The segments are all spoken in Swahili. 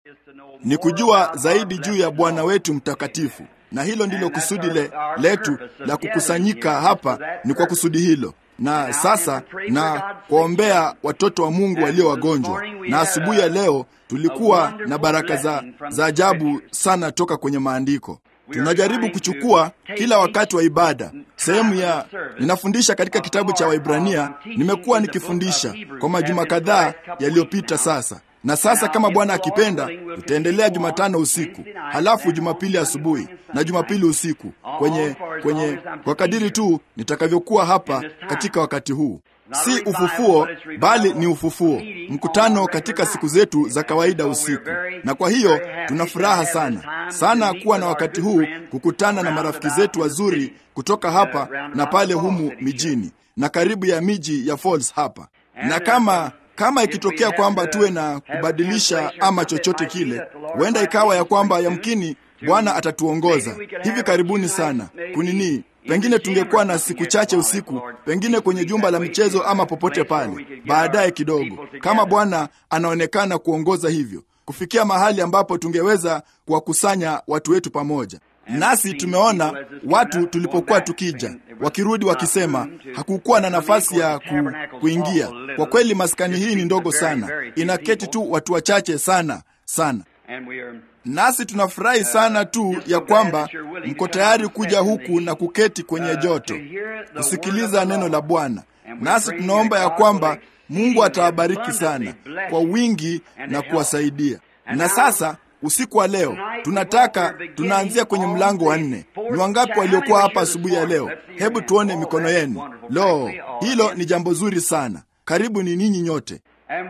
ni kujua zaidi juu ya Bwana wetu mtakatifu, na hilo ndilo kusudi le, letu la kukusanyika hapa, ni kwa kusudi hilo na sasa na kuombea watoto wa Mungu walio wagonjwa. Na asubuhi ya leo tulikuwa na baraka za, za ajabu sana toka kwenye maandiko. Tunajaribu kuchukua kila wakati wa ibada sehemu ya ninafundisha katika kitabu cha Waibrania. Nimekuwa nikifundisha kwa majuma kadhaa yaliyopita sasa na sasa kama Bwana akipenda, tutaendelea Jumatano usiku, halafu Jumapili asubuhi na Jumapili usiku kwenye kwenye kwa kadiri tu nitakavyokuwa hapa katika wakati huu. Si ufufuo, bali ni ufufuo, mkutano katika siku zetu za kawaida usiku. Na kwa hiyo tuna furaha sana sana kuwa na wakati huu kukutana na marafiki zetu wazuri kutoka hapa na pale humu mijini na karibu ya miji ya Falls hapa, na kama kama ikitokea kwamba tuwe na kubadilisha ama chochote kile, huenda ikawa ya kwamba yamkini Bwana atatuongoza hivi karibuni sana kunini, pengine tungekuwa na siku chache usiku, pengine kwenye jumba la michezo ama popote pale, baadaye kidogo, kama Bwana anaonekana kuongoza hivyo, kufikia mahali ambapo tungeweza kuwakusanya watu wetu pamoja. Nasi tumeona watu tulipokuwa tukija wakirudi wakisema hakukuwa na nafasi ya ku, kuingia. Kwa kweli maskani hii ni ndogo sana, inaketi tu watu wachache sana sana, nasi tunafurahi sana tu ya kwamba mko tayari kuja huku na kuketi kwenye joto kusikiliza neno la Bwana. Nasi tunaomba ya kwamba Mungu atawabariki sana kwa wingi na kuwasaidia. Na sasa usiku wa leo tunataka tunaanzia kwenye mlango wa nne. Ni wangapi waliokuwa hapa asubuhi ya leo? Hebu tuone mikono yenu. Lo, hilo ni jambo zuri sana. Karibu ni ninyi nyote.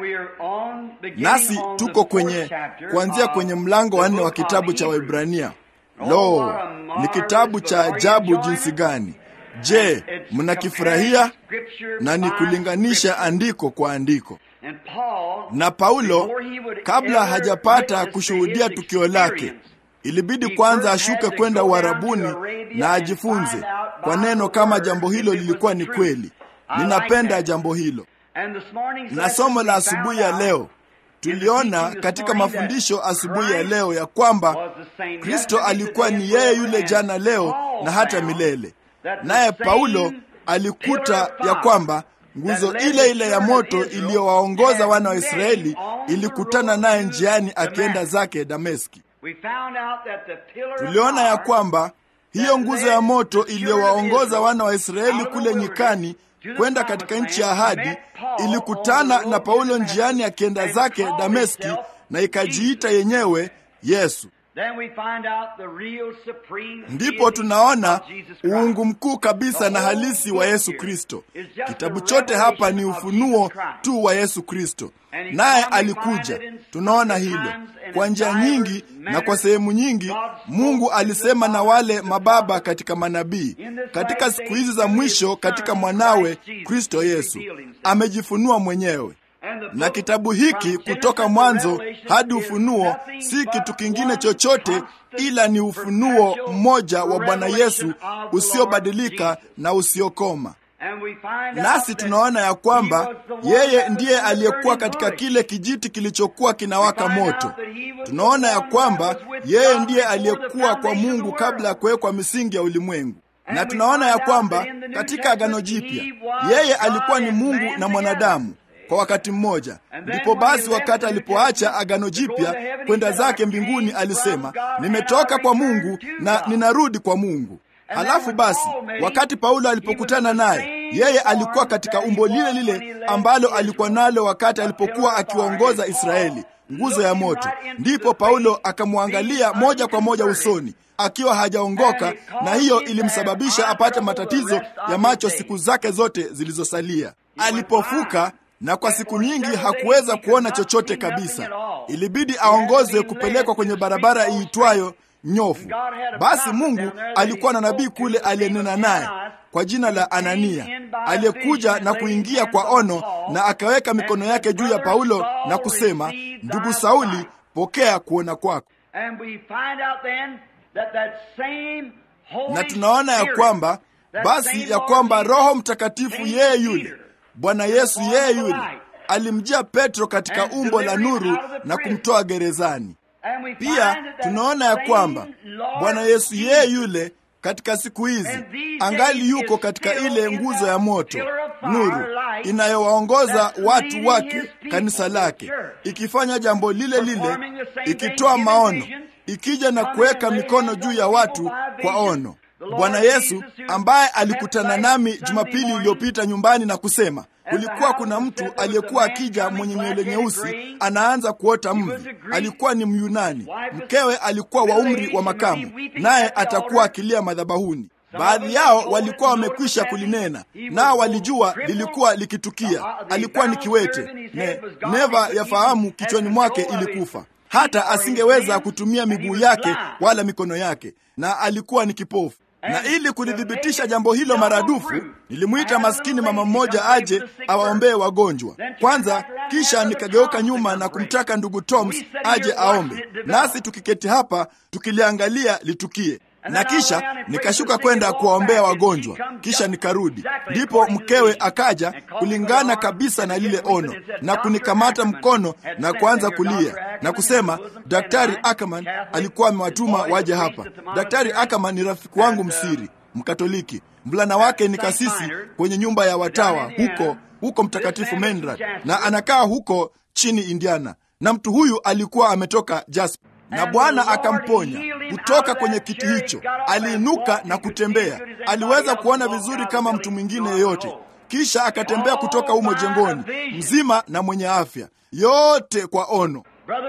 Nasi tuko kwenye kuanzia kwenye mlango wa nne wa kitabu cha Waibrania. Lo, ni kitabu cha ajabu jinsi gani! Je, mnakifurahia? Na ni kulinganisha andiko kwa andiko na Paulo kabla hajapata kushuhudia tukio lake, ilibidi kwanza ashuke kwenda Uarabuni na ajifunze kwa neno kama jambo hilo lilikuwa ni kweli. Ninapenda jambo hilo. Na somo la asubuhi ya leo tuliona katika mafundisho asubuhi ya leo ya kwamba Kristo alikuwa ni yeye yule jana, leo na hata milele. Naye Paulo alikuta ya kwamba nguzo ile ile ya moto iliyowaongoza wana wa Israeli ilikutana naye njiani akienda zake Dameski. Tuliona ya kwamba hiyo nguzo ya moto iliyowaongoza wana wa Israeli kule nyikani kwenda katika nchi ya ahadi ilikutana na Paulo njiani akienda zake Dameski, na ikajiita yenyewe Yesu. Ndipo tunaona uungu mkuu kabisa na halisi wa Yesu Kristo. Kitabu chote hapa ni ufunuo tu wa Yesu Kristo, naye alikuja. Tunaona hilo kwa njia nyingi na kwa sehemu nyingi. Mungu alisema na wale mababa katika manabii. Katika siku hizi za mwisho, katika mwanawe Kristo Yesu amejifunua mwenyewe na kitabu hiki kutoka Mwanzo hadi Ufunuo si kitu kingine chochote ila ni ufunuo mmoja wa Bwana Yesu usiobadilika na usiokoma. Nasi tunaona ya kwamba yeye ndiye aliyekuwa katika kile kijiti kilichokuwa kinawaka moto. Tunaona ya kwamba yeye ndiye aliyekuwa kwa Mungu kabla ya kuwekwa misingi ya ulimwengu, na tunaona ya kwamba katika Agano Jipya yeye alikuwa ni Mungu na mwanadamu kwa wakati mmoja. Ndipo basi, wakati alipoacha agano jipya kwenda zake mbinguni, alisema nimetoka kwa Mungu na ninarudi kwa Mungu. Halafu basi, wakati Paulo alipokutana naye, yeye alikuwa katika umbo lile lile ambalo alikuwa nalo wakati alipokuwa akiwaongoza Israeli, nguzo ya moto. Ndipo Paulo akamwangalia moja kwa moja usoni akiwa hajaongoka, na hiyo ilimsababisha apate matatizo ya macho siku zake zote zilizosalia. Alipofuka na kwa siku nyingi hakuweza kuona chochote kabisa. Ilibidi aongozwe kupelekwa kwenye barabara iitwayo nyofu. Basi Mungu alikuwa na nabii kule aliyenena naye kwa jina la Anania, aliyekuja na kuingia kwa ono na akaweka mikono yake juu ya Paulo na kusema, ndugu Sauli, pokea kuona kwako. Na tunaona ya kwamba basi ya kwamba Roho Mtakatifu yeye yule Bwana Yesu yeye yule alimjia Petro katika umbo la nuru na kumtoa gerezani. Pia tunaona ya kwamba Bwana Yesu yeye yule katika siku hizi angali yuko katika ile nguzo ya moto, nuru inayowaongoza watu wake, kanisa lake, ikifanya jambo lile lile, ikitoa maono, ikija na kuweka mikono juu ya watu kwa ono. Bwana Yesu ambaye alikutana nami Jumapili iliyopita nyumbani na kusema kulikuwa kuna mtu aliyekuwa akija mwenye nywele nyeusi, anaanza kuota mvi. Alikuwa ni Myunani, mkewe alikuwa wa umri wa makamu, naye atakuwa akilia madhabahuni. Baadhi yao walikuwa wamekwisha kulinena, nao walijua lilikuwa likitukia. Alikuwa ni kiwete, ne, neva ya fahamu kichwani mwake ilikufa, hata asingeweza kutumia miguu yake wala mikono yake, na alikuwa ni kipofu na ili kulithibitisha jambo hilo maradufu, nilimwita maskini mama mmoja aje awaombee wagonjwa kwanza, kisha nikageuka nyuma na kumtaka ndugu Toms aje aombe, nasi tukiketi hapa tukiliangalia litukie, na kisha nikashuka kwenda kuwaombea wagonjwa, kisha nikarudi. Ndipo mkewe akaja kulingana kabisa na lile ono na kunikamata mkono na kuanza kulia na kusema, Daktari Ackerman alikuwa amewatuma waje hapa. Daktari Ackerman ni rafiki wangu msiri Mkatoliki, mvulana wake ni kasisi kwenye nyumba ya watawa huko huko Mtakatifu Menrad, na anakaa huko chini Indiana, na mtu huyu alikuwa ametoka Jasper na Bwana akamponya kutoka kwenye kiti hicho. Aliinuka na kutembea, aliweza kuona vizuri kama mtu mwingine yeyote. Kisha akatembea kutoka humo jengoni mzima na mwenye afya, yote kwa ono.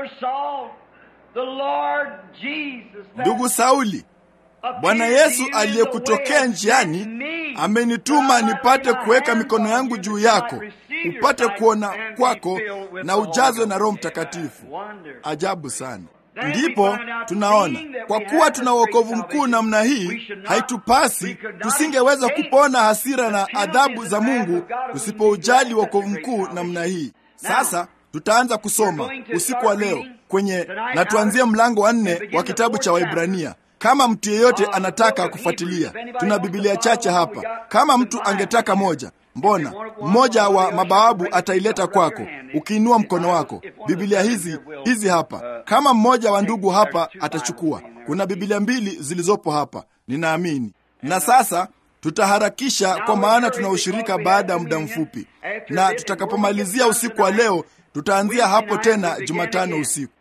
Ndugu Sauli, Bwana Yesu aliyekutokea njiani amenituma nipate kuweka mikono yangu juu yako, upate kuona kwako na ujazwe na Roho Mtakatifu. Ajabu sana. Ndipo tunaona kwa kuwa tuna wokovu mkuu namna hii, haitupasi tusingeweza kupona hasira na adhabu za Mungu tusipoujali wokovu mkuu namna hii. Sasa tutaanza kusoma usiku wa leo kwenye, na tuanzie mlango wa nne wa kitabu cha Waibrania. Kama mtu yeyote anataka kufuatilia, tuna Biblia chache hapa. Kama mtu angetaka moja Mbona mmoja wa mabawabu ataileta kwako ukiinua mkono wako. Biblia hizi hizi hapa, kama mmoja wa ndugu hapa atachukua. Kuna Biblia mbili zilizopo hapa, ninaamini. Na sasa tutaharakisha, kwa maana tuna ushirika baada ya muda mfupi, na tutakapomalizia usiku wa leo, tutaanzia hapo tena Jumatano usiku.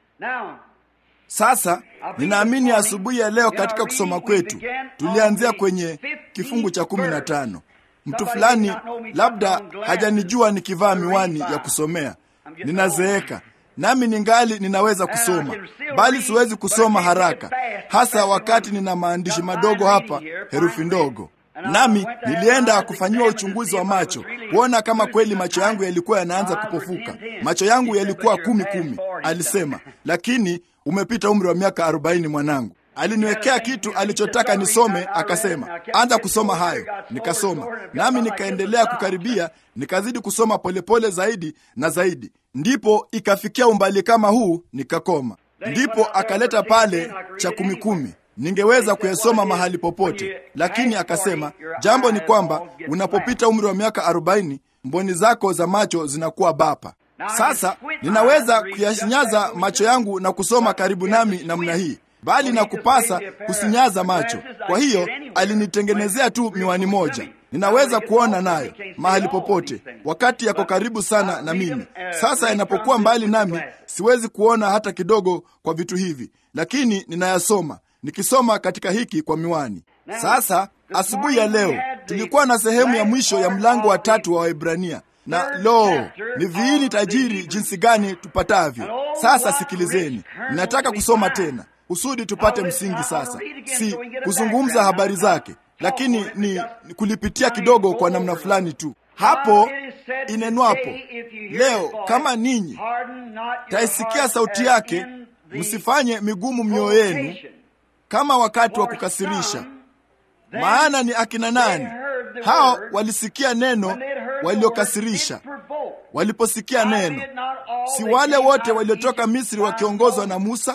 Sasa ninaamini asubuhi ya leo katika kusoma kwetu tulianzia kwenye kifungu cha kumi na tano. Mtu fulani labda hajanijua nikivaa miwani ya kusomea. Ninazeeka nami ningali ninaweza kusoma, bali siwezi kusoma haraka, hasa wakati nina maandishi madogo hapa, herufi ndogo. Nami nilienda kufanyiwa uchunguzi wa macho kuona kama kweli macho yangu yalikuwa yanaanza kupofuka. Macho yangu yalikuwa kumi kumi, alisema, lakini umepita umri wa miaka arobaini mwanangu. Aliniwekea kitu alichotaka nisome, akasema anza kusoma hayo. Nikasoma nami nikaendelea kukaribia, nikazidi kusoma polepole pole zaidi na zaidi, ndipo ikafikia umbali kama huu, nikakoma. Ndipo akaleta pale cha kumi kumi, ningeweza kuyasoma mahali popote, lakini akasema jambo ni kwamba unapopita umri wa miaka arobaini mboni zako za macho zinakuwa bapa. Sasa ninaweza kuyasinyaza macho yangu na kusoma karibu nami namna hii bali na kupasa kusinyaza macho. Kwa hiyo alinitengenezea tu miwani moja, ninaweza kuona nayo mahali popote, wakati yako karibu sana na mimi. Sasa yanapokuwa mbali nami, siwezi kuona hata kidogo kwa vitu hivi, lakini ninayasoma, nikisoma katika hiki kwa miwani. Sasa asubuhi ya leo tulikuwa na sehemu ya mwisho ya mlango wa tatu wa Waebrania na lo, ni viini tajiri jinsi gani tupatavyo! Sasa sikilizeni, ninataka kusoma tena kusudi tupate msingi sasa, si kuzungumza habari zake, lakini ni kulipitia kidogo kwa namna fulani tu. Hapo inenwapo leo, kama ninyi taisikia sauti yake, msifanye migumu mioyo yenu kama wakati wa kukasirisha. Maana ni akina nani hao walisikia neno waliokasirisha? Waliposikia neno, si wale wote waliotoka Misri wakiongozwa na Musa?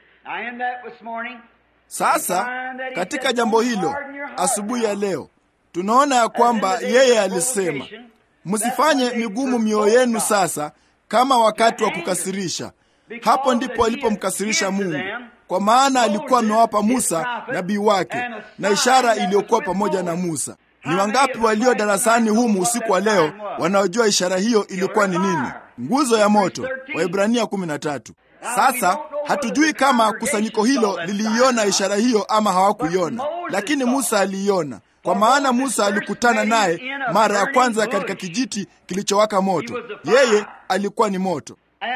Sasa katika jambo hilo, asubuhi ya leo tunaona ya kwamba yeye alisema, msifanye migumu mioyo yenu sasa kama wakati wa kukasirisha, hapo ndipo alipomkasirisha Mungu, kwa maana alikuwa amewapa Musa nabii wake na ishara iliyokuwa pamoja na Musa. Ni wangapi walio darasani humu usiku wa leo wanaojua ishara hiyo ilikuwa ni nini? Nguzo ya moto, Waebrania 13. Sasa hatujui kama kusanyiko hilo liliiona ishara hiyo ama hawakuiona, lakini Musa aliiona, kwa maana Musa alikutana naye mara ya kwanza katika kijiti kilichowaka moto. Yeye alikuwa ni moto.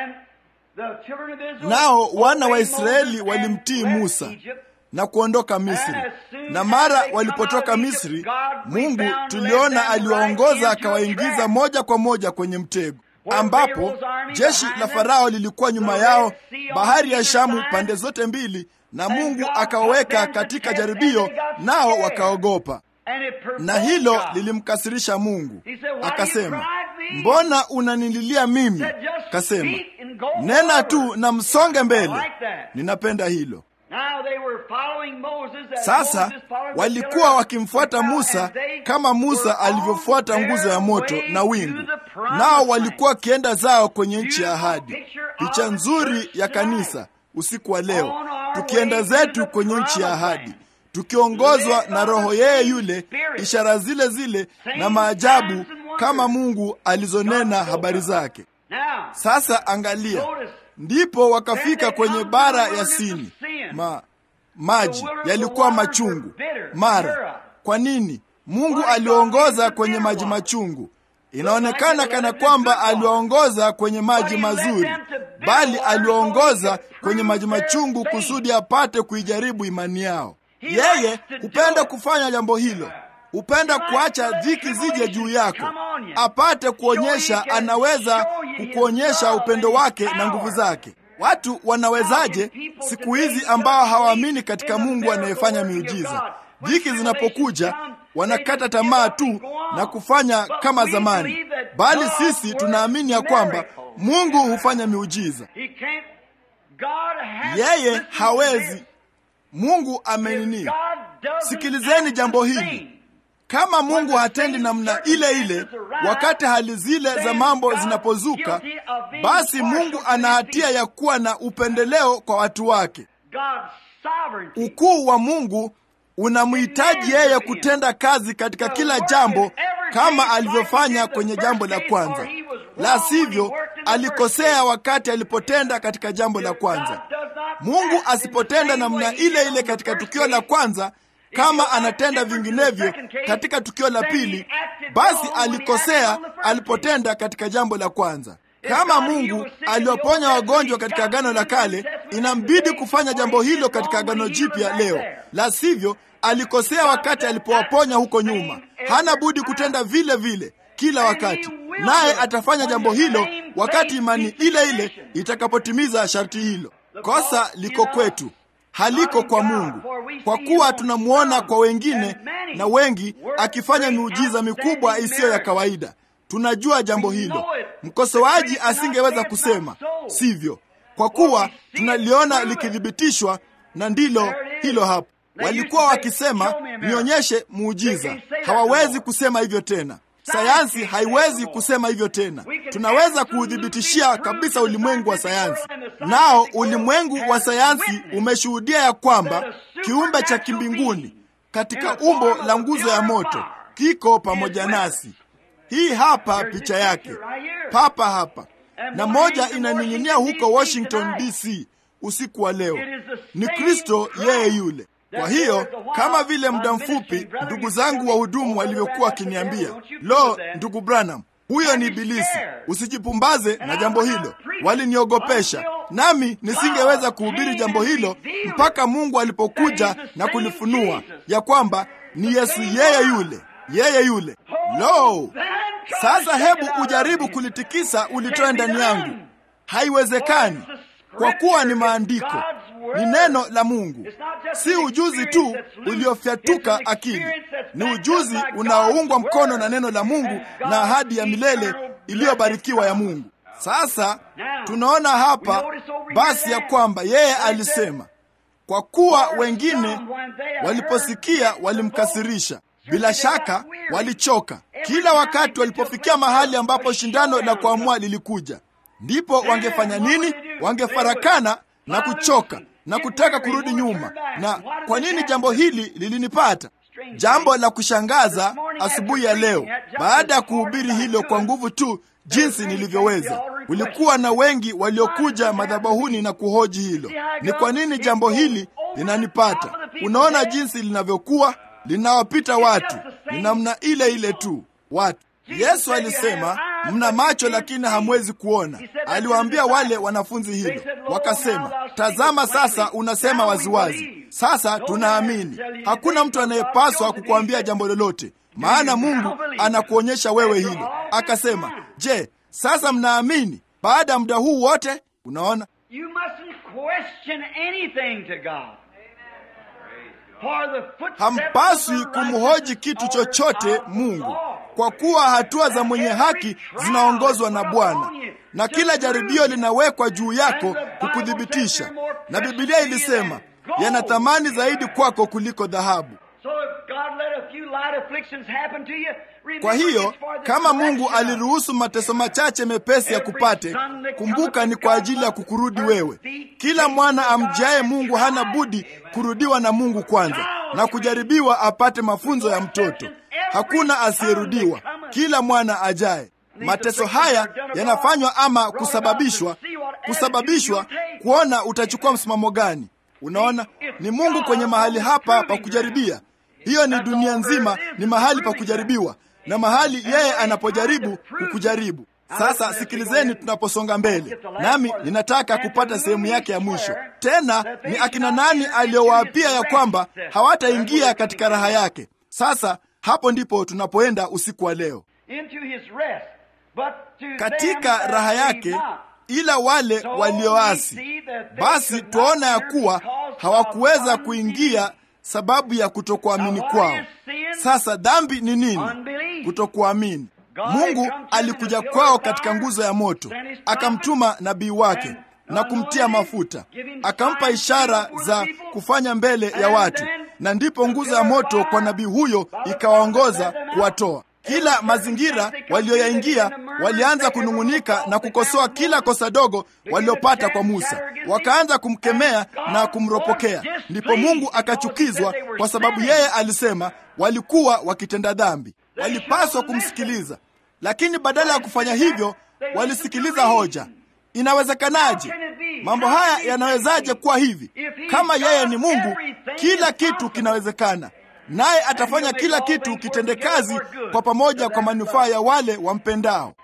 Nao wana wa Israeli walimtii Musa na kuondoka Misri. Na mara walipotoka Misri, Mungu tuliona aliwaongoza akawaingiza moja kwa moja kwenye mtego, ambapo jeshi la Farao lilikuwa nyuma yao, bahari ya Shamu pande zote mbili, na Mungu akawaweka katika jaribio, nao wakaogopa, na hilo lilimkasirisha Mungu. Akasema, mbona unanililia mimi? Kasema, nena tu na msonge mbele. Ninapenda hilo. Sasa walikuwa wakimfuata Musa kama Musa alivyofuata nguzo ya moto na wingu, nao walikuwa wakienda zao kwenye nchi ya ahadi. Picha nzuri ya kanisa usiku wa leo, tukienda zetu kwenye nchi ya ahadi, tukiongozwa na Roho yeye yule, ishara zile zile na maajabu kama Mungu alizonena habari zake. Sasa angalia, ndipo wakafika kwenye bara ya Sini. Ma, maji yalikuwa machungu mara. Kwa nini Mungu aliwaongoza kwenye maji machungu? Inaonekana kana kwamba aliwaongoza kwenye maji mazuri, bali aliwaongoza kwenye maji machungu kusudi apate kuijaribu imani yao. Yeye hupenda kufanya jambo hilo, hupenda kuacha dhiki zije juu yako, apate kuonyesha, anaweza kukuonyesha upendo wake na nguvu zake. Watu wanawezaje siku hizi ambao hawaamini katika Mungu anayefanya miujiza? Dhiki zinapokuja wanakata tamaa tu na kufanya kama zamani, bali sisi tunaamini ya kwamba Mungu hufanya miujiza. Yeye hawezi. Mungu amenini. Sikilizeni jambo hili. Kama Mungu hatendi namna ile ile wakati hali zile za mambo zinapozuka, basi Mungu ana hatia ya kuwa na upendeleo kwa watu wake. Ukuu wa Mungu unamhitaji yeye kutenda kazi katika kila jambo kama alivyofanya kwenye jambo la kwanza. La sivyo, alikosea wakati alipotenda katika jambo la kwanza. Mungu asipotenda namna ile ile katika tukio la kwanza kama anatenda vinginevyo katika tukio la pili, basi alikosea alipotenda katika jambo la kwanza. Kama Mungu aliwaponya wagonjwa katika Agano la Kale, inambidi kufanya jambo hilo katika Agano Jipya leo. La sivyo, alikosea wakati alipowaponya huko nyuma. Hana budi kutenda vile vile kila wakati, naye atafanya jambo hilo wakati imani ile ile itakapotimiza sharti hilo. Kosa liko kwetu, haliko kwa Mungu, kwa kuwa tunamwona kwa wengine na wengi akifanya miujiza mikubwa isiyo ya kawaida. Tunajua jambo hilo. Mkosoaji asingeweza kusema sivyo, kwa kuwa tunaliona likithibitishwa, na ndilo hilo hapo. Walikuwa wakisema nionyeshe muujiza. Hawawezi kusema hivyo tena. Sayansi haiwezi kusema hivyo tena. Tunaweza kuuthibitishia kabisa ulimwengu wa sayansi, nao ulimwengu wa sayansi umeshuhudia ya kwamba kiumbe cha kimbinguni katika umbo la nguzo ya moto kiko pamoja nasi. Hii hapa picha yake papa hapa, na moja inaning'inia huko Washington DC usiku wa leo. Ni Kristo yeye yule. Kwa hiyo kama vile muda mfupi ndugu zangu wahudumu walivyokuwa wakiniambia, lo, ndugu Branham, huyo ni Ibilisi, usijipumbaze na jambo hilo. Waliniogopesha, nami nisingeweza kuhubiri jambo hilo mpaka Mungu alipokuja na kulifunua ya kwamba ni Yesu yeye yule, yeye yule. Lo, sasa hebu ujaribu kulitikisa ulitoe ndani yangu. Haiwezekani, kwa kuwa ni maandiko, ni neno la Mungu, si ujuzi tu uliofyatuka akili. Ni ujuzi unaoungwa mkono na neno la Mungu na ahadi ya milele iliyobarikiwa ya Mungu. Sasa tunaona hapa basi ya kwamba yeye alisema, kwa kuwa wengine waliposikia walimkasirisha. Bila shaka walichoka kila wakati walipofikia mahali ambapo shindano la kuamua lilikuja. ndipo wangefanya nini? Wangefarakana na kuchoka na kutaka kurudi nyuma. Na kwa nini jambo hili lilinipata? Jambo la kushangaza asubuhi ya leo, baada ya kuhubiri hilo kwa nguvu tu jinsi nilivyoweza, kulikuwa na wengi waliokuja madhabahuni na kuhoji hilo, ni kwa nini jambo hili linanipata. Unaona jinsi linavyokuwa linawapita watu, ni namna ile ile tu watu. Yesu alisema mna macho lakini hamwezi kuona. Aliwaambia wale wanafunzi hilo, wakasema, tazama sasa unasema waziwazi. Sasa tunaamini. Hakuna mtu anayepaswa kukuambia jambo lolote, maana Mungu anakuonyesha wewe hilo. Akasema, je, sasa mnaamini baada ya muda huu wote? Unaona, hampaswi kumhoji kitu chochote Mungu kwa kuwa hatua za mwenye haki zinaongozwa na Bwana, na kila jaribio linawekwa juu yako kukuthibitisha. Na Biblia ilisema yana thamani zaidi kwako kuliko dhahabu. Kwa hiyo kama Mungu aliruhusu mateso machache mepesi ya kupate, kumbuka ni kwa ajili ya kukurudi wewe. Kila mwana amjaye Mungu hana budi kurudiwa na Mungu kwanza na kujaribiwa apate mafunzo ya mtoto. Hakuna asiyerudiwa, kila mwana ajaye. Mateso haya yanafanywa ama kusababishwa kusababishwa kuona utachukua msimamo gani. Unaona, ni Mungu kwenye mahali hapa pa kujaribia. Hiyo ni dunia nzima, ni mahali pa kujaribiwa na mahali yeye anapojaribu kukujaribu. Sasa sikilizeni, tunaposonga mbele, nami ninataka kupata sehemu yake ya mwisho. Tena ni akina nani aliyowaapia ya kwamba hawataingia katika raha yake? Sasa hapo ndipo tunapoenda usiku wa leo, katika raha yake, ila wale walioasi. Basi twaona ya kuwa hawakuweza kuingia sababu ya kutokuamini kwao. Sasa dhambi ni nini? Kutokuamini. Mungu alikuja kwao katika nguzo ya moto, akamtuma nabii wake na kumtia mafuta, akampa ishara za kufanya mbele ya watu, na ndipo nguzo ya moto kwa nabii huyo ikawaongoza kuwatoa kila mazingira walioyaingia. Walianza kunung'unika na kukosoa kila kosa dogo waliopata kwa Musa, wakaanza kumkemea na kumropokea. Ndipo Mungu akachukizwa, kwa sababu yeye alisema walikuwa wakitenda dhambi, walipaswa kumsikiliza. Lakini badala ya kufanya hivyo, walisikiliza hoja. Inawezekanaje? Mambo haya yanawezaje kuwa hivi? Kama yeye ni Mungu, kila kitu kinawezekana naye atafanya kila kitu kitende kazi kwa pamoja kwa manufaa ya wale wampendao.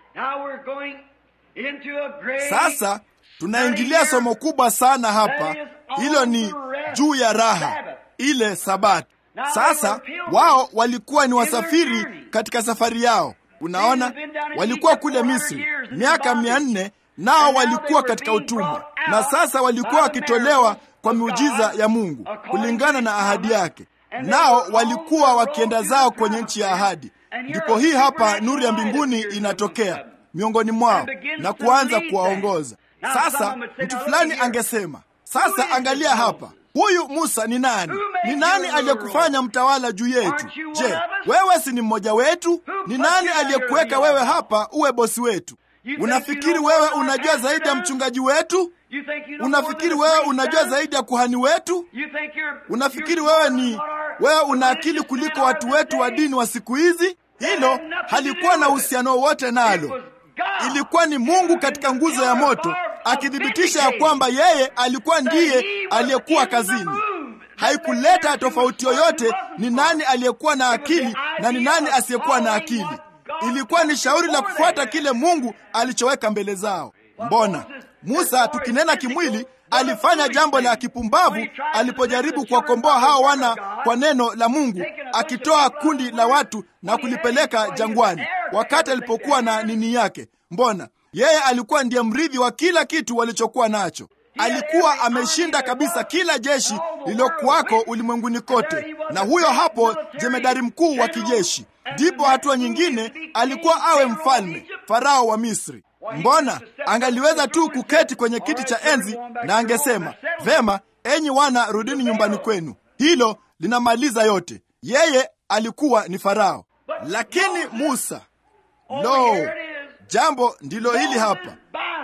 Sasa tunaingilia somo kubwa sana hapa, hilo ni juu ya raha, ile Sabato. Sasa wao walikuwa ni wasafiri katika safari yao. Unaona, walikuwa kule Misri miaka mia nne, nao walikuwa katika utumwa, na sasa walikuwa wakitolewa kwa miujiza ya Mungu kulingana na ahadi yake nao walikuwa wakienda zao kwenye nchi ya ahadi. Ndipo hii hapa nuru ya mbinguni inatokea miongoni mwao na kuanza kuwaongoza. Sasa mtu fulani angesema, sasa angalia hapa, huyu Musa ni nani? Ni nani aliyekufanya mtawala juu yetu? Je, wewe si ni mmoja wetu? Ni nani aliyekuweka wewe hapa uwe bosi wetu? Unafikiri wewe unajua zaidi ya mchungaji wetu? Unafikiri wewe unajua zaidi ya kuhani wetu? Unafikiri wewe ni wewe una akili kuliko watu wetu wa dini wa siku hizi? Hilo halikuwa na uhusiano wowote nalo. Ilikuwa ni Mungu katika nguzo ya moto akithibitisha ya kwamba yeye alikuwa ndiye aliyekuwa kazini. Haikuleta tofauti yoyote ni nani aliyekuwa na akili na ni nani asiyekuwa na akili. Ilikuwa ni shauri la kufuata kile Mungu alichoweka mbele zao. Mbona Musa, tukinena kimwili, alifanya jambo la kipumbavu alipojaribu kuwakomboa hao wana kwa neno la Mungu, akitoa kundi la watu na kulipeleka jangwani wakati alipokuwa na nini yake. Mbona yeye alikuwa ndiye mrithi wa kila kitu walichokuwa nacho. Alikuwa ameshinda kabisa kila jeshi lililokuwako ulimwenguni kote, na huyo hapo jemedari mkuu wa kijeshi. Ndipo hatua nyingine alikuwa awe mfalme, Farao wa Misri. Mbona angaliweza tu kuketi kwenye kiti cha enzi na angesema vema, enyi wana, rudini nyumbani kwenu. Hilo linamaliza yote. Yeye alikuwa ni Farao, lakini Musa, lo, jambo ndilo hili hapa.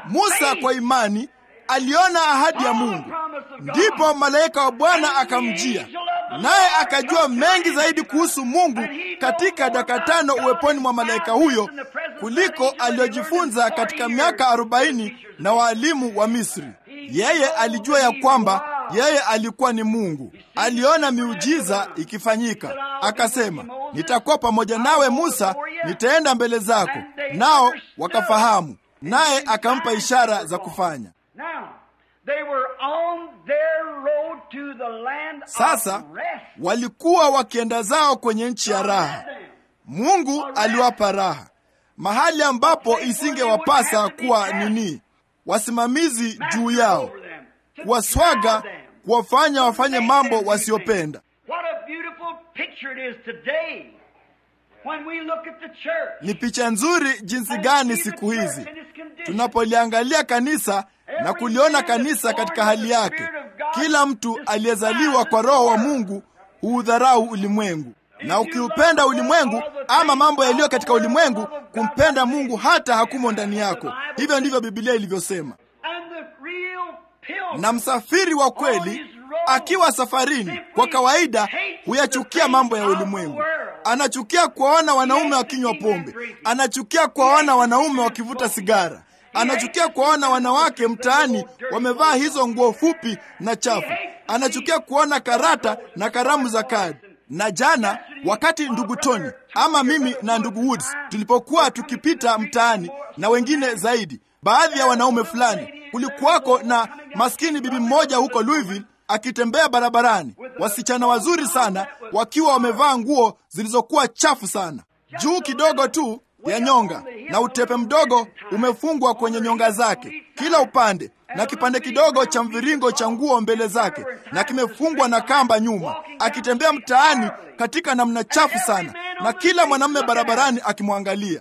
Musa kwa imani aliona ahadi ya Mungu. Ndipo malaika wa Bwana akamjia, naye akajua mengi zaidi kuhusu Mungu katika dakika tano uweponi mwa malaika huyo kuliko aliyojifunza katika miaka arobaini na waalimu wa Misri. Yeye alijua ya kwamba yeye alikuwa ni Mungu. Aliona miujiza ikifanyika, akasema, nitakuwa pamoja nawe Musa, nitaenda mbele zako. Nao wakafahamu, naye akampa ishara za kufanya. Sasa walikuwa wakienda zao kwenye nchi ya raha. Mungu aliwapa raha, mahali ambapo isingewapasa kuwa nini, wasimamizi juu yao, kuwaswaga, kuwafanya wafanye mambo wasiopenda. Ni picha nzuri jinsi gani siku hizi tunapoliangalia kanisa na kuliona kanisa katika hali yake. Kila mtu aliyezaliwa kwa Roho wa Mungu huudharau ulimwengu, na ukiupenda ulimwengu ama mambo yaliyo katika ulimwengu, kumpenda Mungu hata hakumo ndani yako. Hivyo ndivyo Biblia ilivyosema. Na msafiri wa kweli akiwa safarini, kwa kawaida huyachukia mambo ya ulimwengu. Anachukia kuwaona wanaume wakinywa pombe, anachukia kuwaona wanaume wakivuta sigara anachukia kuwaona wanawake mtaani wamevaa hizo nguo fupi na chafu. Anachukia kuona karata na karamu za kadi. Na jana wakati ndugu Tony ama mimi na ndugu Woods tulipokuwa tukipita mtaani na wengine zaidi, baadhi ya wanaume fulani, kulikuwako na maskini bibi mmoja huko Louisville akitembea barabarani, wasichana wazuri sana wakiwa wamevaa nguo zilizokuwa chafu sana, juu kidogo tu ya nyonga na utepe mdogo umefungwa kwenye nyonga zake kila upande, na kipande kidogo cha mviringo cha nguo mbele zake, na kimefungwa na kamba nyuma, akitembea mtaani katika namna chafu sana, na kila mwanamume barabarani akimwangalia.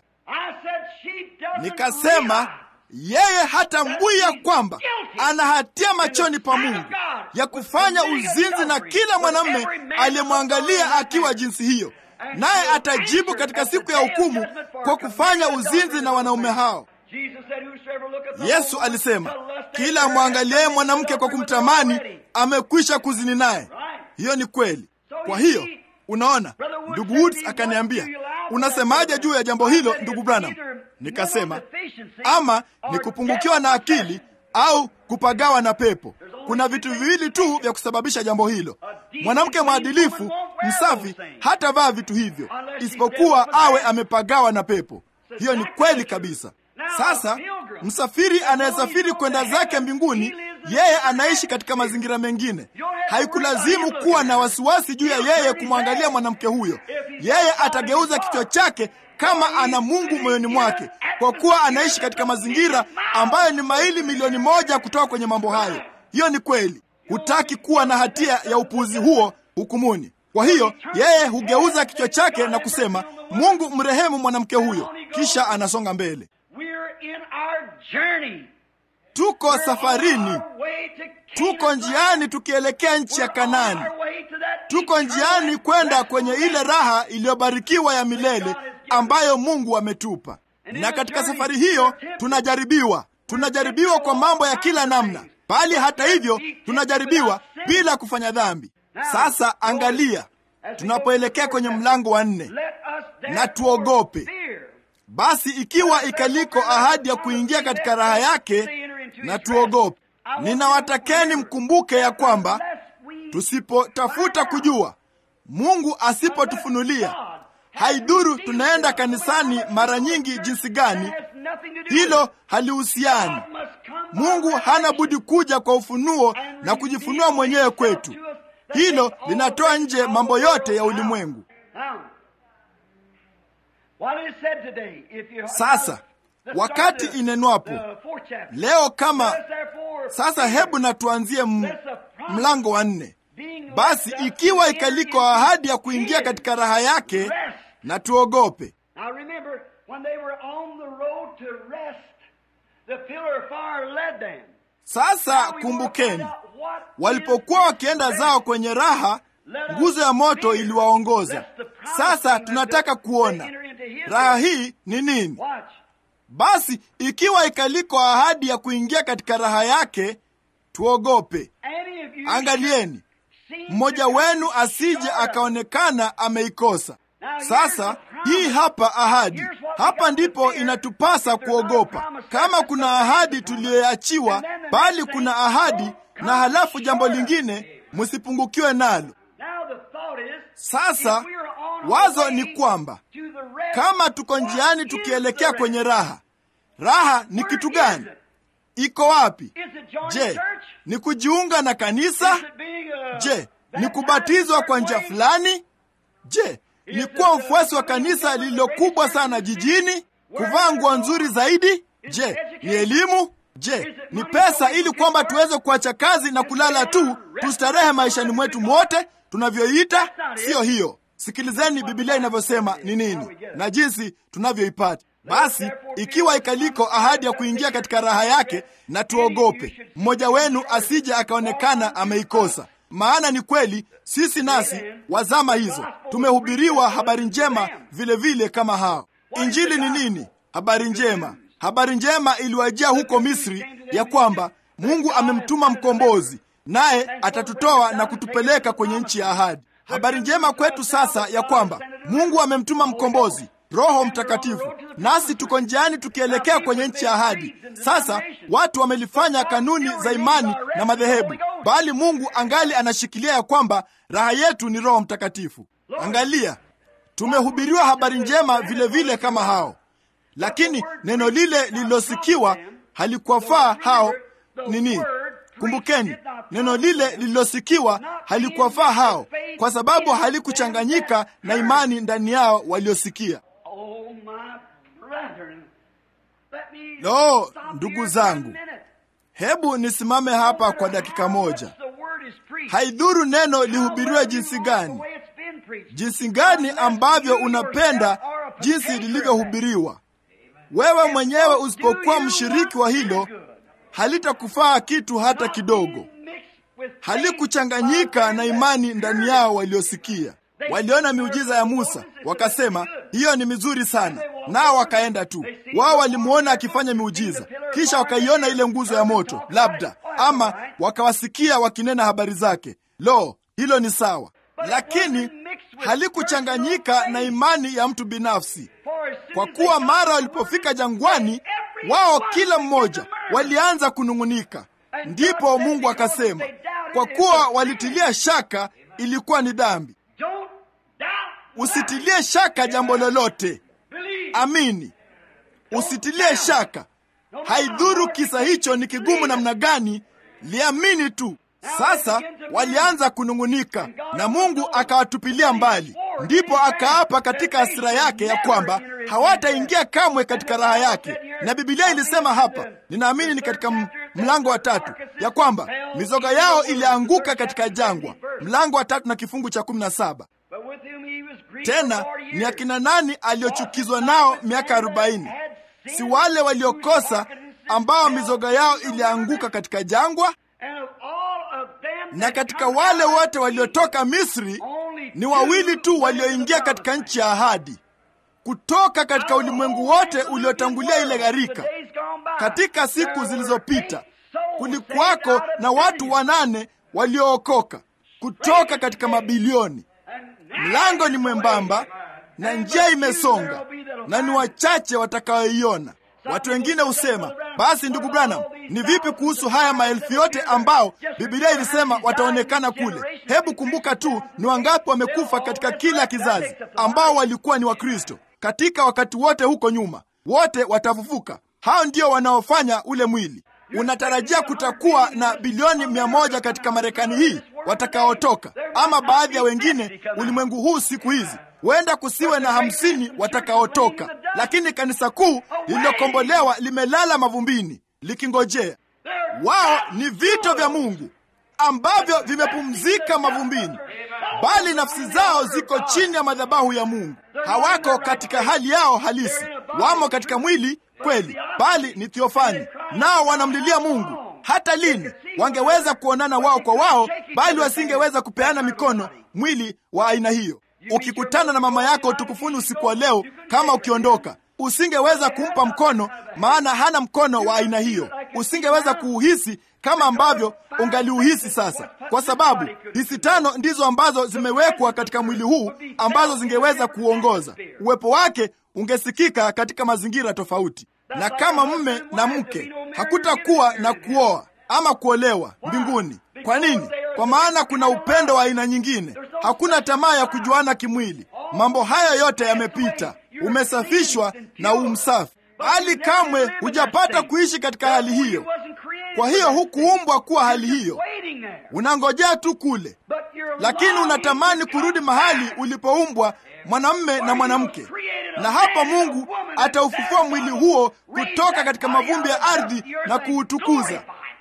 Nikasema yeye hatambui ya kwamba ana hatia machoni pa Mungu ya kufanya uzinzi na kila mwanamume aliyemwangalia akiwa jinsi hiyo naye atajibu katika siku ya hukumu kwa kufanya uzinzi na wanaume hao. Yesu alisema, kila amwangaliaye mwanamke kwa kumtamani amekwisha kuzini naye. Hiyo ni kweli. Kwa hiyo unaona, ndugu Woods akaniambia, unasemaje juu ya jambo hilo ndugu Branham? Nikasema, ama ni kupungukiwa na akili au kupagawa na pepo. Kuna vitu viwili tu vya kusababisha jambo hilo. Mwanamke mwadilifu msafi hatavaa vitu hivyo, isipokuwa awe amepagawa na pepo. Hiyo ni kweli kabisa. Sasa msafiri anayesafiri kwenda zake mbinguni, yeye anaishi katika mazingira mengine. Haikulazimu kuwa na wasiwasi juu ya yeye kumwangalia mwanamke huyo. Yeye atageuza kichwa chake kama ana Mungu moyoni mwake, kwa kuwa anaishi katika mazingira ambayo ni maili milioni moja kutoka kwenye mambo hayo. Hiyo ni kweli. Hutaki kuwa na hatia ya upuuzi huo hukumuni. Kwa hiyo yeye hugeuza kichwa chake na kusema, Mungu mrehemu mwanamke huyo, kisha anasonga mbele. Tuko safarini, tuko njiani tukielekea nchi ya Kanaani. Tuko njiani kwenda kwenye ile raha iliyobarikiwa ya milele ambayo Mungu ametupa. Na katika safari hiyo tunajaribiwa, tunajaribiwa kwa mambo ya kila namna, bali hata hivyo tunajaribiwa bila kufanya dhambi. Sasa angalia, tunapoelekea kwenye mlango wa nne, na tuogope basi, ikiwa ikaliko ahadi ya kuingia katika raha yake, na tuogope. Ninawatakeni mkumbuke ya kwamba tusipotafuta kujua, Mungu asipotufunulia, haidhuru tunaenda kanisani mara nyingi jinsi gani, hilo halihusiani. Mungu hana budi kuja kwa ufunuo na kujifunua mwenyewe kwetu. Hilo linatoa nje mambo yote ya ulimwengu. Sasa wakati inenwapo leo kama sasa, hebu na tuanzie mlango wa nne. Basi ikiwa ikaliko ahadi ya kuingia katika raha yake, na tuogope. Sasa kumbukeni, walipokuwa wakienda zao kwenye raha, nguzo ya moto iliwaongoza. Sasa tunataka kuona raha hii ni nini. basi ikiwa ikaliko ahadi ya kuingia katika raha yake, tuogope. Angalieni, mmoja wenu asije akaonekana ameikosa. Sasa hii hapa ahadi, hapa ndipo inatupasa kuogopa. Kama kuna ahadi tuliyoachiwa, bali kuna ahadi na halafu jambo lingine, msipungukiwe nalo. Sasa wazo ni kwamba kama tuko njiani tukielekea kwenye raha, raha ni kitu gani? Iko wapi? Je, ni kujiunga na kanisa? Je, ni kubatizwa kwa njia fulani? Je, ni kuwa mfuasi wa kanisa lililokubwa sana jijini? Kuvaa nguo nzuri zaidi? Je, ni elimu? Je, ni pesa ili kwamba tuweze kuacha kazi na kulala tu tustarehe maishani mwetu mwote tunavyoita? Siyo hiyo. Sikilizeni Biblia inavyosema ni nini na jinsi tunavyoipata. Basi ikiwa ikaliko ahadi ya kuingia katika raha yake, na tuogope mmoja wenu asije akaonekana ameikosa. Maana ni kweli sisi nasi wazama hizo tumehubiriwa habari njema vilevile vile kama hao. Injili ni nini? Habari njema. Habari njema iliwajia huko Misri ya kwamba Mungu amemtuma mkombozi, naye atatutoa na kutupeleka kwenye nchi ya ahadi. Habari njema kwetu sasa ya kwamba Mungu amemtuma mkombozi Roho Mtakatifu, nasi tuko njiani tukielekea kwenye nchi ya ahadi. Sasa watu wamelifanya kanuni za imani na madhehebu, bali Mungu angali anashikilia ya kwamba raha yetu ni Roho Mtakatifu. Angalia, tumehubiriwa habari njema vilevile vile kama hao, lakini neno lile lililosikiwa halikuwafaa hao nini? Kumbukeni, neno lile lililosikiwa halikuwafaa hao, kwa sababu halikuchanganyika na imani ndani yao waliosikia. Lo, ndugu zangu, hebu nisimame hapa kwa dakika moja. Haidhuru neno lihubiriwe jinsi gani, jinsi gani ambavyo unapenda jinsi lilivyohubiriwa, wewe mwenyewe usipokuwa mshiriki wa hilo halitakufaa kitu hata kidogo. Halikuchanganyika na imani ndani yao waliosikia. Waliona miujiza ya Musa wakasema, hiyo ni mizuri sana, nao wakaenda tu. Wao walimwona akifanya miujiza, kisha wakaiona ile nguzo ya moto, labda ama wakawasikia wakinena habari zake. Lo, hilo ni sawa, lakini halikuchanganyika na imani ya mtu binafsi, kwa kuwa mara walipofika jangwani, wao kila mmoja walianza kunung'unika. Ndipo Mungu akasema, kwa kuwa walitilia shaka, ilikuwa ni dhambi. Usitilie shaka jambo lolote, amini. Usitilie shaka, haidhuru kisa hicho ni kigumu namna gani, liamini tu. Sasa walianza kunung'unika na Mungu akawatupilia mbali. Ndipo akaapa katika hasira yake ya kwamba hawataingia kamwe katika raha yake, na Biblia ilisema hapa, ninaamini ni katika mlango wa tatu, ya kwamba mizoga yao ilianguka katika jangwa. Mlango wa tatu na kifungu cha kumi na saba. Tena ni akina nani aliochukizwa nao miaka arobaini? Si wale waliokosa ambao mizoga yao ilianguka katika jangwa? Na katika wale wote waliotoka Misri ni wawili tu walioingia katika nchi ya ahadi kutoka katika ulimwengu wote uliotangulia ile gharika. Katika siku zilizopita kulikuwako na watu wanane waliookoka kutoka katika mabilioni. Mlango ni mwembamba na njia imesonga, na ni wachache watakaoiona. Watu wengine husema, basi ndugu Branham, ni vipi kuhusu haya maelfu yote ambao Biblia ilisema wataonekana kule? Hebu kumbuka tu ni wangapi wamekufa katika kila kizazi ambao walikuwa ni Wakristo katika wakati wote huko nyuma. Wote watafufuka. Hao ndio wanaofanya ule mwili. Unatarajia kutakuwa na bilioni mia moja katika Marekani hii watakaotoka, ama baadhi ya wengine ulimwengu huu siku hizi huenda kusiwe na hamsini watakaotoka, lakini kanisa kuu lililokombolewa limelala mavumbini likingojea. Wao ni vito vya Mungu ambavyo vimepumzika mavumbini, bali nafsi zao ziko chini ya madhabahu ya Mungu. Hawako katika hali yao halisi, wamo katika mwili kweli, bali ni thiofani, nao wanamlilia Mungu. Hata lini wangeweza kuonana wao kwa wao, bali wasingeweza kupeana mikono, mwili wa aina hiyo. Ukikutana na mama yako utukufuni usiku wa leo, kama ukiondoka, usingeweza kumpa mkono, maana hana mkono wa aina hiyo. Usingeweza kuuhisi kama ambavyo ungaliuhisi sasa, kwa sababu hisi tano ndizo ambazo zimewekwa katika mwili huu ambazo zingeweza kuongoza. Uwepo wake ungesikika katika mazingira tofauti, na kama mme na mke hakutakuwa na kuoa ama kuolewa mbinguni. Kwa nini? Kwa maana kuna upendo wa aina nyingine, hakuna tamaa ya kujuana kimwili. Mambo haya yote yamepita, umesafishwa na umsafi, hali kamwe hujapata kuishi katika hali hiyo. Kwa hiyo hukuumbwa kuwa hali hiyo, unangojea tu kule, lakini unatamani kurudi mahali ulipoumbwa mwanamme na mwanamke, na hapa Mungu ataufufua mwili huo kutoka katika mavumbi ya ardhi na kuutukuza.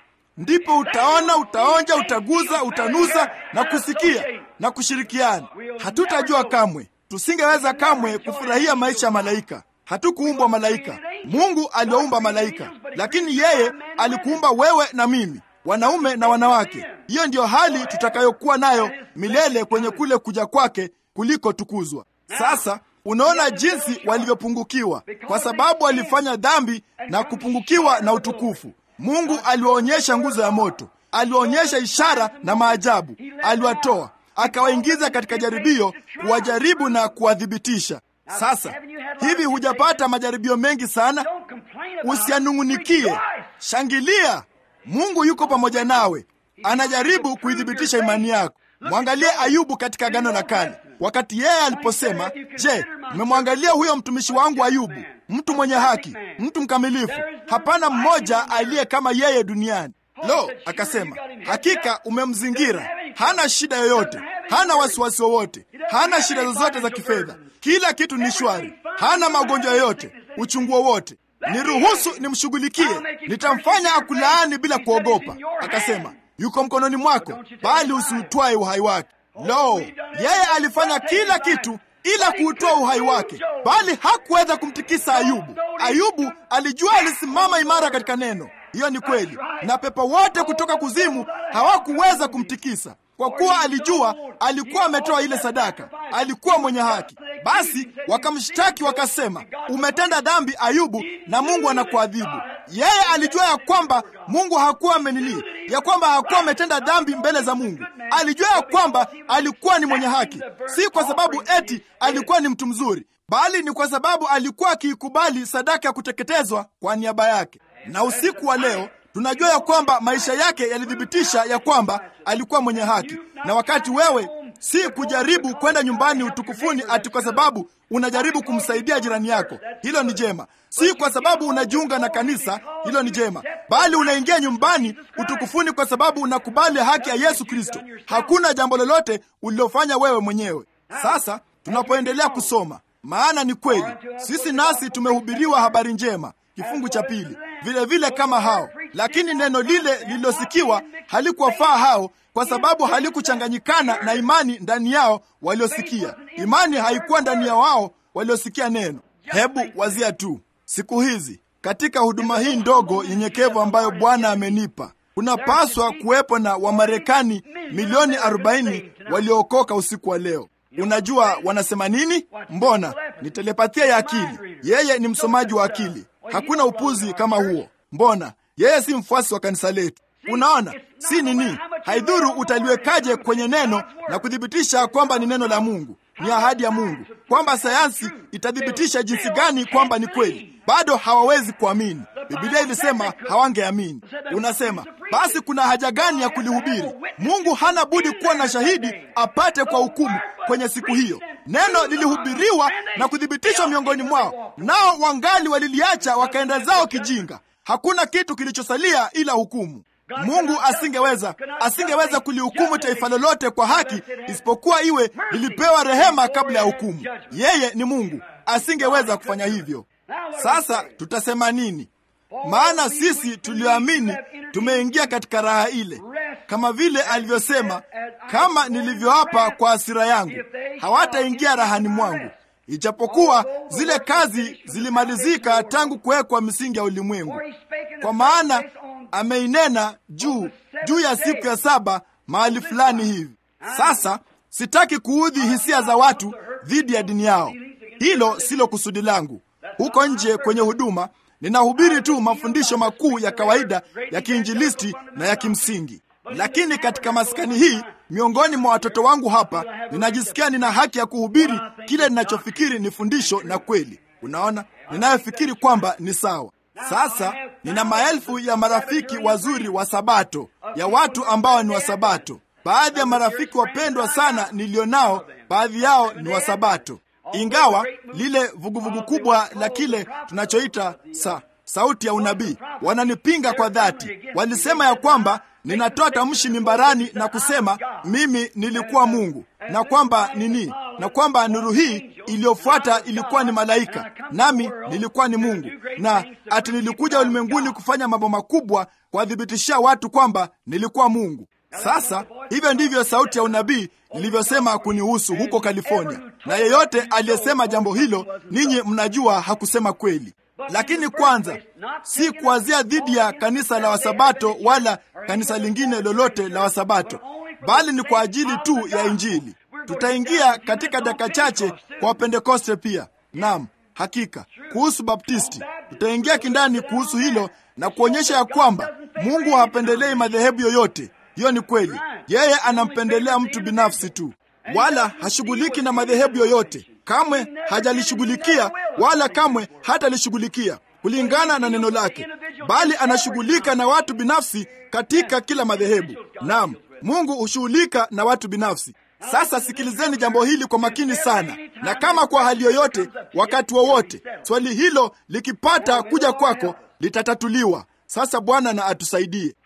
Ndipo utaona, utaonja, utaguza, utanusa na kusikia na kushirikiana. Hatutajua kamwe, tusingeweza kamwe kufurahia maisha ya malaika. Hatukuumbwa malaika. Mungu aliwaumba malaika, lakini yeye alikuumba wewe na mimi, wanaume na wanawake. Hiyo ndiyo hali tutakayokuwa nayo milele kwenye kule kuja kwake kuliko tukuzwa. Sasa unaona jinsi walivyopungukiwa, kwa sababu walifanya dhambi na kupungukiwa na utukufu. Mungu aliwaonyesha nguzo ya moto, aliwaonyesha ishara na maajabu, aliwatoa akawaingiza katika jaribio, kuwajaribu na kuwathibitisha. Sasa hivi, hujapata majaribio mengi sana? Usianung'unikie, shangilia. Mungu yuko pamoja nawe, anajaribu kuithibitisha imani yako. Mwangalie Ayubu katika Agano la Kale, wakati yeye aliposema, je, mmemwangalia huyo mtumishi wangu Ayubu, mtu mwenye haki, mtu mkamilifu, hapana mmoja aliye kama yeye duniani. Lo, akasema, hakika umemzingira, hana shida yoyote, hana wasiwasi wowote, hana shida zozote za kifedha, kila kitu ni shwari, hana magonjwa yoyote, uchungu wowote. Niruhusu nimshughulikie, nitamfanya akulaani bila kuogopa. Akasema, yuko mkononi mwako, bali usiutwae uhai wake. Lo, yeye alifanya kila kitu ila kuutoa uhai wake, bali hakuweza kumtikisa Ayubu. Ayubu alijua alisimama imara katika neno. Hiyo ni kweli, na pepo wote kutoka kuzimu hawakuweza kumtikisa, kwa kuwa alijua alikuwa ametoa ile sadaka, alikuwa mwenye haki. Basi wakamshtaki wakasema, umetenda dhambi Ayubu, na Mungu anakuadhibu. Yeye alijua ya kwamba Mungu hakuwa amenili, ya kwamba hakuwa ametenda dhambi mbele za Mungu. Alijua ya kwamba alikuwa ni mwenye haki, si kwa sababu eti alikuwa ni mtu mzuri, bali ni kwa sababu alikuwa akiikubali sadaka ya kuteketezwa kwa niaba yake. Na usiku wa leo tunajua ya kwamba maisha yake yalithibitisha ya kwamba alikuwa mwenye haki. Na wakati wewe si kujaribu kwenda nyumbani utukufuni ati kwa sababu unajaribu kumsaidia jirani yako, hilo ni jema. Si kwa sababu unajiunga na kanisa, hilo ni jema, bali unaingia nyumbani utukufuni kwa sababu unakubali haki ya Yesu Kristo. Hakuna jambo lolote ulilofanya wewe mwenyewe. Sasa tunapoendelea kusoma, maana ni kweli sisi nasi tumehubiriwa habari njema kifungu cha pili vile vile kama hao, lakini neno lile lililosikiwa halikuwafaa hao, kwa sababu halikuchanganyikana na imani ndani yao waliosikia. Imani haikuwa ndani ya wao waliosikia neno. Hebu wazia tu siku hizi katika huduma hii ndogo nyenyekevu ambayo Bwana amenipa, kunapaswa kuwepo na Wamarekani milioni 40 waliookoka usiku wa leo. Unajua wanasema nini? Mbona ni telepathia ya akili. Yeye ni msomaji wa akili. Hakuna upuzi kama huo. Mbona yeye si mfuasi wa kanisa letu? Unaona, si nini, haidhuru utaliwekaje kwenye neno na kuthibitisha kwamba ni neno la Mungu, ni ahadi ya Mungu, kwamba sayansi itathibitisha jinsi gani kwamba ni kweli, bado hawawezi kuamini. Biblia ilisema hawangeamini. Unasema basi kuna haja gani ya kulihubiri? Mungu hana budi kuwa na shahidi apate kwa hukumu kwenye siku hiyo. Neno lilihubiriwa na kuthibitishwa miongoni mwao, nao wangali waliliacha wakaenda zao kijinga. Hakuna kitu kilichosalia ila hukumu. Mungu asingeweza asingeweza kulihukumu taifa lolote kwa haki isipokuwa iwe lilipewa rehema kabla ya hukumu. Yeye ni Mungu, asingeweza kufanya hivyo. Sasa tutasema nini? Maana sisi tulioamini tumeingia katika raha ile, kama vile alivyosema, kama nilivyoapa kwa hasira yangu, hawataingia rahani mwangu, ijapokuwa zile kazi zilimalizika tangu kuwekwa misingi ya ulimwengu. Kwa maana ameinena juu juu ya siku ya saba mahali fulani hivi. Sasa sitaki kuudhi hisia za watu dhidi ya dini yao, hilo silo kusudi langu. huko nje kwenye huduma ninahubiri tu mafundisho makuu ya kawaida ya kiinjilisti na ya kimsingi. Lakini katika maskani hii, miongoni mwa watoto wangu hapa, ninajisikia nina haki ya kuhubiri kile ninachofikiri ni fundisho na kweli. Unaona, ninayofikiri kwamba ni sawa. Sasa nina maelfu ya marafiki wazuri wa Sabato, ya watu ambao ni wa Sabato. Baadhi ya marafiki wapendwa sana nilionao, baadhi yao ni wa Sabato, ingawa lile vuguvugu kubwa la kile tunachoita sa sauti ya unabii wananipinga kwa dhati. Walisema ya kwamba ninatoa tamshi mimbarani na kusema mimi nilikuwa Mungu na kwamba nini, na kwamba nuru hii iliyofuata ilikuwa ni malaika, nami nilikuwa ni Mungu, na ati nilikuja ulimwenguni kufanya mambo makubwa, kuwathibitishia watu kwamba nilikuwa Mungu. Sasa hivyo ndivyo sauti ya unabii ilivyosema kunihusu huko California, na yeyote aliyesema jambo hilo, ninyi mnajua hakusema kweli. Lakini kwanza, si kuwazia dhidi ya kanisa la Wasabato wala kanisa lingine lolote la Wasabato, bali ni kwa ajili tu ya Injili. Tutaingia katika dakika chache kwa Wapentekoste pia. Naam, hakika kuhusu Baptisti tutaingia kindani kuhusu hilo na kuonyesha ya kwamba Mungu hapendelei madhehebu yoyote. Hiyo ni kweli. Yeye anampendelea mtu binafsi tu, wala hashughuliki na madhehebu yoyote. Kamwe hajalishughulikia wala kamwe hatalishughulikia kulingana na neno lake, bali anashughulika na watu binafsi katika kila madhehebu. Naam, Mungu hushughulika na watu binafsi. Sasa sikilizeni jambo hili kwa makini sana, na kama kwa hali yoyote, wakati wowote, swali hilo likipata kuja kwako, litatatuliwa. Sasa Bwana na atusaidie.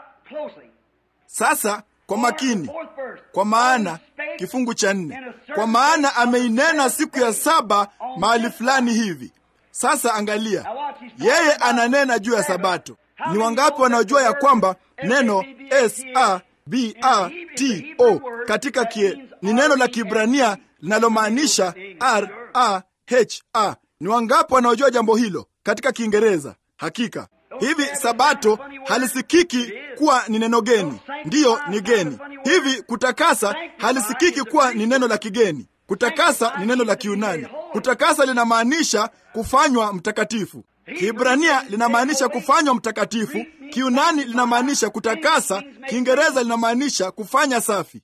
Sasa kwa makini, kwa maana kifungu cha nne, kwa maana ameinena siku ya saba mahali fulani hivi. Sasa angalia, yeye ananena juu ya Sabato. Ni wangapi wanaojua ya kwamba neno s a b a t o katika kie ni neno la Kibrania linalomaanisha r a h a? Ni wangapi wanaojua jambo hilo katika Kiingereza? Hakika hivi sabato halisikiki kuwa ni neno geni. Ndiyo, ni geni. Hivi kutakasa halisikiki kuwa ni neno la kigeni. Kutakasa ni neno la Kiunani. Kutakasa linamaanisha kufanywa mtakatifu. Kiibrania linamaanisha kufanywa mtakatifu. Kiunani linamaanisha kutakasa. Kiingereza linamaanisha kufanya safi.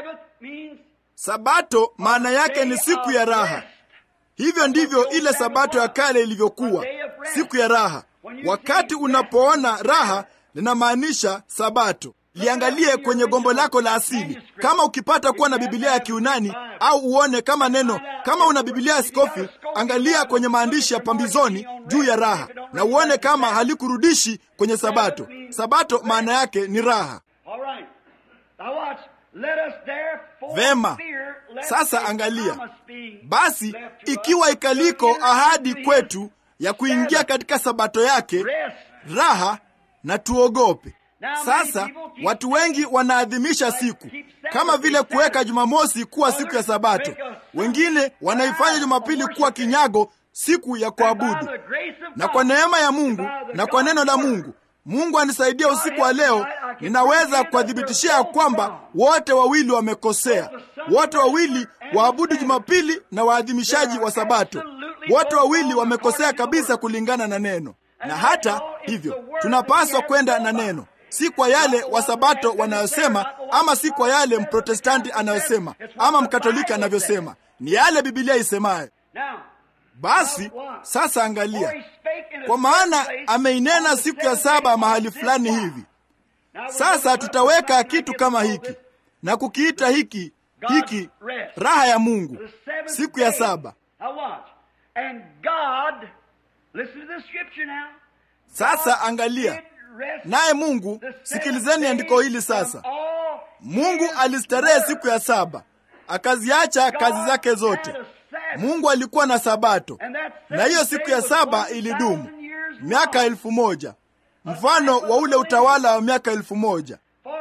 Sabato maana yake ni siku ya raha. Hivyo ndivyo ile sabato ya kale ilivyokuwa, siku ya raha. Wakati unapoona raha linamaanisha sabato. Liangalie kwenye gombo lako la asili, kama ukipata kuwa na Biblia ya Kiunani au uone kama neno, kama una Biblia ya Skofi, angalia kwenye maandishi ya pambizoni juu ya raha na uone kama halikurudishi kwenye sabato. Sabato maana yake ni raha. Vema, sasa angalia basi, ikiwa ikaliko ahadi kwetu ya kuingia katika sabato yake raha, na tuogope. Sasa watu wengi wanaadhimisha siku kama vile kuweka Jumamosi kuwa siku ya Sabato. Wengine wanaifanya Jumapili kuwa kinyago, siku ya kuabudu. Na kwa neema ya Mungu na kwa neno la Mungu, Mungu anisaidia usiku wa leo, ninaweza kuwathibitishia ya kwamba wote wawili wamekosea. Wote wawili waabudu Jumapili na waadhimishaji wa Sabato, wote wawili wamekosea kabisa kulingana na neno. Na hata hivyo tunapaswa kwenda na neno si kwa yale wasabato wanayosema, ama si kwa yale mprotestanti anayosema ama mkatoliki anavyosema, ni yale Bibilia isemayo. Basi sasa angalia, kwa maana ameinena siku ya saba mahali fulani hivi. Sasa tutaweka kitu kama hiki na kukiita hiki hiki raha ya Mungu, siku ya saba. Sasa angalia naye Mungu, sikilizeni andiko hili sasa. Mungu alistarehe siku ya saba, akaziacha kazi zake zote. Mungu alikuwa na Sabato, na hiyo siku ya saba ilidumu miaka elfu moja, mfano wa ule utawala wa miaka elfu moja.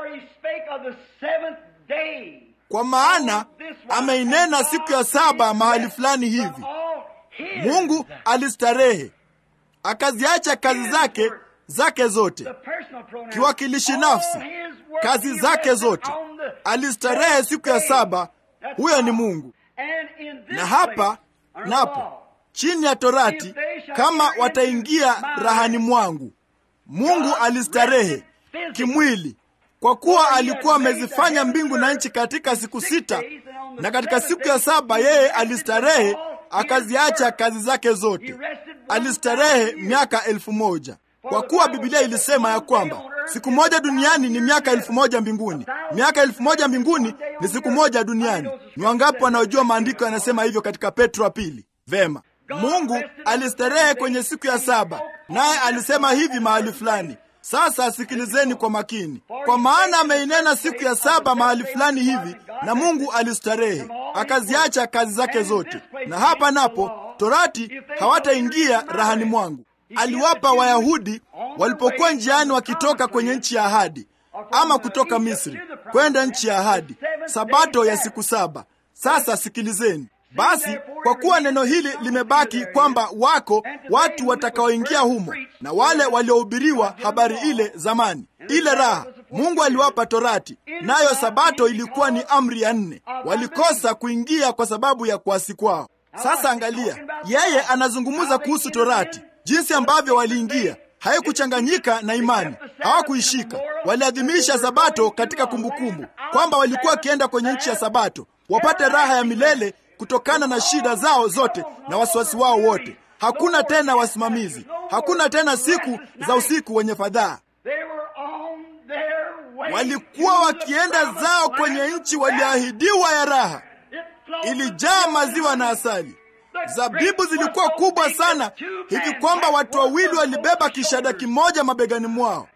Kwa maana ameinena siku ya saba mahali fulani hivi. Mungu alistarehe, akaziacha kazi zake zake zote, kiwakilishi nafsi, kazi zake zote. Alistarehe siku ya saba, huyo ni Mungu. Na hapa napo chini ya Torati, kama wataingia rahani mwangu. Mungu alistarehe kimwili kwa kuwa alikuwa amezifanya mbingu na nchi katika siku sita, na katika siku ya saba yeye alistarehe akaziacha kazi zake zote. Alistarehe miaka elfu moja kwa kuwa Biblia ilisema ya kwamba siku moja duniani ni miaka elfu moja mbinguni. Miaka elfu moja mbinguni ni siku moja duniani. Ni wangapi wanaojua maandiko yanasema hivyo katika Petro wa pili? Vema, Mungu alistarehe kwenye siku ya saba, naye alisema hivi mahali fulani. Sasa sikilizeni kwa makini, kwa maana ameinena siku ya saba mahali fulani hivi, na Mungu alistarehe akaziacha kazi zake zote. Na hapa napo Torati hawataingia rahani mwangu. Aliwapa Wayahudi walipokuwa njiani wakitoka kwenye nchi ya ahadi, ama kutoka Misri kwenda nchi ya ahadi, sabato ya siku saba. Sasa sikilizeni basi, kwa kuwa neno hili limebaki kwamba wako watu watakaoingia humo, na wale waliohubiriwa habari ile zamani, ile raha Mungu aliwapa Torati, nayo sabato ilikuwa ni amri ya nne. Walikosa kuingia kwa sababu ya kuasi kwao. Sasa angalia, yeye anazungumza kuhusu Torati, jinsi ambavyo waliingia haikuchanganyika na imani, hawakuishika. Waliadhimisha sabato katika kumbukumbu kwamba walikuwa wakienda kwenye nchi ya sabato wapate raha ya milele kutokana na shida zao zote na wasiwasi wao wote. Hakuna tena wasimamizi, hakuna tena siku za usiku wenye fadhaa. Walikuwa wakienda zao kwenye nchi walioahidiwa ya raha, ilijaa maziwa na asali. Zabibu zilikuwa kubwa sana hivi kwamba watu wawili walibeba kishada kimoja mabegani mwao.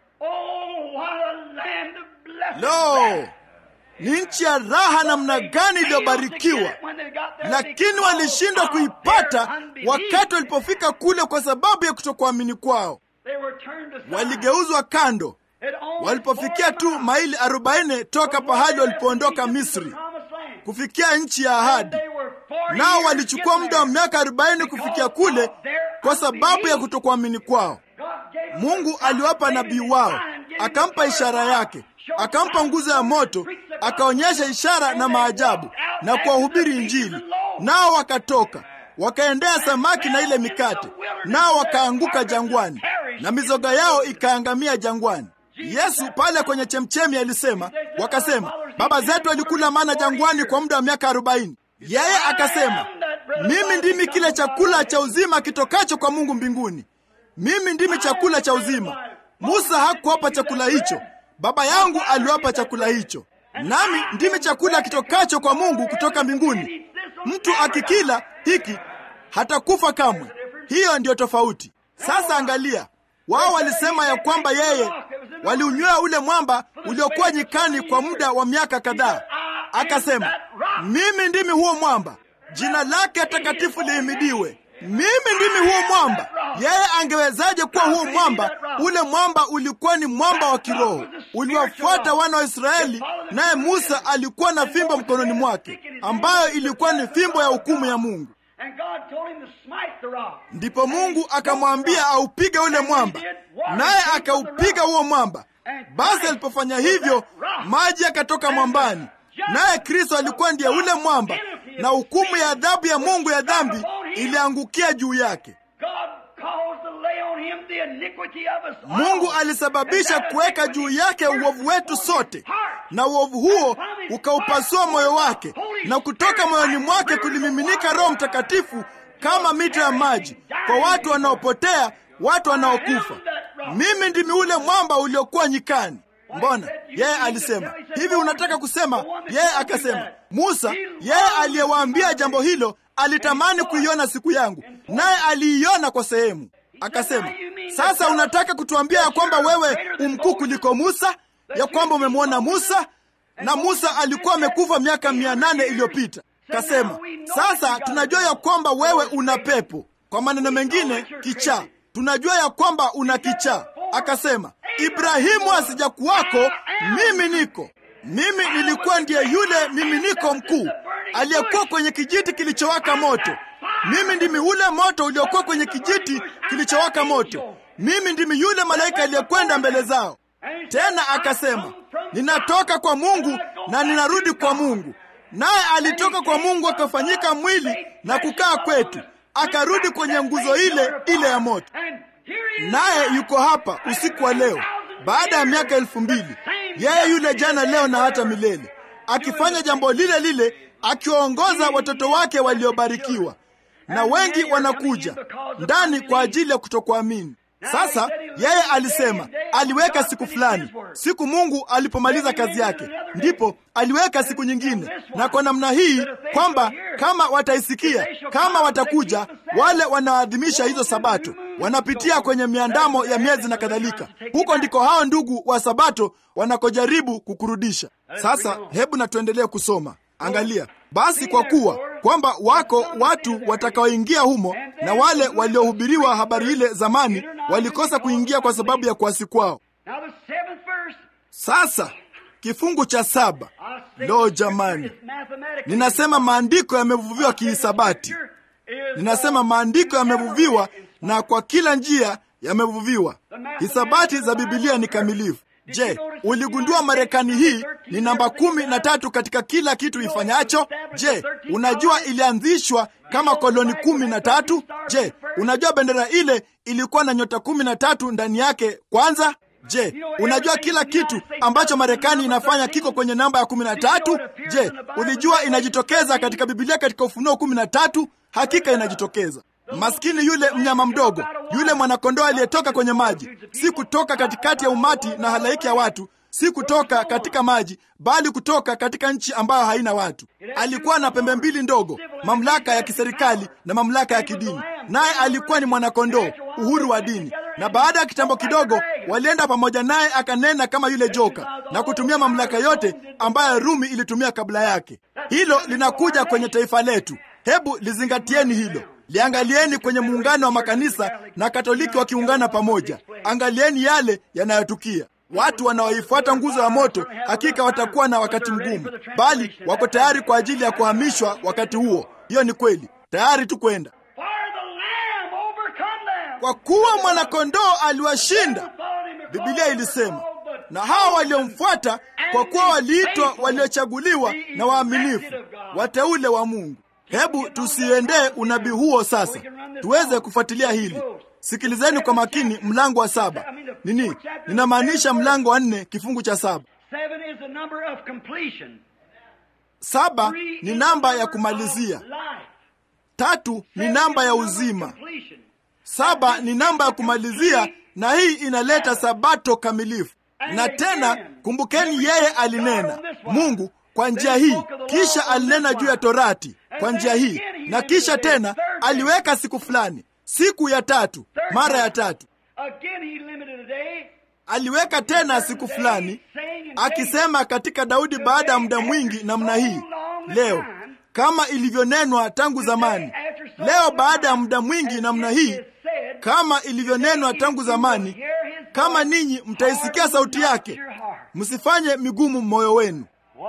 Lo, ni nchi ya raha namna gani iliyobarikiwa! Lakini walishindwa kuipata wakati walipofika kule, kwa sababu ya kutokuamini kwao. Waligeuzwa kando walipofikia tu maili arobaini toka pahali walipoondoka Misri kufikia nchi ya ahadi. Nao walichukua muda wa miaka arobaini kufikia kule kwa sababu ya kutokuamini kwao. Mungu aliwapa nabii wao, akampa ishara yake, akampa nguzo ya moto, akaonyesha ishara na maajabu na kuwahubiri Injili. Nao wakatoka wakaendea samaki na ile mikate, nao wakaanguka jangwani na mizoga yao ikaangamia jangwani. Yesu pale kwenye chemchemi alisema, wakasema baba zetu walikula mana jangwani kwa muda wa miaka arobaini. Yeye akasema, mimi ndimi kile chakula cha uzima kitokacho kwa Mungu mbinguni. Mimi ndimi chakula cha uzima. Musa hakuwapa chakula hicho, baba yangu aliwapa chakula hicho, nami ndimi chakula kitokacho kwa Mungu kutoka mbinguni. Mtu akikila hiki hatakufa kamwe. Hiyo ndiyo tofauti. Sasa angalia, wao walisema ya kwamba yeye waliunywea ule mwamba uliokuwa nyikani kwa muda wa miaka kadhaa. Akasema, mimi ndimi huo mwamba, jina lake takatifu lihimidiwe. Mimi ndimi huo mwamba. Yeye angewezaje kuwa huo mwamba? Ule mwamba ulikuwa ni mwamba wa kiroho, uliwafuata wana wa Israeli, naye Musa alikuwa na fimbo mkononi mwake, ambayo ilikuwa ni fimbo ya hukumu ya Mungu. Ndipo Mungu akamwambia aupige ule mwamba, naye akaupiga huo mwamba. Basi alipofanya hivyo, maji yakatoka mwambani, naye Kristo alikuwa ndiye ule mwamba, na hukumu ya adhabu ya Mungu ya dhambi iliangukia juu yake. Mungu alisababisha kuweka juu yake uovu wetu sote, na uovu huo ukaupasua moyo wake, na kutoka moyoni mwake kulimiminika Roho Mtakatifu kama mito ya maji kwa watu wanaopotea, watu wanaokufa. Mimi ndimi ule mwamba uliokuwa nyikani. Mbona yeye alisema hivi? Unataka kusema yeye akasema, Musa yeye aliyewaambia jambo hilo alitamani kuiona siku yangu, naye aliiona kwa sehemu. Akasema, sasa unataka kutuambia ya kwamba wewe umkuu kuliko Musa, ya kwamba umemwona Musa na Musa alikuwa amekufa miaka mia nane iliyopita. Kasema, sasa tunajua ya kwamba wewe una pepo, kwa maneno mengine kichaa. Tunajua ya kwamba una kichaa. Akasema, Ibrahimu asijakuwako, mimi niko. Mimi nilikuwa ndiye yule mimi niko mkuu aliyekuwa kwenye kijiti kilichowaka moto. Mimi ndimi ule moto uliokuwa kwenye kijiti kilichowaka moto. Mimi ndimi yule malaika aliyekwenda mbele zao. Tena akasema, ninatoka kwa Mungu na ninarudi kwa Mungu. Naye alitoka kwa Mungu akafanyika mwili na kukaa kwetu, akarudi kwenye nguzo ile ile ya moto. Naye yuko hapa usiku wa leo, baada ya miaka elfu mbili, yeye yule jana, leo na hata milele, akifanya jambo lile lile, akiwaongoza watoto wake waliobarikiwa, na wengi wanakuja ndani kwa ajili ya kutokuamini. Sasa yeye alisema aliweka siku fulani, siku Mungu alipomaliza kazi yake, ndipo aliweka siku nyingine, na kwa namna hii kwamba kama wataisikia, kama watakuja, wale wanaadhimisha hizo Sabato wanapitia kwenye miandamo ya miezi na kadhalika. Huko ndiko hao ndugu wa Sabato wanakojaribu kukurudisha. Sasa hebu na tuendelee kusoma. Angalia basi, kwa kuwa kwamba wako watu watakaoingia humo, na wale waliohubiriwa habari ile zamani walikosa kuingia kwa sababu ya kuasi kwao. Sasa kifungu cha saba. Lo, jamani, ninasema maandiko yamevuviwa kihisabati. Ninasema maandiko yamevuviwa na kwa kila njia yamevuviwa. Hisabati za Bibilia ni kamilifu. Je, uligundua Marekani hii ni namba kumi na tatu katika kila kitu ifanyacho? Je, unajua ilianzishwa kama koloni kumi na tatu? Je, unajua bendera ile ilikuwa na nyota kumi na tatu ndani yake kwanza? Je, unajua kila kitu ambacho Marekani inafanya kiko kwenye namba ya kumi na tatu? Je, ulijua inajitokeza katika Bibilia katika Ufunuo kumi na tatu? Hakika inajitokeza. Maskini yule mnyama mdogo, yule mwanakondoo aliyetoka kwenye maji, si kutoka katikati ya umati na halaiki ya watu, si kutoka katika maji, bali kutoka katika nchi ambayo haina watu. Alikuwa na pembe mbili ndogo, mamlaka ya kiserikali na mamlaka ya kidini, naye alikuwa ni mwanakondoo, uhuru wa dini. Na baada ya kitambo kidogo, walienda pamoja naye, akanena kama yule joka na kutumia mamlaka yote ambayo Rumi ilitumia kabla yake. Hilo linakuja kwenye taifa letu. Hebu lizingatieni hilo. Liangalieni kwenye muungano wa makanisa na Katoliki wakiungana pamoja. Angalieni yale yanayotukia. Watu wanaoifuata nguzo ya moto hakika watakuwa na wakati mgumu, bali wako tayari kwa ajili ya kuhamishwa wakati huo. Hiyo ni kweli, tayari tu kwenda, kwa kuwa mwanakondoo aliwashinda. Biblia ilisema, na hawa waliomfuata, kwa kuwa waliitwa, waliochaguliwa na waaminifu, wateule wa Mungu. Hebu tusiendee unabii huo sasa, tuweze kufuatilia hili. Sikilizeni kwa makini, mlango wa saba nini? Ninamaanisha mlango wa nne kifungu cha saba. Saba ni namba ya kumalizia, tatu ni namba ya uzima, saba ni namba ya kumalizia, na hii inaleta sabato kamilifu. Na tena kumbukeni, yeye alinena Mungu kwa njia hii, kisha alinena juu ya Torati kwa njia hii, na kisha tena aliweka siku fulani, siku ya tatu, mara ya tatu aliweka tena siku fulani, akisema katika Daudi baada ya muda mwingi namna hii, leo kama ilivyonenwa tangu zamani. Leo baada ya muda mwingi namna hii, kama ilivyonenwa tangu zamani, kama ninyi mtaisikia sauti yake, msifanye migumu moyo wenu.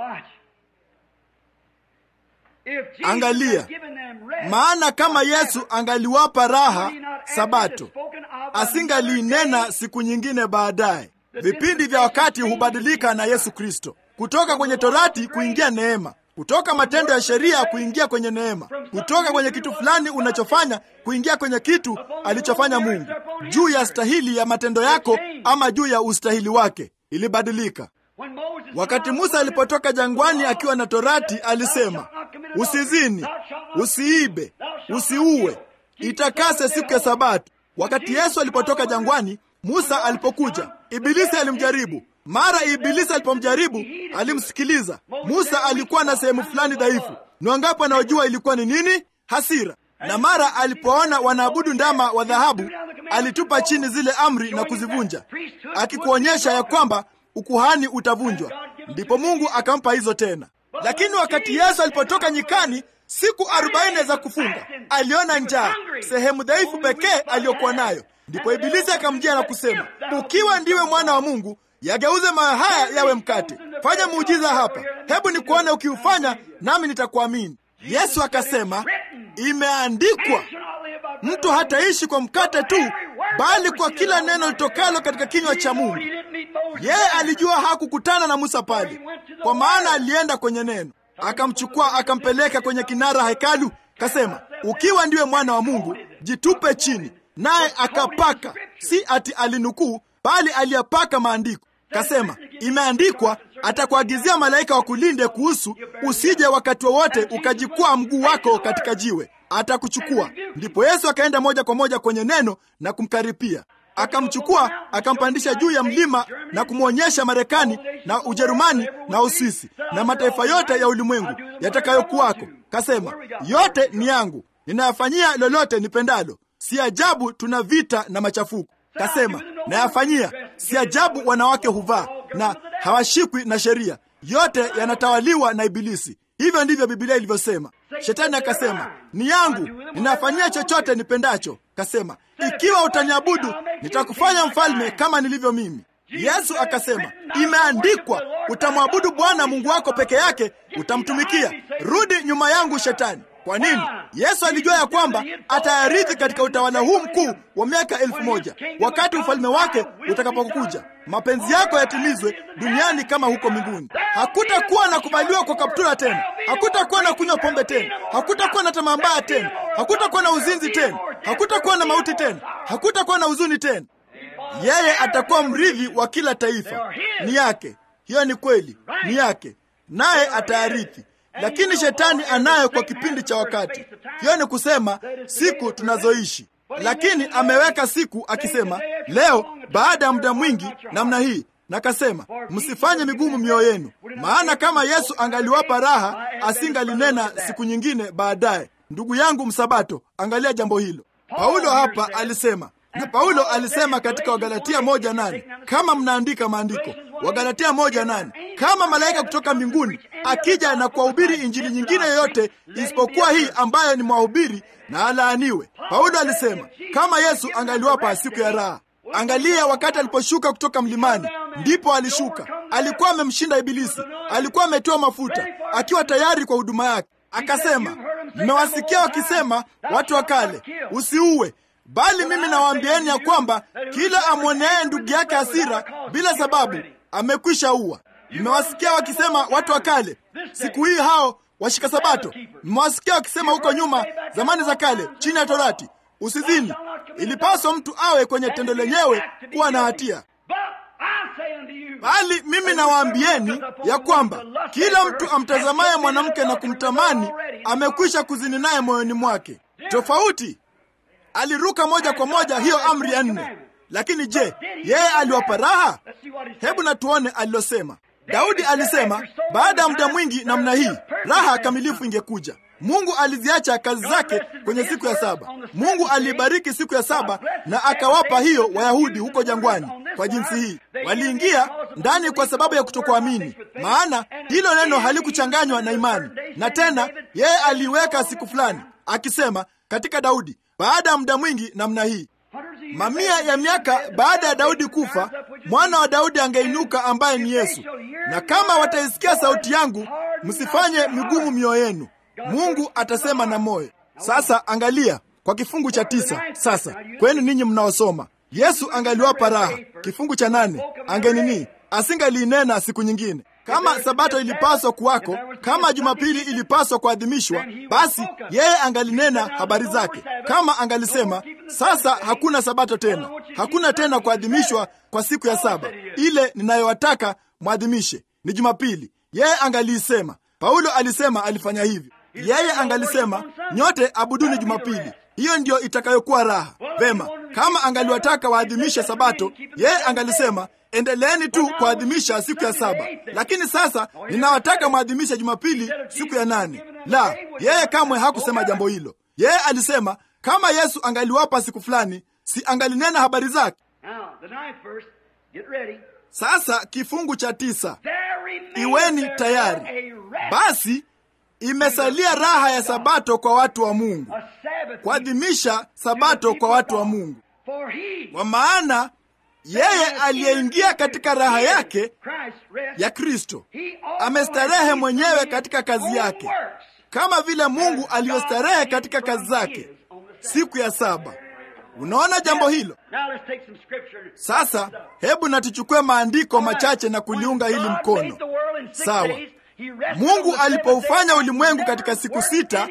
Angalia, maana kama Yesu angaliwapa raha Sabato, asingaliinena siku nyingine baadaye. Vipindi vya wakati hubadilika na Yesu Kristo, kutoka kwenye Torati kuingia neema, kutoka matendo ya sheria kuingia kwenye neema, kutoka kwenye kitu fulani unachofanya kuingia kwenye kitu alichofanya Mungu, juu ya stahili ya matendo yako ama juu ya ustahili wake. Ilibadilika. Wakati Musa alipotoka jangwani akiwa na Torati, alisema usizini, usiibe, usiue, itakase siku ya Sabato. Wakati Yesu alipotoka jangwani, Musa alipokuja, Ibilisi alimjaribu. Mara Ibilisi alipomjaribu, alimsikiliza. Musa alikuwa na sehemu fulani dhaifu. Ni wangapi wanaojua ilikuwa ni nini? Hasira. Na mara alipoona wanaabudu ndama wa dhahabu, alitupa chini zile amri na kuzivunja, akikuonyesha ya kwamba ukuhani utavunjwa. Ndipo Mungu akampa hizo tena. Lakini wakati Yesu alipotoka nyikani siku arobaini za kufunga, aliona njaa, sehemu dhaifu pekee aliyokuwa nayo. Ndipo Ibilisi akamjia na kusema, ukiwa ndiwe mwana wa Mungu, yageuze mawe haya yawe mkate. Fanya muujiza hapa, hebu nikuone ukiufanya, nami nitakuamini. Yesu akasema, imeandikwa, mtu hataishi kwa mkate tu, bali kwa kila neno litokalo katika kinywa cha Mungu. Yeye alijua hakukutana na Musa pale, kwa maana alienda kwenye neno. Akamchukua akampeleka kwenye kinara hekalu, kasema, ukiwa ndiwe mwana wa Mungu, jitupe chini. Naye akapaka, si ati alinukuu, bali aliyapaka maandiko, kasema, imeandikwa, atakuagizia malaika wakulinde kuhusu, usije wakati wowote ukajikwaa mguu wako katika jiwe, atakuchukua. Ndipo Yesu akaenda moja kwa moja kwenye neno na kumkaripia akamchukua akampandisha juu ya mlima na kumwonyesha Marekani na Ujerumani na Uswisi na mataifa yote ya ulimwengu yatakayokuwako. Kasema, yote ni yangu, ninayafanyia lolote nipendalo. Si ajabu tuna vita na machafuko. Kasema, nayafanyia. Si ajabu wanawake huvaa na hawashikwi na sheria. Yote yanatawaliwa na Ibilisi. Hivyo ndivyo Biblia ilivyosema. Shetani akasema, ni yangu, ninafanyia chochote nipendacho. Kasema, ikiwa utaniabudu nitakufanya mfalme kama nilivyo mimi. Yesu akasema, imeandikwa, utamwabudu Bwana Mungu wako peke yake, utamtumikia. Rudi nyuma yangu Shetani. Kwa nini? Yesu alijua ya kwamba atayarithi katika utawala huu mkuu wa miaka elfu moja wakati ufalme wake utakapokuja. Mapenzi yako yatimizwe duniani kama huko mbinguni. Hakutakuwa na kuvaliwa kwa kaptula tena, hakutakuwa na kunywa pombe tena, hakutakuwa na tamaa mbaya tena, hakutakuwa na uzinzi tena, hakutakuwa na mauti tena, hakutakuwa na huzuni tena. Yeye atakuwa mrithi wa kila taifa, ni yake. Hiyo ni kweli, ni yake, naye atayarithi lakini shetani anayo kwa kipindi cha wakati. Hiyo ni kusema siku tunazoishi, lakini ameweka siku akisema, leo baada ya muda mwingi namna hii, na kasema msifanye migumu mioyo yenu, maana kama Yesu angaliwapa raha asingalinena siku nyingine baadaye. Ndugu yangu Msabato, angalia jambo hilo. Paulo hapa alisema na Paulo alisema katika Wagalatia moja nane kama mnaandika maandiko, Wagalatia moja nane kama malaika kutoka mbinguni akija na kuwahubiri injili nyingine yoyote isipokuwa hii ambayo ni mwahubiri, na alaaniwe. Paulo alisema kama Yesu angaliwapa siku ya raha. Angalia, wakati aliposhuka kutoka mlimani, ndipo alishuka, alikuwa amemshinda Ibilisi, alikuwa ametiwa mafuta, akiwa tayari kwa huduma yake. Akasema, mmewasikia wakisema watu wa kale, usiue bali mimi nawaambieni ya kwamba kila amwoneaye ndugu yake hasira bila sababu amekwisha ua. Mmewasikia wakisema watu wa kale, siku hii hao washika Sabato. Mmewasikia wakisema huko nyuma, zamani za kale, chini ya Torati, usizini, ilipaswa mtu awe kwenye tendo lenyewe kuwa na hatia. Bali mimi nawaambieni ya kwamba kila mtu amtazamaye mwanamke na kumtamani amekwisha kuzini naye moyoni mwake. Tofauti aliruka moja kwa moja hiyo amri ya nne. Lakini je, yeye aliwapa raha? Hebu na tuone alilosema. Daudi alisema baada ya muda mwingi namna hii raha kamilifu ingekuja. Mungu aliziacha kazi zake kwenye siku ya saba. Mungu aliibariki siku ya saba na akawapa hiyo Wayahudi huko jangwani. Kwa jinsi hii waliingia ndani kwa sababu ya kutokuamini, maana hilo neno halikuchanganywa na imani. Na tena yeye aliweka siku fulani akisema katika Daudi baada ya muda mwingi namna hii, mamia ya miaka baada ya Daudi kufa, mwana wa Daudi angeinuka ambaye ni Yesu. Na kama wataisikia sauti yangu, msifanye migumu mioyo yenu. Mungu atasema na moyo. Sasa angalia kwa kifungu cha tisa. Sasa kwenu ninyi mnaosoma, Yesu angaliwapa raha. Kifungu cha nane, angenini asingaliinena siku nyingine kama Sabato ilipaswa kuwako, kama Jumapili ilipaswa kuadhimishwa, basi yeye angalinena habari zake. Kama angalisema sasa hakuna Sabato tena, hakuna tena kuadhimishwa kwa siku ya saba, ile ninayowataka mwadhimishe ni Jumapili, yeye angaliisema. Paulo alisema alifanya hivyo. Yeye angalisema nyote abuduni Jumapili, hiyo ndiyo itakayokuwa raha. Vema, kama angaliwataka waadhimishe Sabato, yeye angalisema endeleeni tu kuadhimisha siku ya saba, lakini sasa ninawataka mwadhimishe Jumapili siku ya nane. La, yeye kamwe hakusema jambo hilo. Yeye alisema kama Yesu angaliwapa siku fulani, si angalinena habari zake? Sasa kifungu cha tisa, iweni tayari basi, imesalia raha ya Sabato kwa watu wa Mungu, kuadhimisha Sabato kwa watu wa Mungu, kwa maana yeye aliyeingia katika raha yake ya Kristo amestarehe mwenyewe katika kazi yake, kama vile Mungu aliyostarehe katika kazi zake siku ya saba. Unaona jambo hilo? Sasa hebu na tuchukue maandiko machache na kuliunga hili mkono. Sawa, Mungu alipoufanya ulimwengu katika siku sita,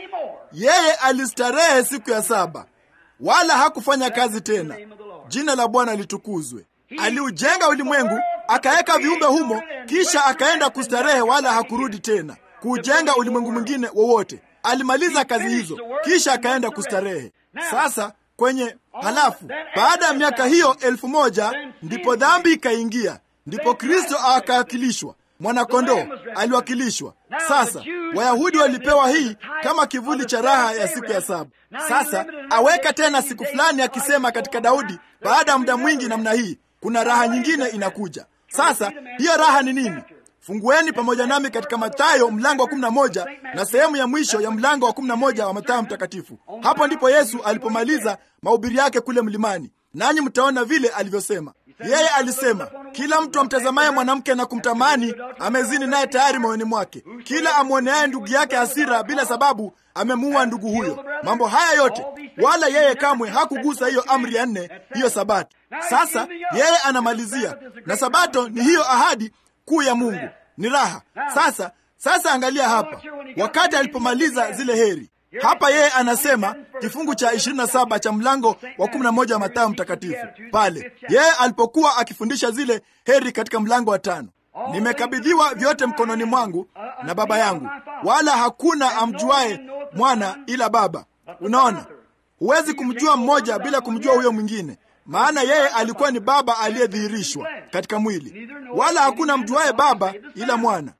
yeye alistarehe siku ya saba, wala hakufanya kazi tena. Jina la Bwana litukuzwe. Aliujenga ulimwengu, akaweka viumbe humo, kisha akaenda kustarehe, wala hakurudi tena kuujenga ulimwengu mwingine wowote. Alimaliza kazi hizo, kisha akaenda kustarehe. Sasa kwenye halafu, baada ya miaka hiyo elfu moja ndipo dhambi ikaingia, ndipo Kristo akawakilishwa mwanakondoo aliwakilishwa. Sasa Wayahudi walipewa hii kama kivuli cha raha ya siku ya saba. Sasa aweka tena siku fulani akisema katika Daudi, baada ya muda mwingi namna hii, kuna raha nyingine inakuja. Sasa hiyo raha ni nini? Fungueni pamoja nami katika Mathayo mlango wa 11 na sehemu ya mwisho ya mlango wa 11 wa Mathayo mtakatifu. Hapo ndipo Yesu alipomaliza mahubiri yake kule mlimani, nanyi mtaona vile alivyosema. Yeye alisema, kila mtu amtazamaye mwanamke na kumtamani amezini naye tayari moyoni mwake. Kila amwoneaye ndugu yake hasira bila sababu amemuua ndugu huyo. Mambo haya yote, wala yeye kamwe hakugusa hiyo amri ya nne, hiyo Sabato. Sasa yeye anamalizia na Sabato ni hiyo ahadi kuu ya Mungu, ni raha. Sasa sasa, angalia hapa, wakati alipomaliza zile heri hapa yeye anasema kifungu cha 27 cha mlango wa 11 wa Mathayo mtakatifu pale yeye alipokuwa akifundisha zile heri katika mlango wa tano, nimekabidhiwa vyote mkononi mwangu na Baba yangu, wala hakuna amjuaye mwana ila Baba. Unaona, huwezi kumjua mmoja bila kumjua huyo mwingine, maana yeye alikuwa ni Baba aliyedhihirishwa katika mwili, wala hakuna mjuaye Baba ila mwana.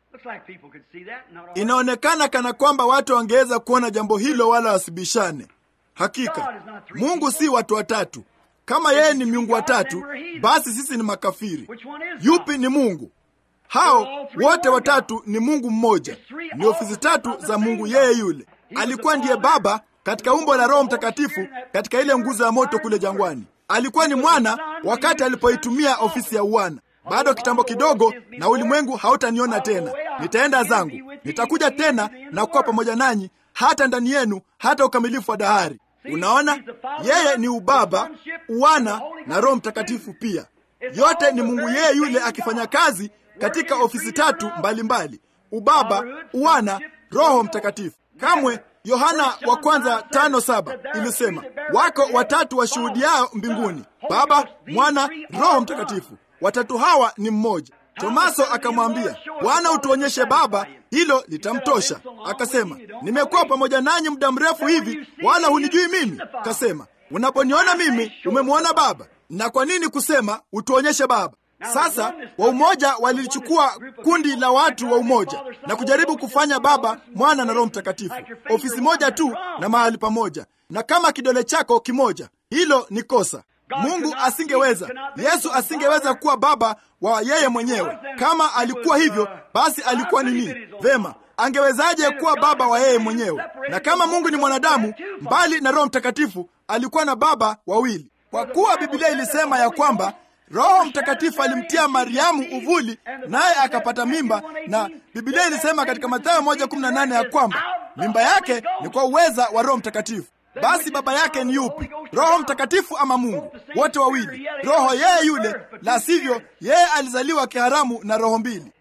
Inaonekana kana kwamba watu wangeweza kuona jambo hilo wala wasibishane. Hakika Mungu si watu watatu. Kama yeye ni miungu watatu, basi sisi ni makafiri. Yupi ni Mungu? Hao wote watatu ni Mungu mmoja, ni ofisi tatu za Mungu yeye yule. Alikuwa ndiye Baba katika umbo la Roho Mtakatifu katika ile nguzo ya moto kule jangwani. Alikuwa ni mwana wakati alipoitumia ofisi ya uwana. Bado kitambo kidogo, na ulimwengu hautaniona tena. Nitaenda zangu, nitakuja tena na kuwa pamoja nanyi hata ndani yenu, hata ukamilifu wa dahari. Unaona, yeye ni ubaba, uwana na Roho Mtakatifu pia. Yote ni Mungu yeye yule akifanya kazi katika ofisi tatu mbalimbali mbali. Ubaba, uwana, Roho Mtakatifu. Kamwe Yohana wa kwanza tano saba ilisema wako watatu washuhudiao mbinguni, Baba, Mwana, Roho Mtakatifu. Watatu hawa ni mmoja. Tomaso akamwambia, Bwana, utuonyeshe Baba, hilo litamtosha. Akasema, nimekuwa pamoja nanyi muda mrefu hivi, wala hunijui mimi? Kasema, unaponiona mimi umemwona Baba. Na kwa nini kusema utuonyeshe Baba? Sasa wa umoja walilichukua kundi la watu wa umoja na kujaribu kufanya Baba, Mwana na Roho Mtakatifu ofisi moja tu na mahali pamoja, na kama kidole chako kimoja. Hilo ni kosa. Mungu asingeweza, Yesu asingeweza kuwa baba wa yeye mwenyewe. Kama alikuwa hivyo, basi alikuwa nini? Vema, angewezaje kuwa baba wa yeye mwenyewe? Na kama Mungu ni mwanadamu, mbali na Roho Mtakatifu, alikuwa na baba wawili, kwa kuwa Biblia ilisema ya kwamba Roho Mtakatifu alimtia Mariamu uvuli naye akapata mimba, na Biblia ilisema katika Mathayo 1:18 ya kwamba mimba yake ni kwa uweza wa Roho Mtakatifu. Basi baba yake ni yupi? Roho Mtakatifu ama Mungu? Wote wawili, roho yeye yule, la sivyo yeye alizaliwa kiharamu na roho mbili.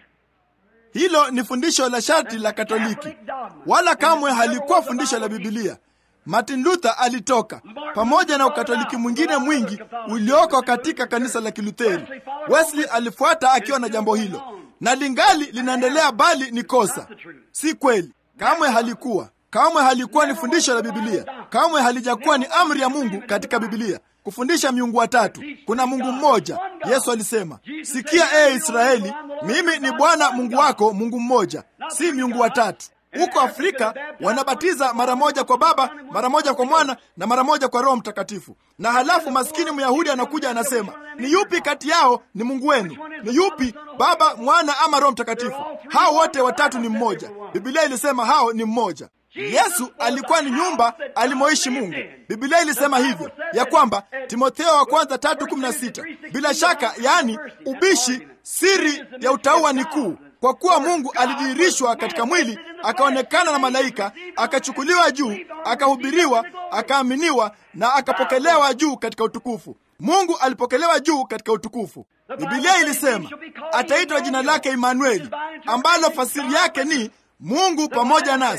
Hilo ni fundisho la sharti la Katoliki, wala kamwe halikuwa fundisho la Bibilia. Martin Luther alitoka pamoja na ukatoliki mwingine mwingi ulioko katika kanisa la Kilutheri. Wesley alifuata akiwa na jambo hilo, na lingali linaendelea, bali ni kosa, si kweli. Kamwe halikuwa kamwe halikuwa ni fundisho la Bibilia. Kamwe halijakuwa ni amri ya Mungu katika Bibilia kufundisha miungu watatu. Kuna Mungu mmoja. Yesu alisema, sikia ee Israeli, mimi ni Bwana Mungu wako, Mungu mmoja, si miungu watatu. Huko Afrika wanabatiza mara moja kwa Baba, mara moja kwa Mwana na mara moja kwa Roho Mtakatifu. Na halafu maskini Myahudi anakuja anasema, ni yupi kati yao ni Mungu wenu? Ni yupi, Baba, Mwana ama Roho Mtakatifu? Hao wote watatu ni mmoja. Biblia ilisema hao ni mmoja. Yesu alikuwa ni nyumba alimoishi Mungu. Biblia ilisema hivyo ya kwamba Timotheo wa kwanza tatu kumi na sita. Bila shaka, yaani ubishi, siri ya utauwa ni kuu, kwa kuwa Mungu alidhihirishwa katika mwili, akaonekana na malaika, akachukuliwa juu, akahubiriwa, akaaminiwa na akapokelewa juu katika utukufu. Mungu alipokelewa juu katika utukufu. Biblia ilisema ataitwa jina lake Imanueli, ambalo fasiri yake ni Mungu pamoja nasi.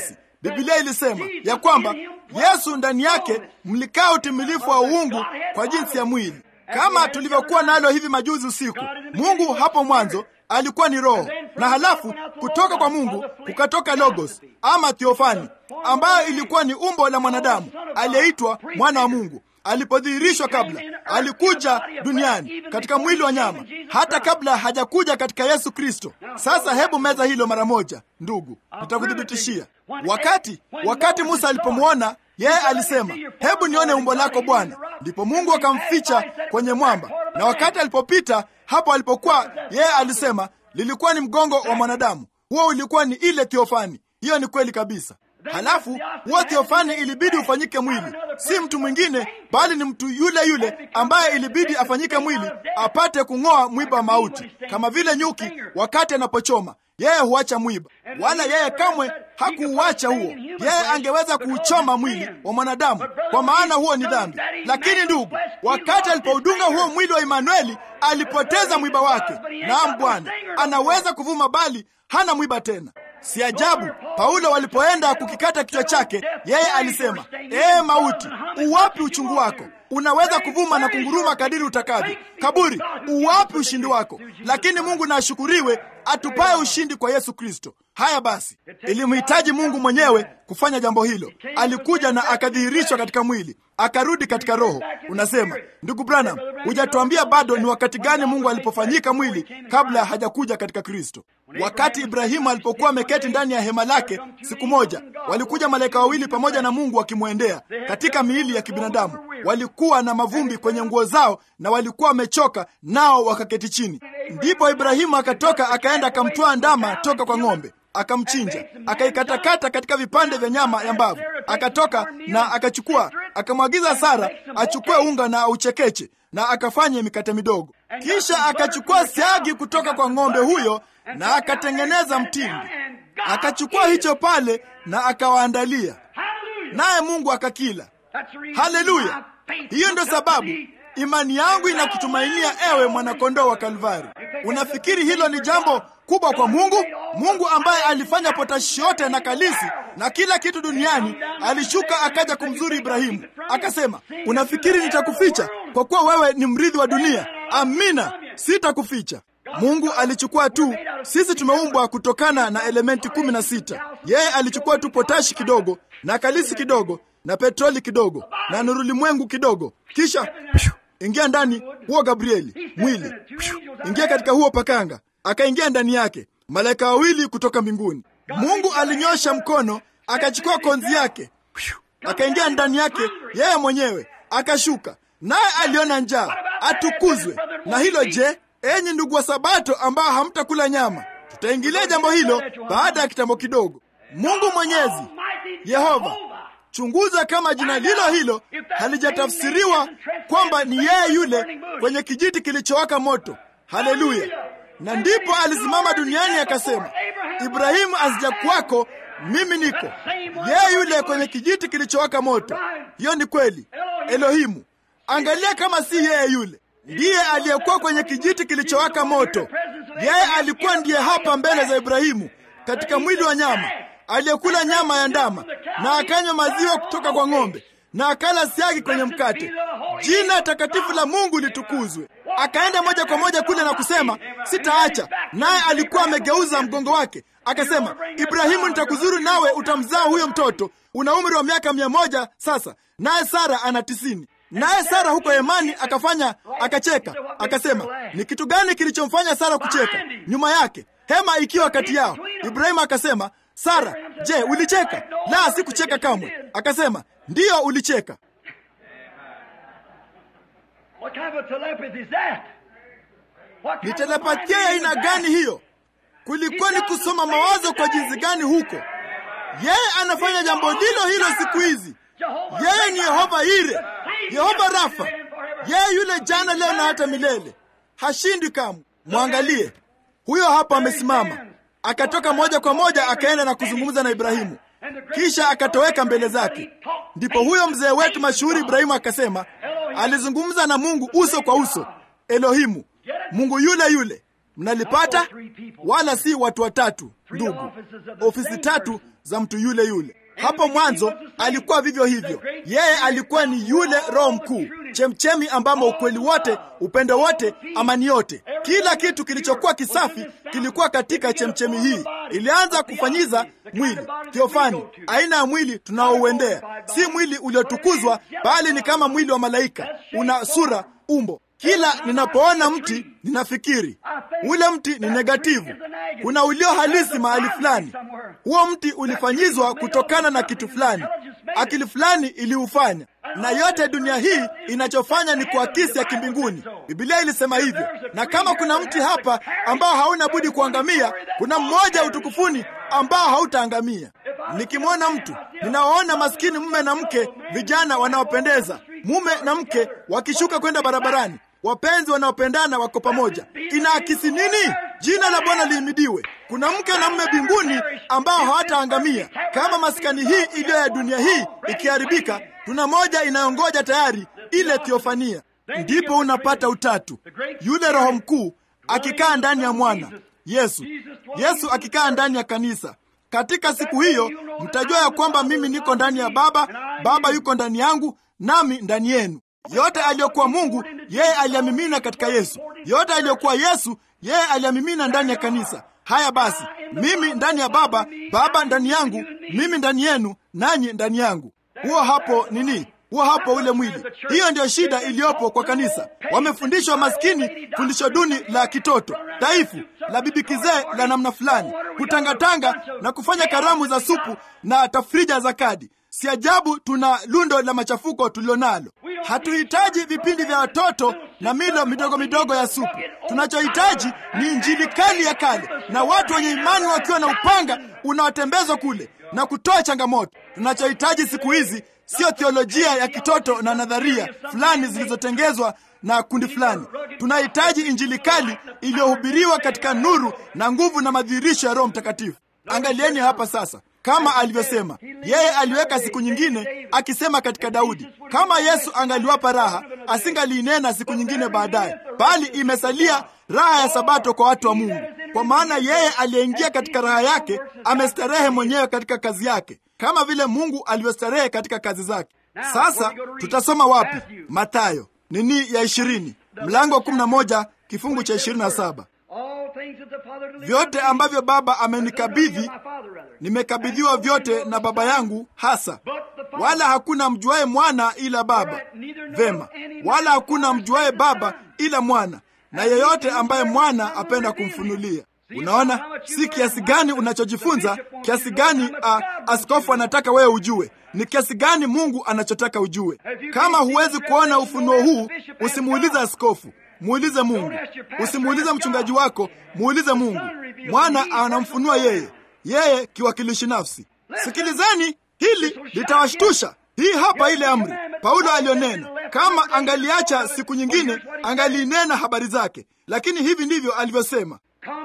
Biblia ilisema ya kwamba Yesu ndani yake mlikaa utimilifu wa uungu kwa jinsi ya mwili, kama tulivyokuwa nalo hivi majuzi usiku. Mungu hapo mwanzo alikuwa ni Roho, na halafu kutoka kwa Mungu kukatoka Logos ama Theofani, ambayo ilikuwa ni umbo la mwanadamu aliyeitwa mwana wa Mungu. Alipodhihirishwa kabla, alikuja duniani katika mwili wa nyama, hata kabla hajakuja katika Yesu Kristo. Sasa hebu meza hilo mara moja, ndugu, nitakuthibitishia. Wakati wakati Musa alipomwona yeye alisema, hebu nione umbo lako Bwana. Ndipo Mungu akamficha kwenye mwamba, na wakati alipopita hapo alipokuwa yeye alisema lilikuwa ni mgongo wa mwanadamu. Huo ulikuwa ni ile Theofani. Hiyo ni kweli kabisa. Halafu huo Theofani ilibidi ufanyike mwili, si mtu mwingine, bali ni mtu yule yule ambaye ilibidi afanyike mwili apate kung'oa mwiba wa mauti, kama vile nyuki wakati anapochoma yeye huacha mwiba, wala yeye kamwe hakuuacha huo. Yeye angeweza kuuchoma mwili wa mwanadamu, kwa maana huo ni dhambi. Lakini ndugu, wakati alipoudunga huo mwili wa Imanueli, alipoteza mwiba wake. Naam, Bwana anaweza kuvuma, bali hana mwiba tena. Si ajabu Paulo walipoenda kukikata kichwa chake, yeye alisema, ee mauti, uwapi uchungu wako? Unaweza kuvuma na kunguruma kadiri utakavyo. Kaburi, uwapi ushindi wako? Lakini Mungu na ashukuriwe, atupaye ushindi kwa Yesu Kristo. Haya basi, ilimhitaji Mungu mwenyewe kufanya jambo hilo. Alikuja na akadhihirishwa katika mwili, akarudi katika roho. Unasema, ndugu Branham, hujatuambia bado ni wakati gani Mungu alipofanyika mwili kabla hajakuja katika Kristo. Wakati Ibrahimu alipokuwa ameketi ndani ya hema lake, siku moja walikuja malaika wawili pamoja na Mungu wakimwendea katika miili ya kibinadamu. Walikuwa na mavumbi kwenye nguo zao na walikuwa wamechoka, nao wakaketi chini. Ndipo Ibrahimu akatoka akaenda akamtwaa ndama toka kwa ng'ombe akamchinja akaikatakata katika vipande vya nyama ya mbavu. Akatoka na akachukua, akamwagiza Sara achukue unga na auchekeche na akafanye mikate midogo. Kisha akachukua siagi kutoka kwa ng'ombe huyo na akatengeneza mtindi, akachukua hicho pale na akawaandalia, naye Mungu akakila. Haleluya! Hiyo ndo sababu imani yangu inakutumainia ewe mwanakondoo wa Kalvari. Unafikiri hilo ni jambo kubwa kwa Mungu? Mungu ambaye alifanya potashi yote na kalisi na kila kitu duniani, alishuka akaja kumzuri Ibrahimu akasema, unafikiri nitakuficha kwa kuwa wewe ni mrithi wa dunia? Amina, sitakuficha. Mungu alichukua tu, sisi tumeumbwa kutokana na elementi kumi na sita. Yeye alichukua tu potashi kidogo na kalisi kidogo na petroli kidogo na nurulimwengu kidogo, kisha pshu, ingia ndani huo Gabrieli mwili pshu, ingia katika huo pakanga, akaingia ndani yake malaika wawili kutoka mbinguni. Mungu alinyosha mkono akachukua konzi yake pshu, akaingia ndani yake yeye mwenyewe akashuka, naye aliona njaa. Atukuzwe na hilo. Je, enyi ndugu wa Sabato ambao hamtakula nyama, tutaingilia jambo hilo baada ya kitambo kidogo. Mungu Mwenyezi Yehova Chunguza kama jina lilo hilo halijatafsiriwa kwamba ni yeye yule kwenye kijiti kilichowaka moto. Haleluya! Na ndipo alisimama duniani akasema, Ibrahimu asijakuwako, mimi niko. Yeye yule kwenye kijiti kilichowaka moto. Hiyo ni kweli. Elohimu, angalia kama si yeye yule ndiye aliyekuwa kwenye kijiti kilichowaka moto. Yeye alikuwa ndiye hapa mbele za Ibrahimu katika mwili wa nyama aliyekula nyama ya ndama na akanywa maziwa kutoka kwa ng'ombe na akala siagi kwenye mkate. Jina takatifu la Mungu litukuzwe. Akaenda moja kwa moja kule na kusema sitaacha. Naye alikuwa amegeuza mgongo wake akasema, Ibrahimu, nitakuzuru nawe utamzaa huyo mtoto. Una umri wa miaka mia moja sasa, naye Sara ana tisini. Naye Sara huko Hemani akafanya akacheka, akasema, ni kitu gani kilichomfanya Sara kucheka? Nyuma yake hema ikiwa kati yao. Ibrahimu akasema Sara, je, ulicheka? La, sikucheka kamwe. Akasema, ndiyo ulicheka. Ni telepathia ya aina gani hiyo? Kulikuwa ni kusoma mawazo kwa jinsi gani huko? Yeye anafanya jambo lilo hilo siku hizi. Yeye ni Yehova Ire, Yehova Rafa, yeye yule jana, leo na hata milele, hashindi kamwe. Mwangalie huyo hapa amesimama akatoka moja kwa moja akaenda na kuzungumza na Ibrahimu, kisha akatoweka mbele zake. Ndipo huyo mzee wetu mashuhuri Ibrahimu akasema alizungumza na Mungu uso kwa uso. Elohimu, Mungu yule yule. Mnalipata? Wala si watu watatu, ndugu, ofisi tatu za mtu yule yule. Hapo mwanzo alikuwa vivyo hivyo. Yeye alikuwa ni yule Roho mkuu, chemchemi ambamo ukweli wote, upendo wote, amani yote, kila kitu kilichokuwa kisafi kilikuwa katika chemchemi hii. Ilianza kufanyiza mwili theofani, aina ya mwili tunaouendea, si mwili uliotukuzwa, bali ni kama mwili wa malaika, una sura, umbo kila ninapoona mti ninafikiri ule mti ni negativu. Kuna ulio halisi mahali fulani. Huo mti ulifanyizwa kutokana na kitu fulani, akili fulani iliufanya, na yote dunia hii inachofanya ni kuakisi ya kimbinguni. Biblia ilisema hivyo, na kama kuna mti hapa ambao hauna budi kuangamia, kuna mmoja utukufuni ambao hautaangamia. Nikimwona mtu, ninawaona maskini mume na mke, vijana wanaopendeza, mume na mke wakishuka kwenda barabarani wapenzi wanaopendana wako pamoja. Inaakisi nini? Jina la Bwana lihimidiwe. Kuna mke na mume mbinguni ambao hawataangamia. Kama maskani hii iliyo ya dunia hii ikiharibika, tuna moja inayongoja tayari, ile theofania. Ndipo unapata utatu, yule Roho mkuu akikaa ndani ya mwana Yesu, Yesu akikaa ndani ya kanisa. Katika siku hiyo mtajua ya kwamba mimi niko ndani ya Baba, Baba yuko ndani yangu, nami ndani yenu. Yote aliyokuwa Mungu yeye aliyamimina katika Yesu. Yote aliyokuwa Yesu yeye aliyamimina ndani ya kanisa. Haya basi, mimi ndani ya Baba, Baba ndani yangu, mimi ndani yenu, nanyi ndani yangu. Huo hapo nini? Huo hapo ule mwili. Hiyo ndiyo shida iliyopo kwa kanisa. Wamefundishwa maskini, fundisho duni la kitoto dhaifu la bibi kizee la namna fulani, kutangatanga na kufanya karamu za supu na tafrija za kadi. Si ajabu tuna lundo la machafuko tulilonalo. Hatuhitaji vipindi vya watoto na milo midogo midogo ya supu. Tunachohitaji ni injili kali ya kale na watu wenye imani wakiwa na upanga unaotembezwa kule na kutoa changamoto. Tunachohitaji siku hizi sio theolojia ya kitoto na nadharia fulani zilizotengezwa na kundi fulani. Tunahitaji injili kali iliyohubiriwa katika nuru na nguvu na madhihirisho ya Roho Mtakatifu. Angalieni hapa sasa kama alivyosema yeye, aliweka siku nyingine, akisema katika Daudi, kama Yesu angaliwapa raha, asingaliinena siku nyingine baadaye, bali imesalia raha ya Sabato kwa watu wa Mungu, kwa maana yeye aliyeingia katika raha yake amestarehe mwenyewe katika kazi yake, kama vile Mungu alivyostarehe katika kazi zake. Sasa tutasoma wapi? Mathayo nini ya ishirini, mlango wa kumi na moja kifungu cha ishirini na saba vyote ambavyo Baba amenikabidhi nimekabidhiwa vyote na Baba yangu hasa, wala hakuna mjuaye mwana ila Baba. Vema, wala hakuna mjuaye Baba ila mwana, na yeyote ambaye mwana apenda kumfunulia. Unaona, si kiasi gani unachojifunza, kiasi gani a, askofu anataka wewe ujue, ni kiasi gani Mungu anachotaka ujue. Kama huwezi kuona ufunuo huu, usimuulize askofu, muulize Mungu. Usimuulize mchungaji wako, muulize Mungu. Mwana anamfunua yeye, yeye kiwakilishi nafsi. Sikilizeni, hili litawashtusha. Hii hapa ile amri Paulo aliyonena. Kama angaliacha siku nyingine, angalinena habari zake, lakini hivi ndivyo alivyosema: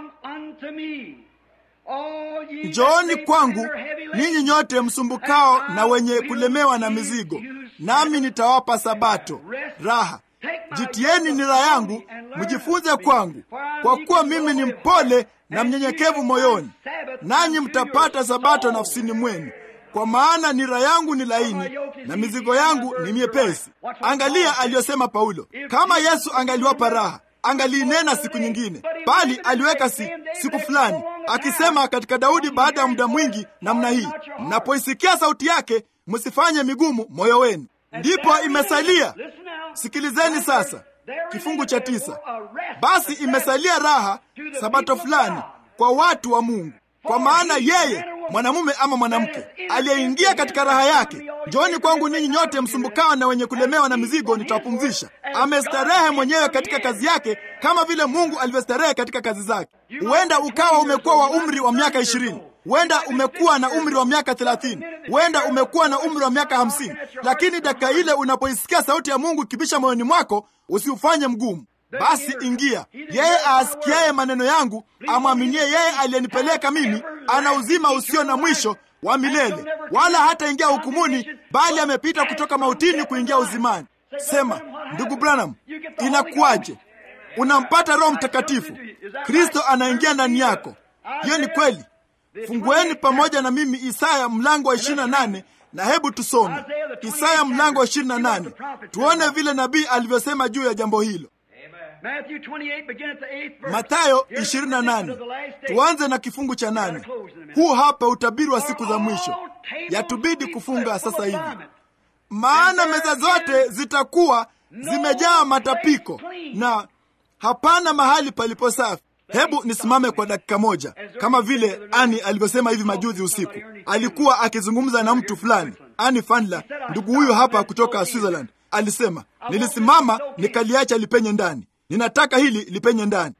Njooni kwangu ninyi nyote msumbukao na wenye kulemewa na mizigo, nami nitawapa sabato, raha. Jitieni nira yangu, mjifunze kwangu, kwa kuwa mimi ni mpole na mnyenyekevu moyoni, nanyi mtapata sabato nafsini mwenu, kwa maana nira yangu ni laini na mizigo yangu ni miepesi. Angalia aliyosema Paulo. Kama Yesu angaliwapa raha angaliinena siku nyingine, bali aliweka si, siku fulani, akisema katika Daudi baada ya muda mwingi namna hii, mnapoisikia sauti yake msifanye migumu moyo wenu. Ndipo imesalia, sikilizeni sasa, kifungu cha tisa, basi imesalia raha sabato fulani kwa watu wa Mungu, kwa maana yeye mwanamume ama mwanamke aliyeingia katika raha yake. Njooni kwangu ninyi nyote msumbukao na wenye kulemewa na mizigo, nitawapumzisha. Amestarehe mwenyewe katika kazi yake, kama vile Mungu alivyostarehe katika kazi zake. Huenda ukawa umekuwa wa umri wa miaka ishirini, huenda umekuwa na umri wa miaka thelathini, huenda umekuwa na umri wa miaka hamsini, lakini dakika ile unapoisikia sauti ya Mungu ikibisha moyoni mwako, usiufanye mgumu. Basi ingia. Yeye aasikiaye maneno yangu, amwaminie yeye aliyenipeleka mimi, ana uzima usio na mwisho wa milele, wala hataingia hukumuni, bali amepita kutoka mautini kuingia uzimani. Sema, ndugu Branham, inakuwaje? Unampata Roho Mtakatifu, Kristo anaingia ndani yako. Hiyo ni kweli. Fungueni pamoja na mimi Isaya mlango wa 28 na hebu tusome Isaya mlango wa 28 tuone vile nabii alivyosema juu ya jambo hilo. Mathayo 28 tuanze na kifungu cha nane. Huu hapa utabiri wa siku za mwisho, yatubidi kufunga sasa hivi, maana meza zote zitakuwa zimejaa matapiko na hapana mahali palipo safi. Hebu nisimame kwa dakika moja, kama vile Ani alivyosema hivi majuzi usiku. Alikuwa akizungumza na mtu fulani, Ani Fandler, ndugu huyu hapa kutoka Switzerland. Alisema, nilisimama nikaliacha lipenye ndani, ninataka hili lipenye ndani.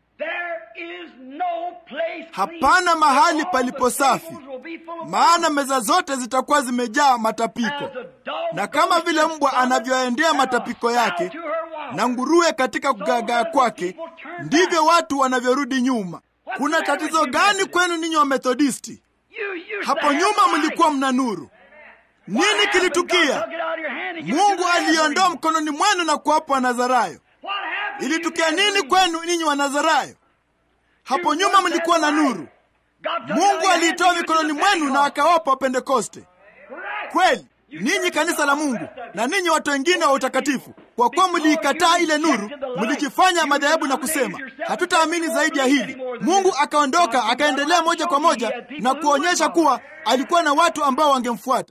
Hapana mahali palipo safi, maana meza zote zitakuwa zimejaa matapiko, na kama vile mbwa anavyoendea matapiko yake na nguruwe katika kugagaa kwake, ndivyo watu wanavyorudi nyuma. Kuna tatizo gani kwenu ninyi wa Methodisti? Hapo nyuma mlikuwa mna nuru. Nini kilitukia? Mungu aliondoa mkononi mwenu na kuwapa Wanazarayo. Ilitukia nini kwenu ninyi Wanazarayo? Hapo nyuma mlikuwa na nuru. Mungu aliitoa mikononi mwenu na akawapa Wapentekoste. Kweli ninyi kanisa la Mungu na ninyi watu wengine wa utakatifu, kwa kuwa mliikataa ile nuru, mlijifanya madhehebu na kusema hatutaamini zaidi ya hili. Mungu akaondoka akaendelea moja kwa moja na kuonyesha kuwa alikuwa na watu ambao wangemfuata.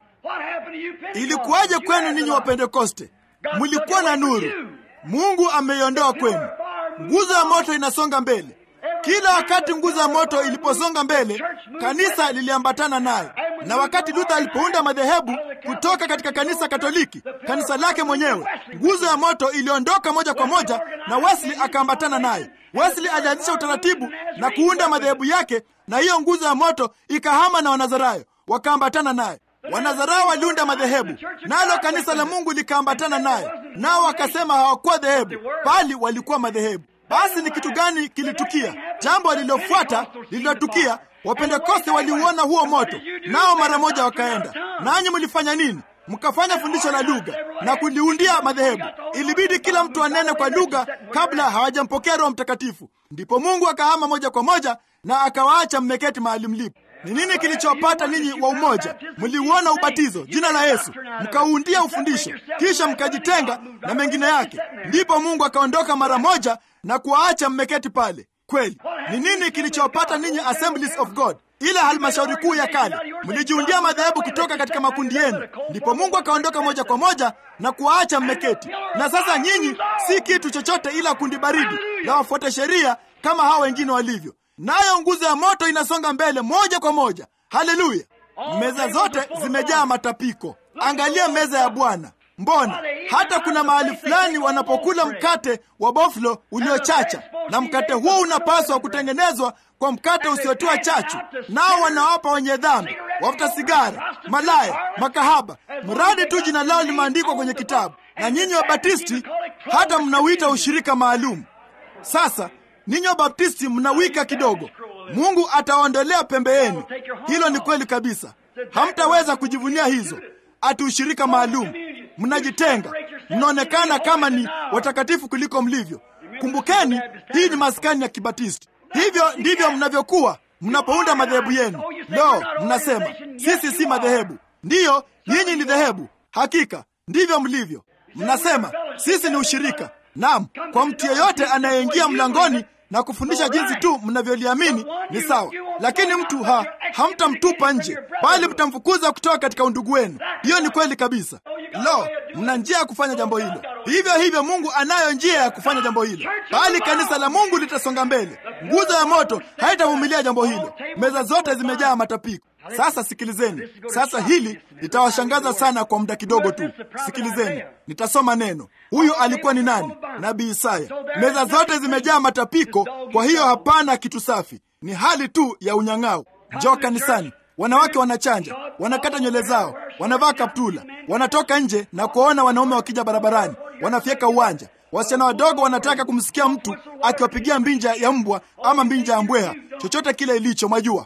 Ilikuwaje kwenu ninyi wa Pentekoste? Mlikuwa na nuru, Mungu ameiondoa kwenu. Nguzo ya moto inasonga mbele. Kila wakati nguzo ya moto iliposonga mbele, kanisa liliambatana nayo. Na wakati Luther alipounda madhehebu kutoka katika kanisa Katoliki, kanisa lake mwenyewe, nguzo ya moto iliondoka moja kwa moja, na Wesley akaambatana naye. Wesley alianzisha utaratibu na kuunda madhehebu yake, na hiyo nguzo ya moto ikahama na Wanazarayo wakaambatana naye. Wanazarayo waliunda madhehebu, nalo kanisa la Mungu likaambatana naye, nao wakasema hawakuwa dhehebu, bali walikuwa madhehebu. Basi ni kitu gani kilitukia? Jambo lililofuata lililotukia, Wapentekoste waliuona huo moto, nao mara moja wakaenda. Nanyi mlifanya nini? Mkafanya fundisho la lugha na kuliundia madhehebu. Ilibidi kila mtu anene kwa lugha kabla hawajampokea Roho Mtakatifu. Ndipo Mungu akahama moja kwa moja na akawaacha mmeketi mahali mlipo. Ni nini kilichowapata ninyi wa umoja? Mliuona ubatizo, jina la Yesu, mkauundia ufundisho, kisha mkajitenga na mengine yake. Ndipo Mungu akaondoka mara moja na kuwaacha mmeketi pale. Kweli, ni nini kilichowapata ninyi Assemblies of God, ile halmashauri kuu ya kale? Mlijiundia madhehebu kutoka katika makundi yenu, ndipo Mungu akaondoka moja kwa moja na kuwaacha mmeketi. Na sasa nyinyi si kitu chochote ila kundi baridi la wafuata sheria kama hao wengine walivyo nayo nguzo ya moto inasonga mbele moja kwa moja. Haleluya! Meza zote zimejaa matapiko. Angalia meza ya Bwana. Mbona hata kuna mahali fulani wanapokula mkate wa boflo uliochacha, na mkate huo unapaswa kutengenezwa kwa mkate usiotiwa chachu, nao wanawapa wenye dhambi, wafuta sigara, malaya, makahaba, mradi tu jina lao limeandikwa kwenye kitabu. Na nyinyi Wabatisti hata mnauita ushirika maalum. Sasa ninyi Wabaptisti mnawika kidogo. Mungu ataondolea pembe yenu. Hilo ni kweli kabisa, hamtaweza kujivunia hizo ati ushirika maalum. Mnajitenga, mnaonekana kama ni watakatifu kuliko mlivyo. Kumbukeni, hii ni maskani ya Kibatisti. Hivyo ndivyo mnavyokuwa mnapounda madhehebu yenu. Lo, mnasema sisi si madhehebu. Ndiyo, nyinyi ni dhehebu. Hakika ndivyo mlivyo. Mnasema sisi ni ushirika. Naam, kwa mtu yeyote anayeingia mlangoni na kufundisha jinsi tu mnavyoliamini ni sawa, lakini mtu ha hamtamtupa nje, bali mtamfukuza kutoka katika undugu wenu. Hiyo ni kweli kabisa. Lo, mna njia ya kufanya jambo hilo. Hivyo hivyo Mungu anayo njia ya kufanya jambo hilo, bali kanisa la Mungu litasonga mbele. Nguzo ya moto haitavumilia jambo hilo. Meza zote zimejaa matapiko. Sasa sikilizeni, sasa hili litawashangaza sana kwa muda kidogo tu. Sikilizeni, nitasoma neno. Huyu alikuwa ni nani? Nabii Isaya. Meza zote zimejaa matapiko, kwa hiyo hapana kitu safi, ni hali tu ya unyang'au. Njoo kanisani, wanawake wanachanja, wanakata nywele zao, wanavaa kaptula, wanatoka nje na kuwaona wanaume wakija barabarani, wanafyeka uwanja. Wasichana wadogo wanataka kumsikia mtu akiwapigia mbinja ya mbwa ama mbinja ya mbweha, chochote kile ilicho, mwajua.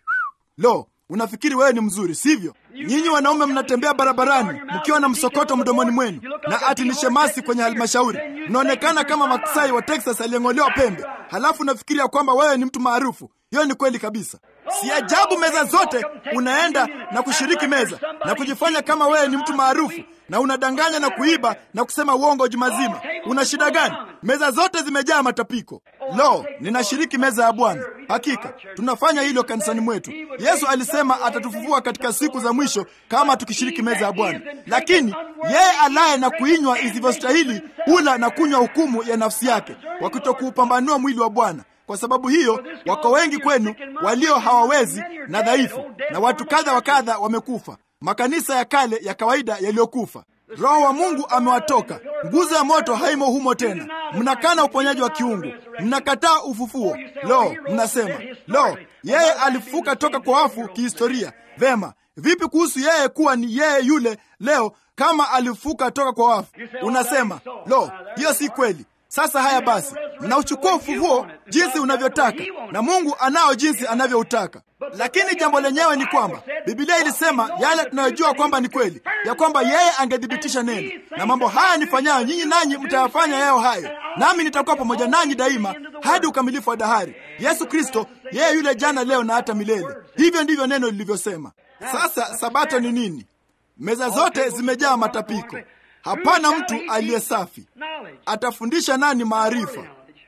Lo, unafikiri wewe ni mzuri, sivyo? Nyinyi wanaume mnatembea barabarani mkiwa na msokoto mdomoni mwenu na ati ni shemasi kwenye halmashauri, mnaonekana kama maksai wa Texas aliyeng'olewa pembe, halafu unafikiria kwamba wewe ni mtu maarufu. Hiyo ni kweli kabisa. Si ajabu meza zote unaenda na kushiriki meza na kujifanya kama wewe ni mtu maarufu na unadanganya na kuiba na kusema uongo juma zima. Una shida gani? Meza zote zimejaa matapiko. Lo, ninashiriki meza ya Bwana. Hakika tunafanya hilo kanisani mwetu. Yesu alisema atatufufua katika siku za mwisho kama tukishiriki meza ya Bwana. Lakini yeye alaye na kuinywa isivyostahili hula na kunywa hukumu ya nafsi yake, kwa kutokuupambanua mwili wa Bwana. Kwa sababu hiyo wako wengi kwenu walio hawawezi na dhaifu, na watu kadha wa kadha wamekufa, makanisa ya kale ya kawaida yaliyokufa. Roho wa Mungu amewatoka, nguzo ya moto haimo humo tena. Mnakana uponyaji wa kiungu, mnakataa ufufuo. Lo, mnasema lo, yeye alifufuka toka kwa wafu kihistoria. Vema, vipi kuhusu yeye kuwa ni yeye yule leo kama alifufuka toka kwa wafu? Unasema lo, hiyo si kweli. Sasa haya basi, mnauchukua ufufuo jinsi unavyotaka na Mungu anao jinsi anavyoutaka. Lakini jambo lenyewe ni kwamba Biblia ilisema yale tunayojua kwamba ni kweli, ya kwamba yeye angethibitisha neno, na mambo haya nifanyayo nyinyi nanyi mtayafanya yayo hayo, nami nitakuwa pamoja nanyi daima hadi ukamilifu wa dahari. Yesu Kristo yeye yule jana, leo na hata milele. Hivyo ndivyo neno lilivyosema. Sasa sabato ni nini? Meza zote zimejaa matapiko. Hapana mtu aliye safi. Atafundisha nani maarifa?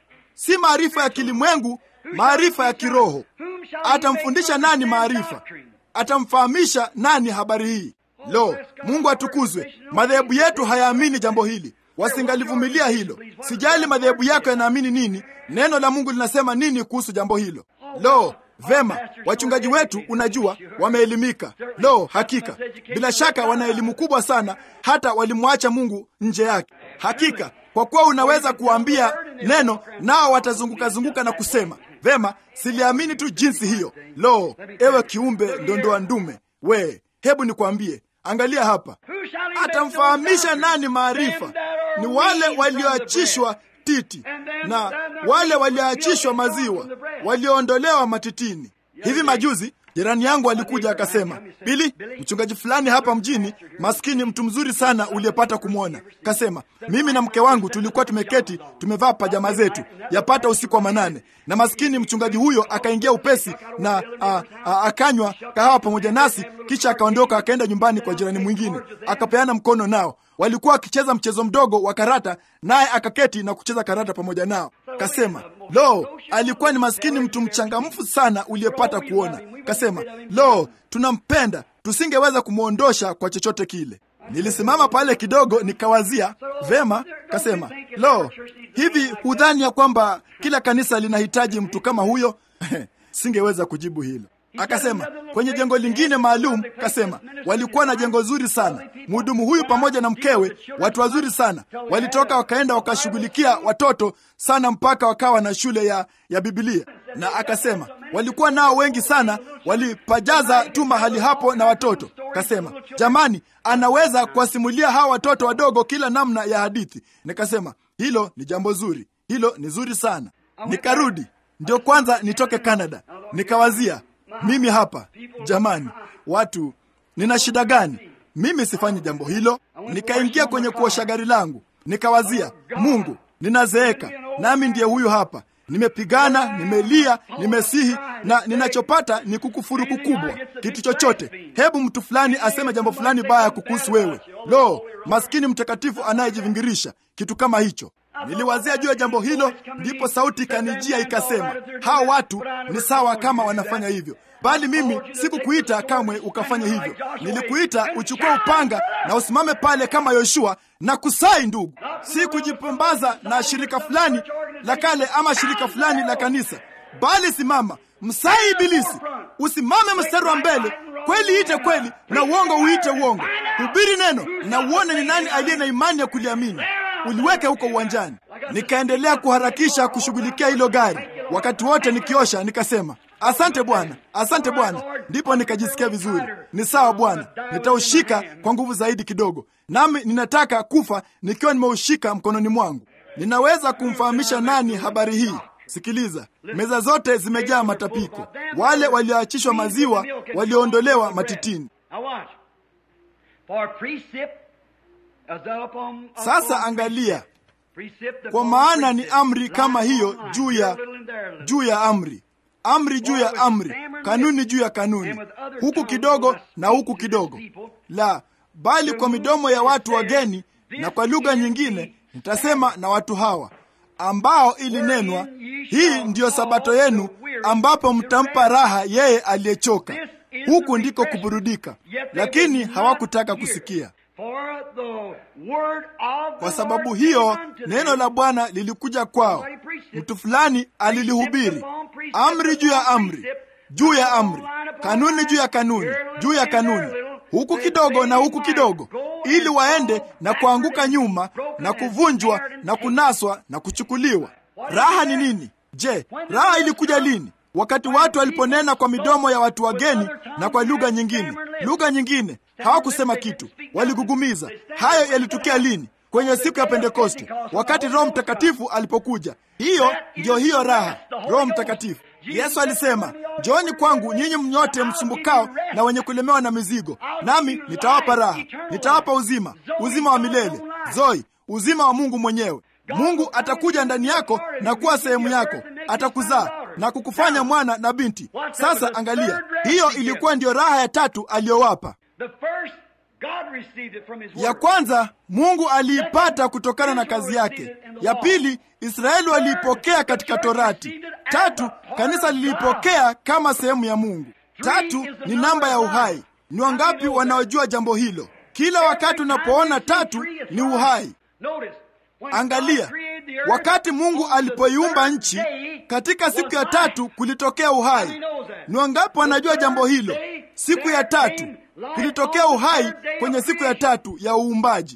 Si maarifa ya kilimwengu, maarifa ya kiroho. Atamfundisha nani maarifa? Atamfahamisha nani habari hii? Lo, Mungu atukuzwe! Madhehebu yetu hayaamini jambo hili, wasingalivumilia hilo. Sijali madhehebu yako yanaamini nini, neno la Mungu linasema nini kuhusu jambo hilo. Lo, Vema, wachungaji wetu unajua, wameelimika. Lo, hakika, bila shaka wana elimu kubwa sana, hata walimwacha Mungu nje yake. Hakika, kwa kuwa unaweza kuwaambia neno nao watazunguka zunguka na kusema vema, siliamini tu jinsi hiyo. Lo, ewe kiumbe ndondoa ndume we, hebu nikwambie, angalia hapa, atamfahamisha nani maarifa? Ni wale walioachishwa titi na wale walioachishwa maziwa, walioondolewa matitini. Hivi majuzi jirani yangu alikuja akasema, Bili, mchungaji fulani hapa mjini, maskini, mtu mzuri sana uliyepata kumwona. Kasema mimi na mke wangu tulikuwa tumeketi tumevaa pajama zetu, yapata usiku wa manane, na maskini mchungaji huyo akaingia upesi na a, a, akanywa kahawa pamoja nasi, kisha akaondoka akaenda nyumbani kwa jirani mwingine, akapeana mkono nao walikuwa wakicheza mchezo mdogo wa karata, naye akaketi na kucheza karata pamoja nao. Kasema lo, alikuwa ni maskini mtu mchangamfu sana uliyepata kuona. Kasema lo, tunampenda, tusingeweza kumwondosha kwa chochote kile. Nilisimama pale kidogo nikawazia vema. Kasema lo, hivi hudhani ya kwamba kila kanisa linahitaji mtu kama huyo? Singeweza kujibu hilo. Akasema kwenye jengo lingine maalum, kasema walikuwa na jengo zuri sana. Mhudumu huyu pamoja na mkewe, watu wazuri sana, walitoka wakaenda wakashughulikia watoto sana mpaka wakawa na shule ya, ya Biblia. Na akasema walikuwa nao wengi sana, walipajaza tu mahali hapo na watoto. Kasema jamani, anaweza kuwasimulia hawa watoto wadogo kila namna ya hadithi. Nikasema hilo ni jambo zuri, hilo ni zuri sana. Nikarudi ndio kwanza nitoke Canada, nikawazia mimi hapa jamani, watu, nina shida gani? Mimi sifanyi jambo hilo. Nikaingia kwenye kuosha gari langu, nikawazia, Mungu, ninazeeka nami ndiye huyu hapa, nimepigana, nimelia, nimesihi, na ninachopata ni kukufuru kukubwa. Kitu chochote, hebu mtu fulani aseme jambo fulani baya kukuhusu wewe. Lo, maskini mtakatifu anayejivingirisha kitu kama hicho. Niliwazia juu ya jambo hilo, ndipo sauti ikanijia ikasema, hawa watu ni sawa kama wanafanya hivyo, bali mimi sikukuita kamwe ukafanya hivyo. Nilikuita uchukue upanga na usimame pale kama Yoshua na kusai, ndugu, si kujipambaza na shirika fulani la kale ama shirika fulani la kanisa, bali simama msai Ibilisi, usimame mstari wa mbele. Kweli ite kweli na uongo uite uongo. Hubiri neno na uone ni nani aliye na imani ya kuliamini uliweke huko uwanjani. Nikaendelea kuharakisha kushughulikia hilo gari, wakati wote nikiosha, nikasema asante Bwana, asante Bwana. Ndipo nikajisikia vizuri. Ni sawa Bwana, nitaushika kwa nguvu zaidi kidogo, nami ninataka kufa nikiwa nimeushika mkononi mwangu. Ninaweza kumfahamisha nani habari hii? Sikiliza, meza zote zimejaa matapiko, wale walioachishwa maziwa, walioondolewa matitini. Sasa angalia, kwa maana ni amri kama hiyo juu ya juu ya amri, amri juu ya amri, kanuni juu ya kanuni, huku kidogo na huku kidogo. La, bali kwa midomo ya watu wageni na kwa lugha nyingine nitasema na watu hawa ambao ilinenwa, hii ndiyo sabato yenu, ambapo mtampa raha yeye aliyechoka. Huku ndiko kuburudika, lakini hawakutaka kusikia. Kwa sababu hiyo neno la Bwana lilikuja kwao, mtu fulani alilihubiri, amri juu ya amri juu ya amri, kanuni juu ya kanuni juu ya kanuni, huku kidogo na huku kidogo, ili waende na kuanguka nyuma na kuvunjwa na kunaswa na kuchukuliwa. Raha ni nini? Je, raha ilikuja lini? Wakati watu waliponena kwa midomo ya watu wageni na kwa lugha nyingine. Lugha nyingine hawakusema kitu, waligugumiza. Hayo yalitukia lini? Kwenye siku ya Pentekoste, wakati Roho Mtakatifu alipokuja. Hiyo ndiyo hiyo raha, Roho Mtakatifu. Yesu alisema, njooni kwangu nyinyi mnyote msumbukao na wenye kulemewa na mizigo, nami nitawapa raha, nitawapa uzima, uzima wa milele, zoi, uzima wa Mungu mwenyewe. Mungu atakuja ndani yako na kuwa sehemu yako, atakuzaa na kukufanya mwana na binti. Sasa angalia, hiyo ilikuwa ndiyo raha ya tatu aliyowapa. Ya kwanza Mungu aliipata kutokana na kazi yake. Ya pili Israeli waliipokea katika Torati. Tatu, kanisa liliipokea kama sehemu ya Mungu. Tatu ni namba ya uhai. Ni wangapi wanaojua jambo hilo? Kila wakati unapoona tatu ni uhai. Angalia, wakati Mungu alipoiumba nchi, katika siku ya tatu kulitokea uhai. Ni wangapi wanajua jambo hilo? Siku ya tatu kulitokea uhai kwenye siku ya tatu ya uumbaji.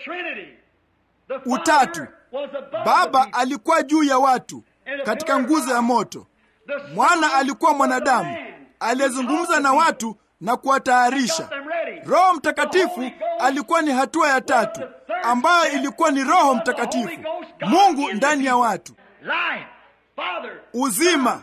Utatu, Baba alikuwa juu ya watu katika nguzo ya moto. Mwana alikuwa mwanadamu aliyezungumza na watu na kuwatayarisha. Roho Mtakatifu alikuwa ni hatua ya tatu ambayo ilikuwa ni Roho Mtakatifu, Mungu ndani ya watu. Uzima,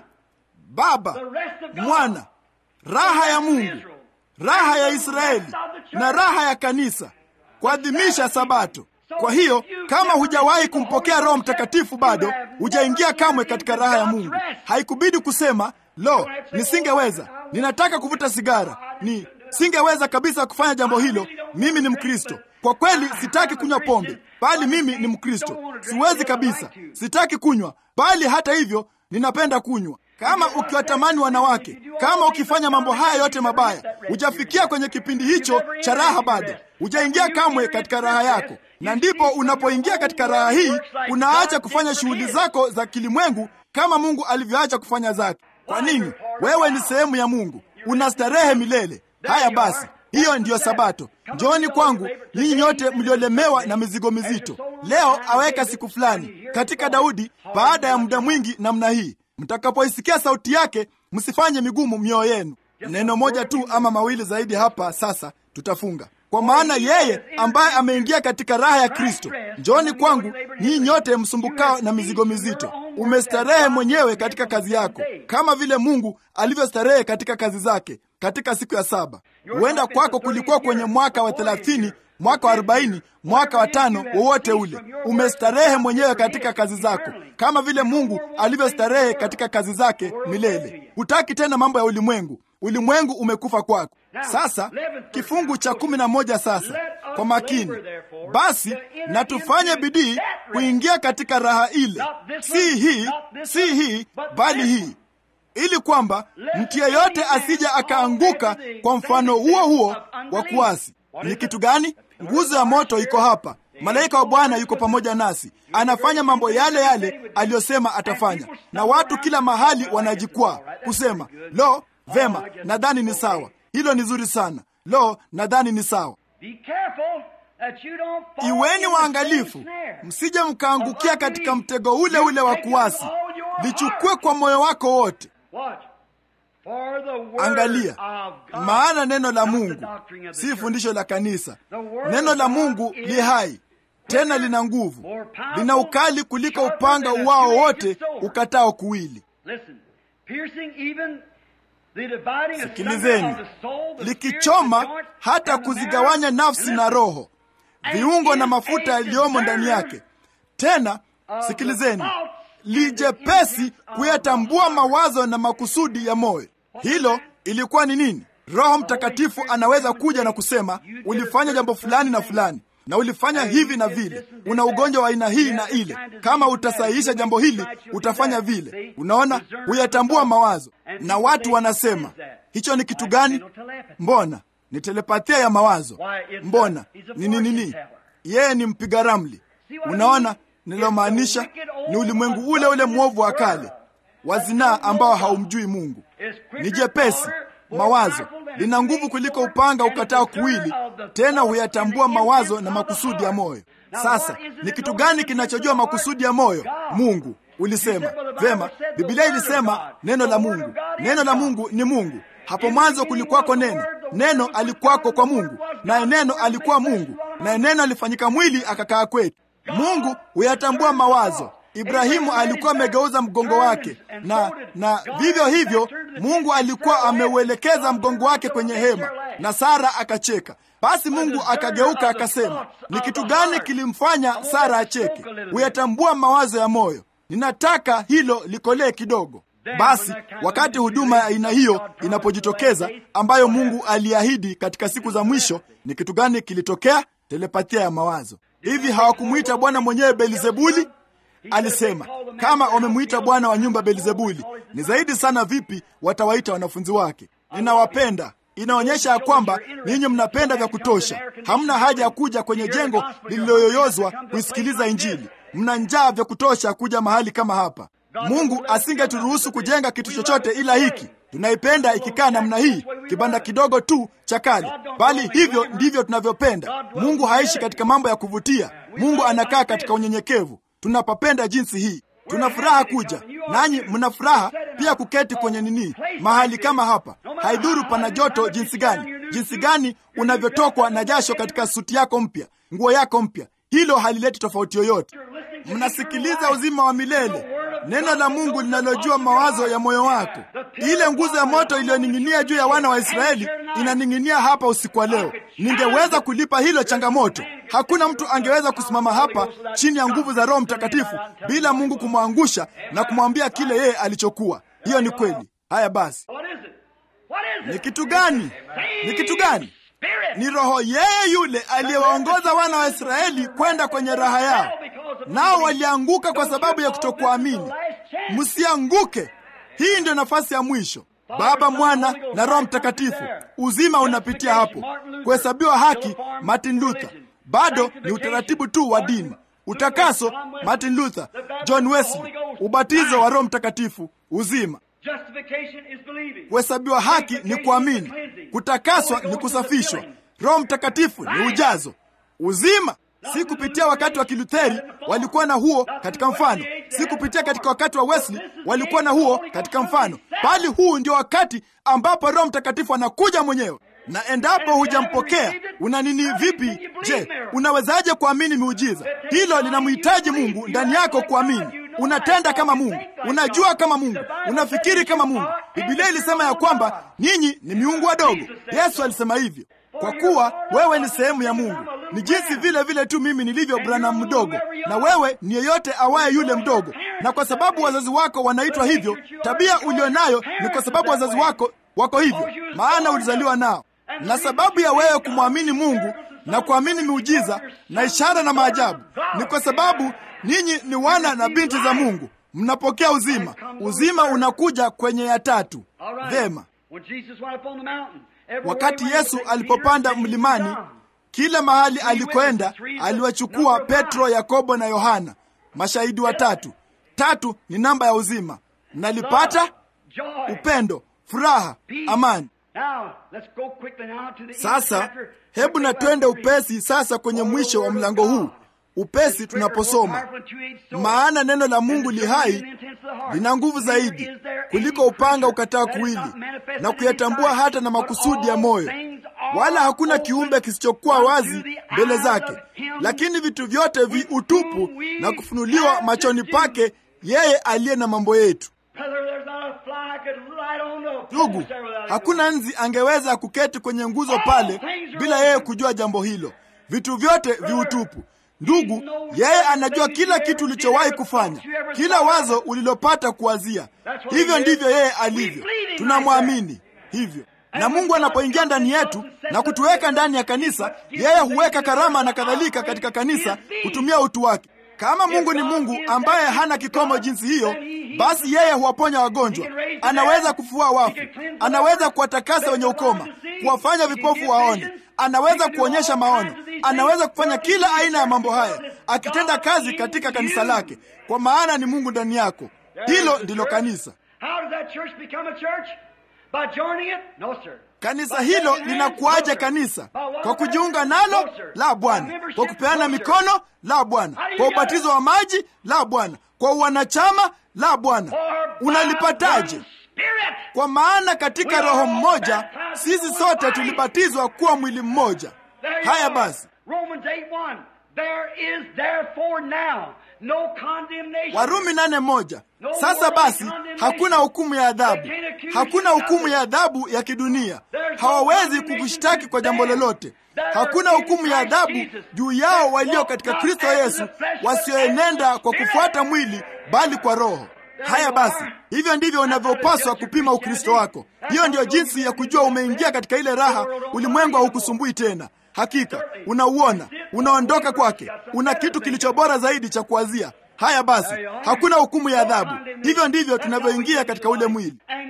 Baba, Mwana, raha ya Mungu, raha ya Israeli na raha ya kanisa, kuadhimisha Sabato. Kwa hiyo kama hujawahi kumpokea Roho Mtakatifu bado hujaingia kamwe katika raha ya Mungu. Haikubidi kusema lo, nisingeweza, ninataka kuvuta sigara, ni singeweza kabisa kufanya jambo hilo. Mimi ni Mkristo, kwa kweli sitaki kunywa pombe, bali mimi ni Mkristo, siwezi kabisa, sitaki kunywa, bali hata hivyo ninapenda kunywa. Kama ukiwatamani wanawake, kama ukifanya mambo haya yote mabaya, hujafikia kwenye kipindi hicho cha raha bado, hujaingia kamwe katika raha yako. Na ndipo unapoingia katika raha hii, unaacha kufanya shughuli zako za kilimwengu kama Mungu alivyoacha kufanya zake. Kwa nini? Wewe ni sehemu ya Mungu, una starehe milele. Haya basi, hiyo ndiyo Sabato. Njooni kwangu ninyi nyote mliolemewa na mizigo mizito. Leo aweka siku fulani katika Daudi, baada ya muda mwingi namna hii Mtakapoisikia sauti yake, msifanye migumu mioyo yenu. Neno moja tu ama mawili zaidi hapa sasa, tutafunga. Kwa maana yeye ambaye ameingia katika raha ya Kristo, njooni kwangu nyinyi nyote msumbukao na mizigo mizito. Umestarehe mwenyewe katika kazi yako, kama vile Mungu alivyostarehe katika kazi zake katika siku ya saba. Huenda kwako kulikuwa kwenye mwaka wa thelathini mwaka wa arobaini mwaka wa tano wowote ule, umestarehe mwenyewe katika kazi zako kama vile Mungu alivyostarehe katika kazi zake milele. Hutaki tena mambo ya ulimwengu. Ulimwengu umekufa kwako. Sasa kifungu cha kumi na moja sasa, kwa makini basi, na tufanye bidii kuingia katika raha ile, si hii si hii, bali hii ili kwamba mtu yeyote asija akaanguka kwa mfano huo huo wa kuasi. Ni kitu gani? Nguzo ya moto iko hapa, malaika wa Bwana yuko pamoja nasi, anafanya mambo yale yale aliyosema atafanya, na watu kila mahali wanajikwaa kusema, lo, vema, nadhani ni sawa, hilo ni zuri sana, lo, nadhani ni sawa. Iweni waangalifu, msije mkaangukia katika mtego ule ule wa kuasi. Lichukue kwa moyo wako wote. Angalia, maana neno la Mungu si fundisho la kanisa. Neno la Mungu li hai tena lina nguvu, lina ukali kuliko upanga uwao wote ukatao kuwili. Sikilizeni, likichoma hata kuzigawanya nafsi na roho, viungo na mafuta yaliyomo ndani yake. Tena sikilizeni, lijepesi kuyatambua mawazo na makusudi ya moyo. Hilo ilikuwa ni nini? Roho Mtakatifu anaweza kuja na kusema ulifanya jambo fulani na fulani na ulifanya hivi na vile, una ugonjwa wa aina hii na ile. Kama utasahihisha jambo hili, utafanya vile. Unaona, huyatambua mawazo, na watu wanasema hicho ni kitu gani? Mbona ni telepathia ya mawazo? Mbona ni nini? Nini? Yeye ni mpiga ramli. Unaona nilomaanisha? Ni ulimwengu ule ule mwovu wa kale wa zinaa ambao haumjui Mungu. Ni jepesi mawazo lina nguvu kuliko upanga ukatao kuwili, tena huyatambua mawazo na makusudi ya moyo. Sasa ni kitu gani kinachojua makusudi ya moyo? Mungu. Ulisema vema, Biblia ilisema neno la Mungu. Neno la Mungu ni Mungu. Hapo mwanzo kulikuwako neno, neno alikuwako kwa Mungu, naye neno alikuwa Mungu, naye neno alifanyika mwili akakaa kwetu. Mungu huyatambua mawazo. Ibrahimu alikuwa amegeuza mgongo wake, na na vivyo hivyo Mungu alikuwa ameuelekeza mgongo wake kwenye hema, na Sara akacheka. Basi Mungu akageuka akasema, ni kitu gani kilimfanya Sara acheke? Huyatambua mawazo ya moyo. Ninataka hilo likolee kidogo. Basi wakati huduma ya aina hiyo inapojitokeza, ambayo Mungu aliahidi katika siku za mwisho, ni kitu gani kilitokea? Telepathia ya mawazo. Hivi hawakumwita Bwana mwenyewe Belzebuli? Alisema kama wamemwita bwana wa nyumba Belzebuli, ni zaidi sana vipi watawaita wanafunzi wake? Ninawapenda. Inaonyesha ya kwamba ninyi mnapenda vya kutosha. Hamna haja ya kuja kwenye jengo lililoyoyozwa kuisikiliza Injili. Mna njaa vya kutosha kuja mahali kama hapa. Mungu asingeturuhusu kujenga kitu chochote ila hiki. Tunaipenda ikikaa namna hii, kibanda kidogo tu cha kale, bali hivyo ndivyo tunavyopenda. Mungu haishi katika mambo ya kuvutia. Mungu anakaa katika unyenyekevu. Tunapapenda jinsi hii, tuna furaha kuja nanyi, mna furaha pia kuketi kwenye nini, mahali kama hapa. Haidhuru pana joto jinsi gani, jinsi gani unavyotokwa na jasho katika suti yako mpya, nguo yako mpya, hilo halileti tofauti yoyote. Mnasikiliza uzima wa milele, neno la Mungu linalojua mawazo ya moyo wako. Ile nguzo ya moto iliyoning'inia juu ya wana wa Israeli inaning'inia hapa usiku wa leo. Ningeweza kulipa hilo changamoto. Hakuna mtu angeweza kusimama hapa chini ya nguvu za Roho Mtakatifu bila Mungu kumwangusha na kumwambia kile yeye alichokuwa. Hiyo ni kweli. Haya basi, ni kitu gani? Ni kitu gani? Ni Roho yeye yule aliyewaongoza wana wa Israeli kwenda kwenye raha yao, nao walianguka kwa sababu ya kutokuamini. Msianguke. Hii ndio nafasi ya mwisho. Baba, Mwana na Roho Mtakatifu. Uzima unapitia hapo. Kuhesabiwa haki, Martin Luther. Bado ni utaratibu tu wa dini. Utakaso, Martin Luther, John Wesley. Ubatizo wa Roho Mtakatifu, uzima. Kuhesabiwa haki ni kuamini. Kutakaswa ni kusafishwa. Roho Mtakatifu ni ujazo, uzima. Si kupitia wakati wa Kilutheri walikuwa na huo katika mfano, si kupitia katika wakati wa Wesley walikuwa na huo katika mfano, bali huu ndio wakati ambapo Roho Mtakatifu anakuja mwenyewe. Na endapo hujampokea una nini? Vipi? Je, unawezaje kuamini miujiza? Hilo linamhitaji Mungu ndani yako kuamini. Unatenda kama Mungu, unajua kama Mungu, unafikiri kama Mungu. Biblia ilisema ya kwamba nyinyi ni miungu wadogo. Yesu alisema hivyo. Kwa kuwa wewe ni sehemu ya Mungu, ni jinsi vile vile tu mimi nilivyo Branham mdogo, na wewe ni yeyote awaye yule mdogo. Na kwa sababu wazazi wako wanaitwa hivyo, tabia ulionayo ni kwa sababu wazazi wako wako hivyo, maana ulizaliwa nao. Na sababu ya wewe kumwamini Mungu na kuamini miujiza na ishara na maajabu ni kwa sababu ninyi ni wana na binti za Mungu, mnapokea uzima. Uzima unakuja kwenye ya tatu. Vema. Wakati Yesu alipopanda mlimani, kila mahali alikoenda aliwachukua Petro, Yakobo na Yohana, mashahidi watatu. Tatu ni namba ya uzima. Mnalipata? Upendo, furaha, amani. Sasa hebu na twende upesi sasa kwenye mwisho wa mlango huu upesi tunaposoma, maana neno la Mungu li hai, lina nguvu zaidi kuliko upanga ukataa kuwili, na kuyatambua hata na makusudi ya moyo, wala hakuna kiumbe kisichokuwa wazi mbele zake, lakini vitu vyote vi utupu na kufunuliwa machoni pake yeye aliye na mambo yetu. Ndugu, hakuna nzi angeweza kuketi kwenye nguzo pale bila yeye kujua jambo hilo. Vitu vyote viutupu, Ndugu, yeye anajua kila kitu ulichowahi kufanya, kila wazo ulilopata kuwazia. Hivyo ndivyo yeye alivyo, tunamwamini hivyo. Na Mungu anapoingia ndani yetu na kutuweka ndani ya kanisa, yeye huweka karama na kadhalika katika kanisa kutumia utu wake. Kama Mungu ni Mungu ambaye hana kikomo jinsi hiyo, basi yeye huwaponya wagonjwa, anaweza kufua wafu, anaweza kuwatakasa wenye ukoma, kuwafanya vipofu waone, anaweza kuonyesha maono, anaweza kufanya kila aina ya mambo haya, akitenda kazi katika kanisa lake, kwa maana ni Mungu ndani yako. Hilo ndilo kanisa. Kanisa hilo linakuaje kanisa? Kwa kujiunga nalo? La, Bwana. Kwa kupeana mikono? La, Bwana. Kwa ubatizo wa maji? La, Bwana. Kwa uwanachama? La, Bwana. Unalipataje? Kwa maana katika Roho mmoja sisi sote tulibatizwa kuwa mwili mmoja. Haya basi, Warumi nane moja. Sasa basi hakuna hukumu ya adhabu, hakuna hukumu ya adhabu ya kidunia. Hawawezi kukushtaki kwa jambo lolote. Hakuna hukumu ya adhabu juu yao walio katika Kristo Yesu, wasioenenda kwa kufuata mwili, bali kwa Roho. Haya basi, hivyo ndivyo unavyopaswa kupima Ukristo wako. Hiyo ndiyo jinsi ya kujua umeingia katika ile raha. Ulimwengu haukusumbui tena. Hakika unauona, unaondoka kwake, una kitu kilicho bora zaidi cha kuwazia. Haya basi, hakuna hukumu ya adhabu. Hivyo ndivyo tunavyoingia katika ule mwili,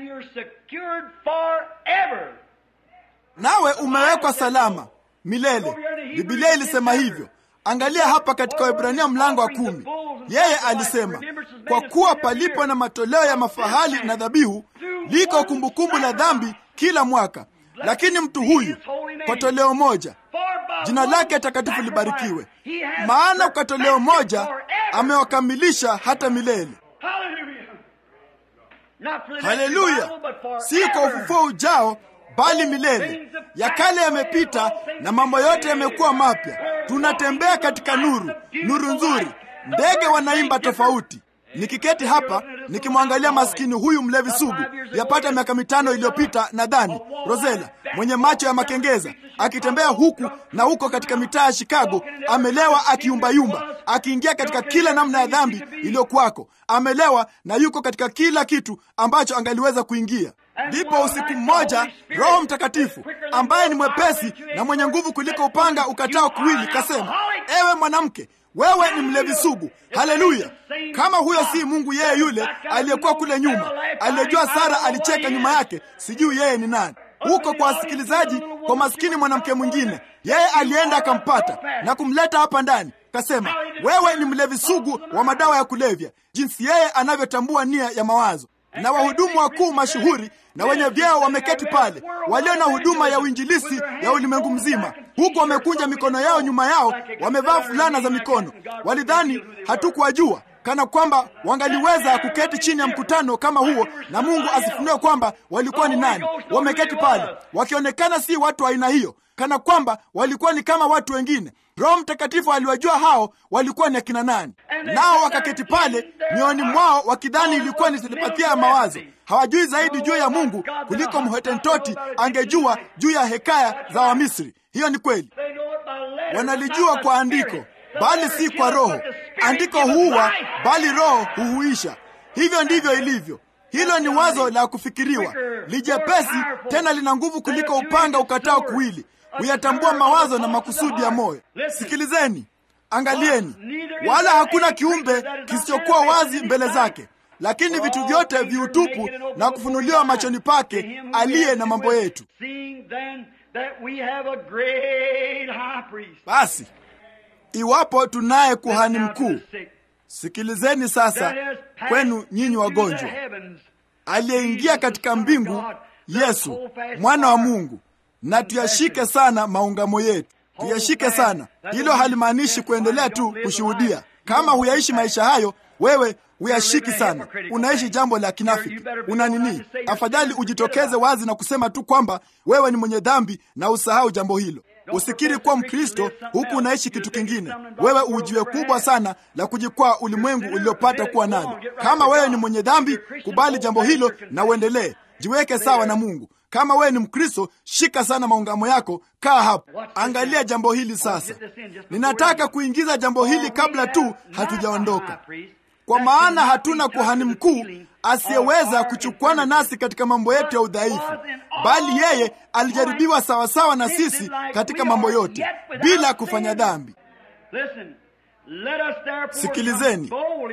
nawe umewekwa salama milele. Biblia ilisema hivyo. Angalia hapa katika Waebrania mlango wa kumi, yeye alisema, kwa kuwa palipo na matoleo ya mafahali na dhabihu, liko kumbukumbu la dhambi kila mwaka, lakini mtu huyu kwa toleo moja jina lake takatifu libarikiwe, maana kwa toleo moja amewakamilisha hata milele. Haleluya! si kwa ufufuo ujao, bali milele. Ya kale yamepita na mambo yote yamekuwa mapya. Tunatembea katika nuru, nuru nzuri. Ndege wanaimba tofauti. Nikiketi hapa nikimwangalia maskini huyu mlevi sugu, yapata miaka mitano iliyopita, nadhani Rosela, mwenye macho ya makengeza, akitembea huku na huko katika mitaa ya Chicago, amelewa, akiyumbayumba, akiingia katika kila namna ya dhambi iliyokuwako, amelewa na yuko katika kila kitu ambacho angaliweza kuingia. Ndipo usiku mmoja Roho Mtakatifu ambaye ni mwepesi na mwenye nguvu kuliko upanga ukatao kuwili, kasema, ewe mwanamke wewe ni mlevi sugu. Haleluya! Kama huyo si Mungu, yeye yule aliyekuwa kule nyuma, aliyejua Sara alicheka nyuma yake, sijui yeye ni nani. Huko kwa wasikilizaji, kwa maskini mwanamke mwingine, yeye alienda akampata na kumleta hapa ndani, kasema, wewe ni mlevi sugu wa madawa ya kulevya, jinsi yeye anavyotambua nia ya mawazo na wahudumu wakuu mashuhuri na wenye vyeo wameketi pale, walio na huduma ya uinjilisi ya ulimwengu mzima, huku wamekunja mikono yao nyuma yao, wamevaa fulana za mikono. Walidhani hatukuwajua, kana kwamba wangaliweza kuketi chini ya mkutano kama huo na Mungu asifunue kwamba walikuwa ni nani. Wameketi pale wakionekana si watu wa aina hiyo, kana kwamba walikuwa ni kama watu wengine. Roho Mtakatifu aliwajua hao walikuwa ni akina nani, nao wakaketi pale mioyoni mwao wakidhani ilikuwa ni telepathia ya mawazo. Hawajui zaidi juu ya Mungu kuliko mhotentoti angejua juu ya hekaya za Wamisri. Hiyo ni kweli, wanalijua kwa andiko, bali si kwa Roho. Andiko huua, bali Roho huhuisha. Hivyo ndivyo ilivyo. Hilo ni wazo la kufikiriwa, lijepesi tena lina nguvu kuliko upanga ukatao kuwili huyatambua mawazo na makusudi ya moyo. Sikilizeni, angalieni, wala hakuna kiumbe kisichokuwa wazi mbele zake, lakini vitu vyote viutupu na kufunuliwa machoni pake aliye na mambo yetu. Basi iwapo tunaye kuhani mkuu, sikilizeni sasa, kwenu nyinyi wagonjwa, aliyeingia katika mbingu, Yesu mwana wa Mungu na tuyashike sana maungamo yetu, tuyashike sana. Hilo halimaanishi kuendelea tu kushuhudia. Kama huyaishi maisha hayo, wewe huyashiki sana, unaishi jambo la kinafiki. Una nini? Afadhali ujitokeze wazi na kusema tu kwamba wewe ni mwenye dhambi na usahau jambo hilo. Usikiri kuwa Mkristo huku unaishi kitu kingine. Wewe ujiwe kubwa sana la kujikwaa ulimwengu uliopata kuwa nalo. Kama wewe ni mwenye dhambi, kubali jambo hilo na uendelee. Jiweke sawa na Mungu. Kama wewe ni Mkristo, shika sana maungamo yako, kaa hapo. Angalia jambo hili sasa. Ninataka kuingiza jambo hili kabla tu hatujaondoka, kwa maana hatuna kuhani mkuu asiyeweza kuchukwana nasi katika mambo yetu ya udhaifu, bali yeye alijaribiwa sawasawa na sisi katika mambo yote bila kufanya dhambi. Sikilizeni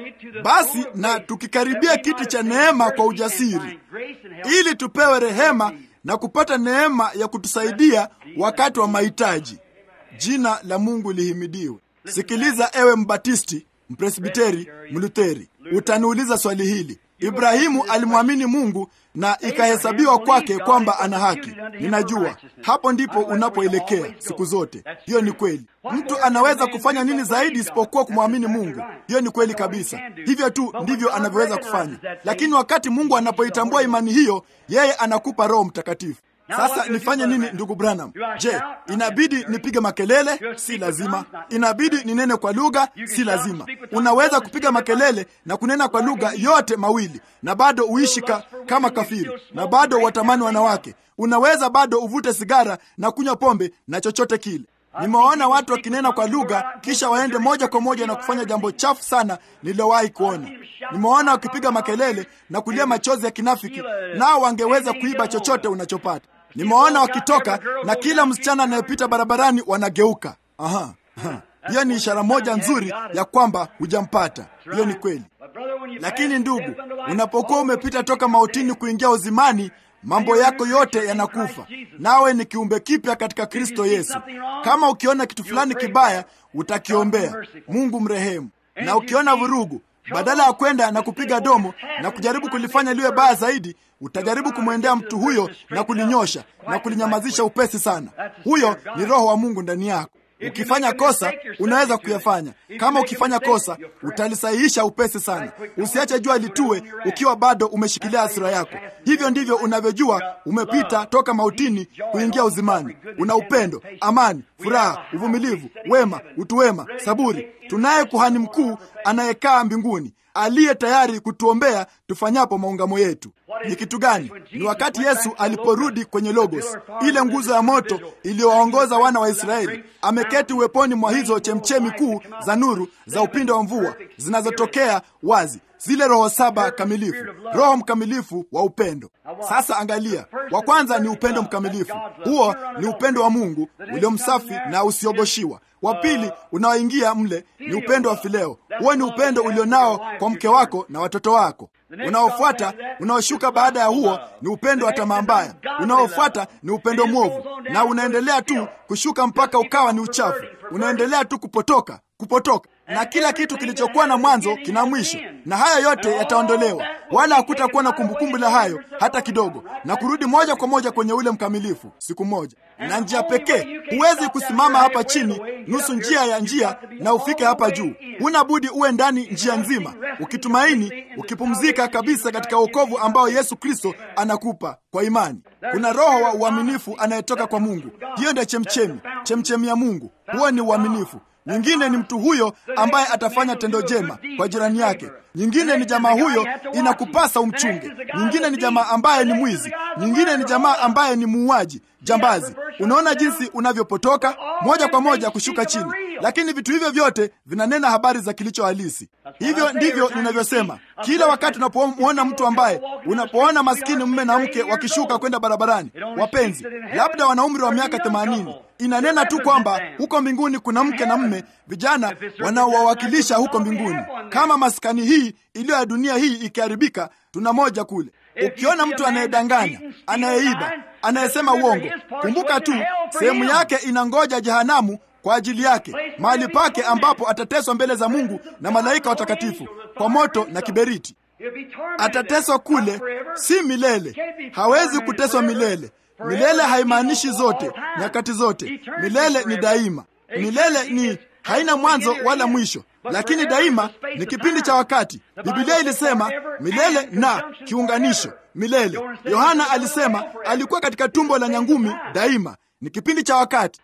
basi, na tukikaribia kiti cha neema kwa ujasiri, ili tupewe rehema na kupata neema ya kutusaidia wakati wa mahitaji. Jina la Mungu lihimidiwe. Sikiliza ewe Mbatisti, Mpresbiteri, Mlutheri, utaniuliza swali hili. Ibrahimu alimwamini Mungu na ikahesabiwa kwake kwamba ana haki. Ninajua hapo ndipo unapoelekea siku zote. Hiyo ni kweli. Mtu anaweza kufanya nini zaidi isipokuwa kumwamini Mungu? Hiyo ni kweli kabisa. Hivyo tu ndivyo anavyoweza kufanya, lakini wakati Mungu anapoitambua imani hiyo, yeye anakupa Roho Mtakatifu. Sasa nifanye nini, ndugu Branham? Je, inabidi nipige makelele? Si lazima. Inabidi ninene kwa lugha? Si lazima. Unaweza kupiga makelele na kunena kwa lugha yote mawili na bado uishi ka, kama kafiri na bado watamani wanawake. Unaweza bado uvute sigara na kunywa pombe na chochote kile. Nimewaona watu wakinena kwa lugha kisha waende moja kwa moja na kufanya jambo chafu sana nililowahi kuona. Nimewaona wakipiga makelele na kulia machozi ya kinafiki, nao wangeweza kuiba chochote unachopata. Nimewaona wakitoka na kila msichana anayepita barabarani wanageuka. Aha, aha. Hiyo ni ishara moja nzuri ya kwamba hujampata. Hiyo ni kweli. Lakini ndugu, unapokuwa umepita toka mautini kuingia uzimani, mambo yako yote yanakufa, nawe ni kiumbe kipya katika Kristo Yesu. Kama ukiona kitu fulani kibaya, utakiombea Mungu mrehemu, na ukiona vurugu badala ya kwenda na kupiga domo na kujaribu kulifanya liwe baya zaidi, utajaribu kumwendea mtu huyo na kulinyosha na kulinyamazisha upesi sana. Huyo ni Roho wa Mungu ndani yako. Ukifanya kosa unaweza kuyafanya. Kama ukifanya kosa utalisahihisha upesi sana. Usiache jua litue ukiwa bado umeshikilia hasira yako. Hivyo ndivyo unavyojua umepita toka mautini kuingia uzimani. Una upendo, amani, furaha, uvumilivu, wema, utu wema, saburi. Tunaye kuhani mkuu anayekaa mbinguni aliye tayari kutuombea tufanyapo maungamo yetu. Ni kitu gani? Ni wakati Yesu aliporudi kwenye Logos, ile nguzo ya moto iliyowaongoza wana wa Israeli. Ameketi uweponi mwa hizo chemchemi kuu za nuru za upinde wa mvua zinazotokea wazi, zile roho saba kamilifu, roho mkamilifu wa upendo. Sasa angalia, wa kwanza ni upendo mkamilifu. Huo ni upendo wa Mungu ulio msafi na usiogoshiwa. Wa pili unaoingia mle ni upendo wa fileo. Huo ni upendo ulionao kwa mke wako na watoto wako. Unaofuata, unaoshuka baada ya huo ni upendo wa tamaa mbaya. Unaofuata ni upendo mwovu, na unaendelea tu kushuka mpaka ukawa ni uchafu. Unaendelea tu kupotoka, kupotoka, na kila kitu kilichokuwa na mwanzo kina mwisho, na haya yote yataondolewa, wala hakutakuwa na kumbukumbu la hayo hata kidogo, na kurudi moja kwa moja kwenye ule mkamilifu siku moja. Na njia pekee, huwezi kusimama hapa chini nusu njia ya njia na ufike hapa juu. Huna budi uwe ndani njia nzima, ukitumaini, ukipumzika kabisa katika wokovu ambao Yesu Kristo anakupa kwa imani. Kuna roho wa uaminifu anayetoka kwa Mungu. Hiyo ndio chemchemi, chemchemi ya Mungu. Huo ni uaminifu. Nyingine ni mtu huyo ambaye atafanya tendo jema kwa jirani yake. Nyingine ni jamaa huyo inakupasa umchunge. Nyingine ni jamaa ambaye ni mwizi. Nyingine ni jamaa ambaye ni muuaji, jambazi. Unaona jinsi unavyopotoka moja kwa moja kushuka chini, lakini vitu hivyo vyote vinanena habari za kilicho halisi. Hivyo ndivyo ninavyosema kila wakati unapomwona mtu ambaye, unapoona maskini mume na mke wakishuka kwenda barabarani, wapenzi, labda wana umri wa miaka themanini, inanena tu kwamba huko mbinguni kuna mke na mme, vijana wanaowawakilisha huko mbinguni. Kama maskani hii iliyo ya dunia hii ikiharibika, tuna moja kule. Ukiona mtu anayedanganya, anayeiba, anayesema uongo, kumbuka tu sehemu yake inangoja jehanamu kwa ajili yake, mahali pake ambapo atateswa mbele za Mungu na malaika watakatifu kwa moto na kiberiti. Atateswa kule, si milele. Hawezi kuteswa milele. Milele haimaanishi zote, nyakati zote. Milele ni daima. Milele ni haina mwanzo wala mwisho, lakini daima ni kipindi cha wakati. Biblia ilisema milele na kiunganisho milele. Yohana alisema alikuwa katika tumbo la nyangumi daima, ni kipindi cha wakati.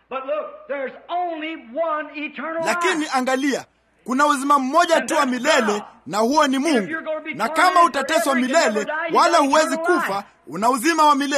Lakini angalia, kuna uzima mmoja tu wa milele, na huo ni Mungu. Na kama utateswa milele wala huwezi kufa, una uzima wa milele.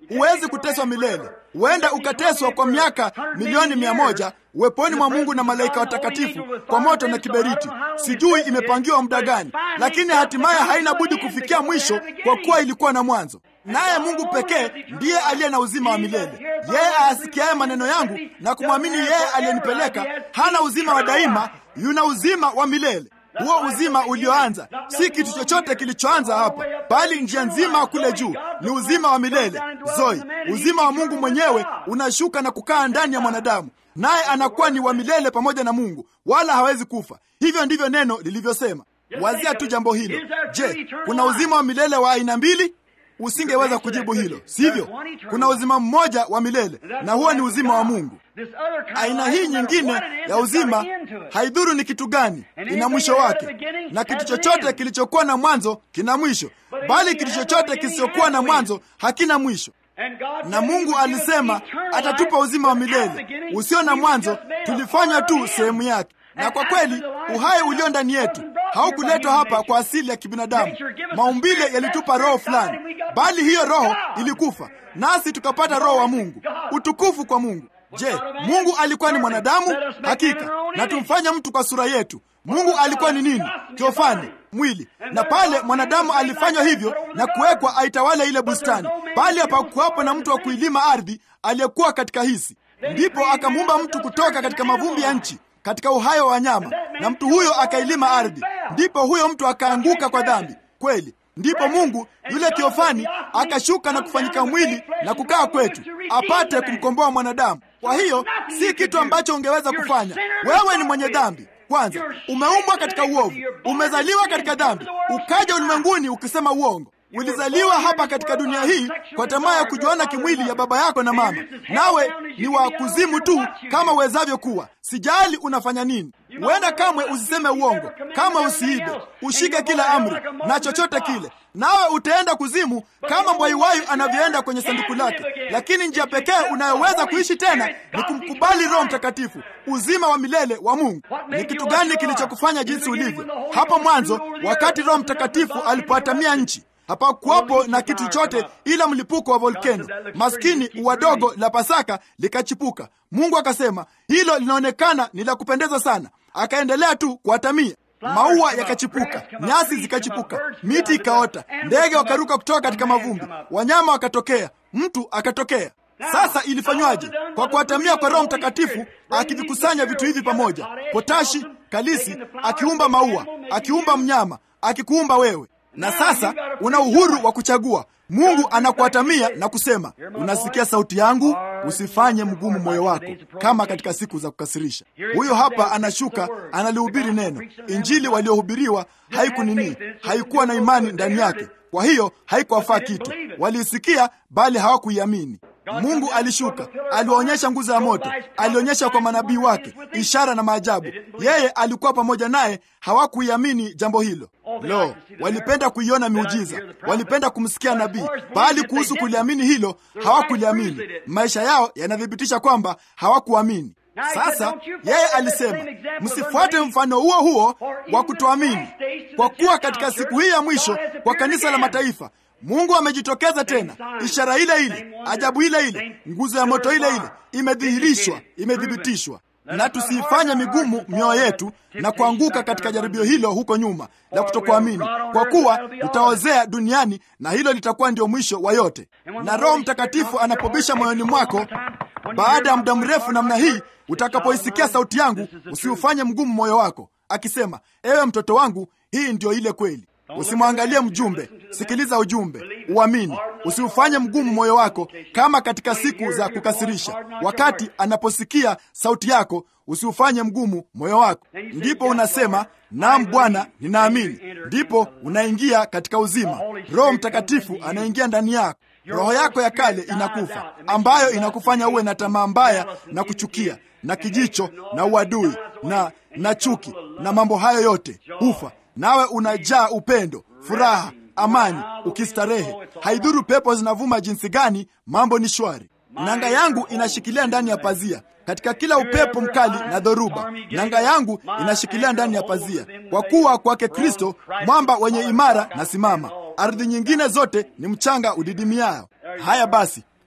huwezi kuteswa milele. Huenda ukateswa kwa miaka milioni mia moja uweponi mwa Mungu na malaika watakatifu kwa moto na kiberiti. Sijui imepangiwa muda gani, lakini hatimaye haina budi kufikia mwisho, kwa kuwa ilikuwa na mwanzo. Naye Mungu pekee ndiye aliye na uzima wa milele. Yeye aasikiaye maneno yangu na kumwamini yeye aliyenipeleka hana uzima wa daima, yuna uzima wa milele. Huo uzima ulioanza si kitu chochote kilichoanza hapa, bali njia nzima kule juu ni uzima wa milele zoi. Uzima wa Mungu mwenyewe unashuka na kukaa ndani ya mwanadamu, naye anakuwa ni wa milele pamoja na Mungu, wala hawezi kufa. Hivyo ndivyo neno lilivyosema. Wazia tu jambo hilo. Je, kuna uzima wa milele wa aina mbili? Usingeweza kujibu hilo, sivyo? Kuna uzima mmoja wa milele, na huo ni uzima wa Mungu. Aina hii nyingine ya uzima haidhuru ni kitu gani, ina mwisho wake, na kitu chochote kilichokuwa na mwanzo kina mwisho, bali kitu chochote kisichokuwa na mwanzo hakina mwisho. Na Mungu alisema atatupa uzima wa milele usio na mwanzo. Tulifanya tu sehemu yake, na kwa kweli uhai ulio ndani yetu haukuletwa hapa kwa asili ya kibinadamu. Maumbile yalitupa roho fulani, bali hiyo roho ilikufa, nasi tukapata roho wa Mungu. Utukufu kwa Mungu. Je, Mungu alikuwa ni mwanadamu? Hakika. Na tumfanye mtu kwa sura yetu. Mungu alikuwa ni nini? Teofani, mwili. Na pale mwanadamu alifanywa hivyo na kuwekwa aitawale ile bustani, bali hapakuwapo na mtu wa kuilima ardhi aliyekuwa katika hisi. Ndipo akamuumba mtu kutoka katika mavumbi ya nchi katika uhai wa wanyama, na mtu huyo akailima ardhi. Ndipo huyo mtu akaanguka kwa dhambi kweli. Ndipo Mungu yule Teofani akashuka na kufanyika mwili na kukaa kwetu, apate kumkomboa mwanadamu. Kwa hiyo si kitu ambacho ungeweza kufanya. Wewe ni mwenye dhambi kwanza, umeumbwa katika uovu, umezaliwa katika dhambi, ukaja ulimwenguni ukisema uongo. Ulizaliwa hapa katika dunia hii kwa tamaa ya kujuana kimwili ya baba yako na mama, nawe ni wa kuzimu tu kama uwezavyo kuwa. Sijali unafanya nini, huenda kamwe usiseme uongo, kama usiibe, ushike kila amri na chochote kile, nawe utaenda kuzimu kama mbwaiwayu anavyoenda kwenye sanduku lake. Lakini njia pekee unayoweza kuishi tena ni kumkubali Roho Mtakatifu, uzima wa milele wa Mungu. Ni kitu gani kilichokufanya jinsi ulivyo? Hapo mwanzo, wakati Roho Mtakatifu alipoatamia nchi hapakuwapo na kitu chote ila mlipuko wa volkeno. Maskini ua dogo la Pasaka likachipuka. Mungu akasema hilo linaonekana ni la kupendeza sana, akaendelea tu kuatamia. Maua yakachipuka, nyasi zikachipuka, miti ikaota, ndege wakaruka kutoka katika mavumbi, wanyama wakatokea, mtu akatokea. Sasa ilifanywaje? Kwa kuatamia kwa Roho Mtakatifu akivikusanya vitu hivi pamoja, potashi, kalisi, akiumba maua, akiumba mnyama, akikuumba wewe na sasa una uhuru wa kuchagua. Mungu anakuatamia na kusema, unasikia sauti yangu, usifanye mgumu moyo wako kama katika siku za kukasirisha. Huyo hapa anashuka, analihubiri neno. Injili waliohubiriwa haiku nini, haikuwa na imani ndani yake, kwa hiyo haikuwafaa kitu. Waliisikia bali hawakuiamini. Mungu alishuka, aliwaonyesha nguzo ya moto, alionyesha kwa manabii wake ishara na maajabu. Yeye alikuwa pamoja naye, hawakuiamini jambo hilo. Lo, walipenda kuiona miujiza, walipenda kumsikia nabii, bali kuhusu kuliamini hilo hawakuliamini. Maisha yao yanathibitisha kwamba hawakuamini. Sasa yeye alisema, msifuate mfano huo huo wa kutoamini, kwa kuwa katika siku hii ya mwisho kwa kanisa la mataifa Mungu amejitokeza tena, ishara ile ile, ajabu ile ile, nguzo ya moto ile ile imedhihirishwa, imethibitishwa. Na tusiifanye migumu mioyo yetu na kuanguka katika jaribio hilo huko nyuma la kutokuamini, kwa kuwa tutaozea duniani na hilo litakuwa ndio mwisho wa yote. Na Roho Mtakatifu anapobisha moyoni mwako baada ya muda mrefu namna hii, utakapoisikia sauti yangu, usiufanye mgumu moyo wako, akisema, ewe mtoto wangu, hii ndio ile kweli. Usimwangalie mjumbe, sikiliza ujumbe, uamini. Usiufanye mgumu moyo wako kama katika siku za kukasirisha. Wakati anaposikia sauti yako, usiufanye mgumu moyo wako. Ndipo unasema naam, Bwana, ninaamini. Ndipo unaingia katika uzima. Roho Mtakatifu anaingia ndani yako. Roho yako ya kale inakufa, ambayo inakufanya uwe na tamaa mbaya na kuchukia na kijicho na uadui na na chuki na mambo hayo yote hufa nawe unajaa upendo, furaha, amani, ukistarehe. Haidhuru pepo zinavuma jinsi gani, mambo ni shwari. Nanga yangu inashikilia ndani ya pazia katika kila upepo mkali na dhoruba. Nanga yangu inashikilia ndani ya pazia, kwa kuwa kwake Kristo mwamba wenye imara na simama. Ardhi nyingine zote ni mchanga udidimiao. Haya basi,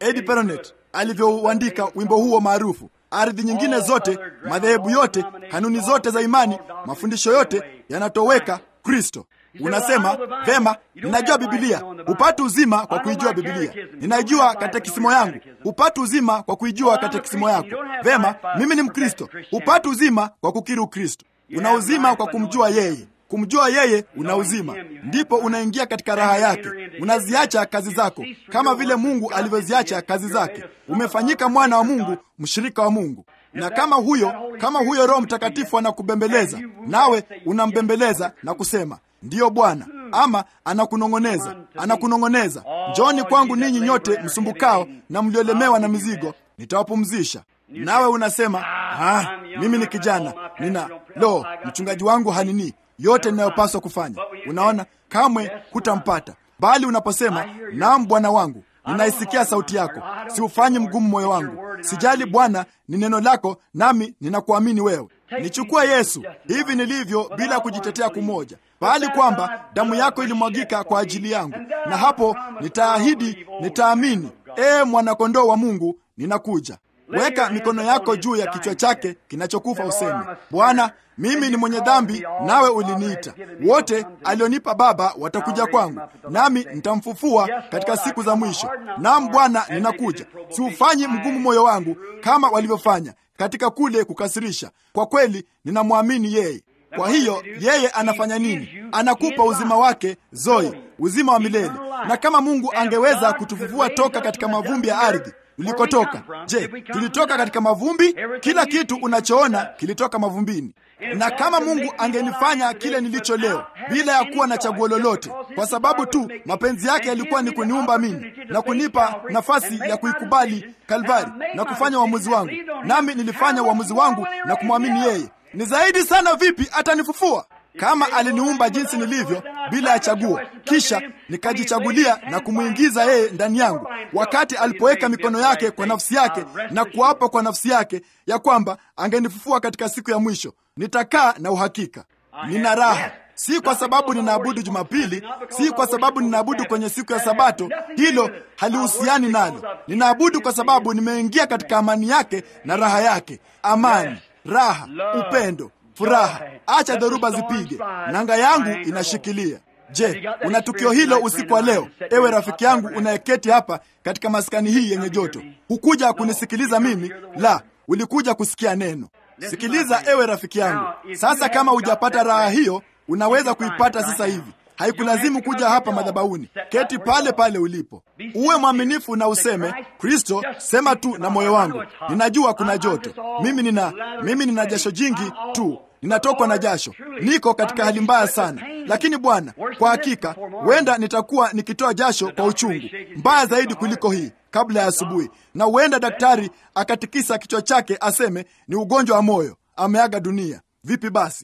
Eddie Peronet alivyouandika wimbo huo maarufu. Ardhi nyingine zote, madhehebu yote, kanuni zote za imani, mafundisho yote yanatoweka Kristo. Unasema vema, ninajua Bibilia. Hupati uzima kwa kuijua Bibilia. Ninajua katekisimo yangu. Hupati uzima kwa kuijua katekisimo yako. Vema, mimi ni Mkristo. Hupati uzima kwa kukiri Ukristo. Una uzima kwa kumjua yeye. Kumjua yeye una uzima, ndipo unaingia katika raha yake. Unaziacha kazi zako kama vile Mungu alivyoziacha kazi zake. Umefanyika mwana wa Mungu, mshirika wa Mungu. Na kama huyo kama huyo Roho Mtakatifu anakubembeleza, nawe unambembeleza na kusema ndiyo Bwana, ama anakunong'oneza, anakunong'oneza, njoni kwangu ninyi nyote msumbukao na mliolemewa na mizigo, nitawapumzisha. Nawe unasema ah, mimi ni kijana, nina lo, mchungaji wangu hanini yote ninayopaswa kufanya. Unaona, kamwe hutampata. Bali unaposema naam, Bwana wangu, ninaisikia sauti yako, siufanyi mgumu moyo wangu. Sijali Bwana, ni neno lako, nami ninakuamini wewe. Nichukue Yesu hivi nilivyo, bila kujitetea kumoja, bali kwamba damu yako ilimwagika kwa ajili yangu, na hapo nitaahidi, nitaamini. Ee mwanakondoo wa Mungu, ninakuja. Weka mikono yako juu ya kichwa chake kinachokufa, useme Bwana, mimi ni mwenye dhambi, nawe uliniita. Wote alionipa Baba watakuja kwangu, nami nitamfufua katika siku za mwisho. Naam Bwana, ninakuja. Siufanyi mgumu moyo wangu kama walivyofanya katika kule kukasirisha. Kwa kweli ninamwamini yeye. Kwa hiyo yeye anafanya nini? Anakupa uzima wake Zoe, uzima wa milele. Na kama Mungu angeweza kutufufua toka katika mavumbi ya ardhi ulikotoka. Je, tulitoka katika mavumbi? Kila kitu unachoona kilitoka mavumbini. Na kama Mungu angenifanya kile nilicho leo bila ya kuwa na chaguo lolote, kwa sababu tu mapenzi yake yalikuwa ni kuniumba mimi na kunipa nafasi ya kuikubali Kalvari na kufanya uamuzi wangu, nami nilifanya uamuzi wangu na kumwamini yeye, ni zaidi sana vipi atanifufua kama aliniumba jinsi nilivyo bila ya chaguo, kisha nikajichagulia na kumwingiza yeye ndani yangu, wakati alipoweka mikono yake kwa nafsi yake na kuapa kwa nafsi yake ya kwamba angenifufua katika siku ya mwisho, nitakaa na uhakika, nina raha. Si kwa sababu ninaabudu Jumapili, si kwa sababu ninaabudu kwenye siku ya Sabato, hilo halihusiani nalo. Ninaabudu kwa sababu nimeingia katika amani yake na raha yake, amani, raha, upendo furaha. Acha dhoruba zipige, nanga yangu inashikilia. Je, una tukio hilo usiku wa leo? Ewe rafiki yangu unayeketi hapa katika maskani hii yenye joto, hukuja kunisikiliza mimi, la, ulikuja kusikia neno. Sikiliza ewe rafiki yangu. Sasa kama hujapata raha hiyo, unaweza kuipata sasa hivi. Haikulazimu kuja hapa madhabahuni. Keti pale pale ulipo, uwe mwaminifu na useme, Kristo, sema tu na moyo wangu, ninajua kuna joto, mimi nina mimi nina jasho jingi tu, ninatokwa na jasho, niko katika hali mbaya sana, lakini Bwana, kwa hakika huenda nitakuwa nikitoa jasho kwa uchungu mbaya zaidi kuliko hii kabla ya asubuhi, na huenda daktari akatikisa kichwa chake aseme ni ugonjwa wa moyo, ameaga dunia. Vipi basi?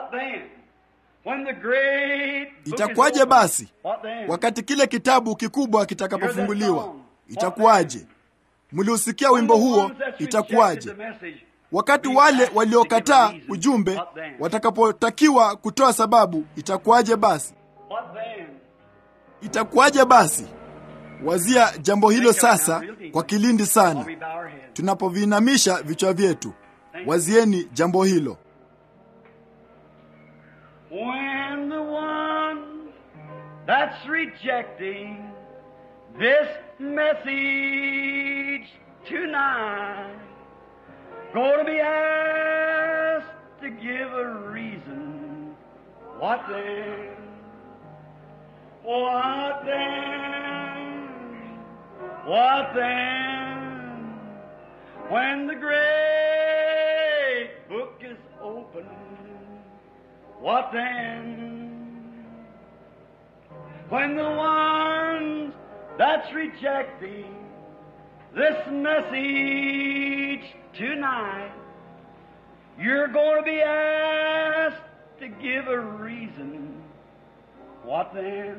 Itakuwaje basi wakati kile kitabu kikubwa kitakapofunguliwa? Itakuwaje? Mliusikia wimbo huo? Itakuwaje wakati wale waliokataa ujumbe watakapotakiwa kutoa sababu? Itakuwaje basi? Itakuwaje basi? Wazia jambo hilo sasa kwa kilindi sana, tunapoviinamisha vichwa vyetu. Wazieni jambo hilo. When the one that's rejecting this message tonight going to be asked to give a reason, what then? What then? What then? When the great book is open, what then? When the ones that's rejecting this message tonight, you're going to be asked to give a reason. What then?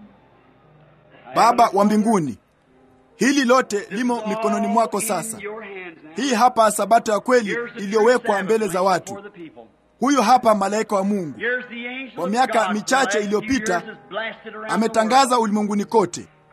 Baba wa mbinguni, hili lote limo mikononi mwako sasa. Hii hapa sabato ya kweli iliyowekwa mbele za watu. Huyu hapa malaika wa Mungu kwa miaka michache iliyopita ametangaza ulimwenguni kote,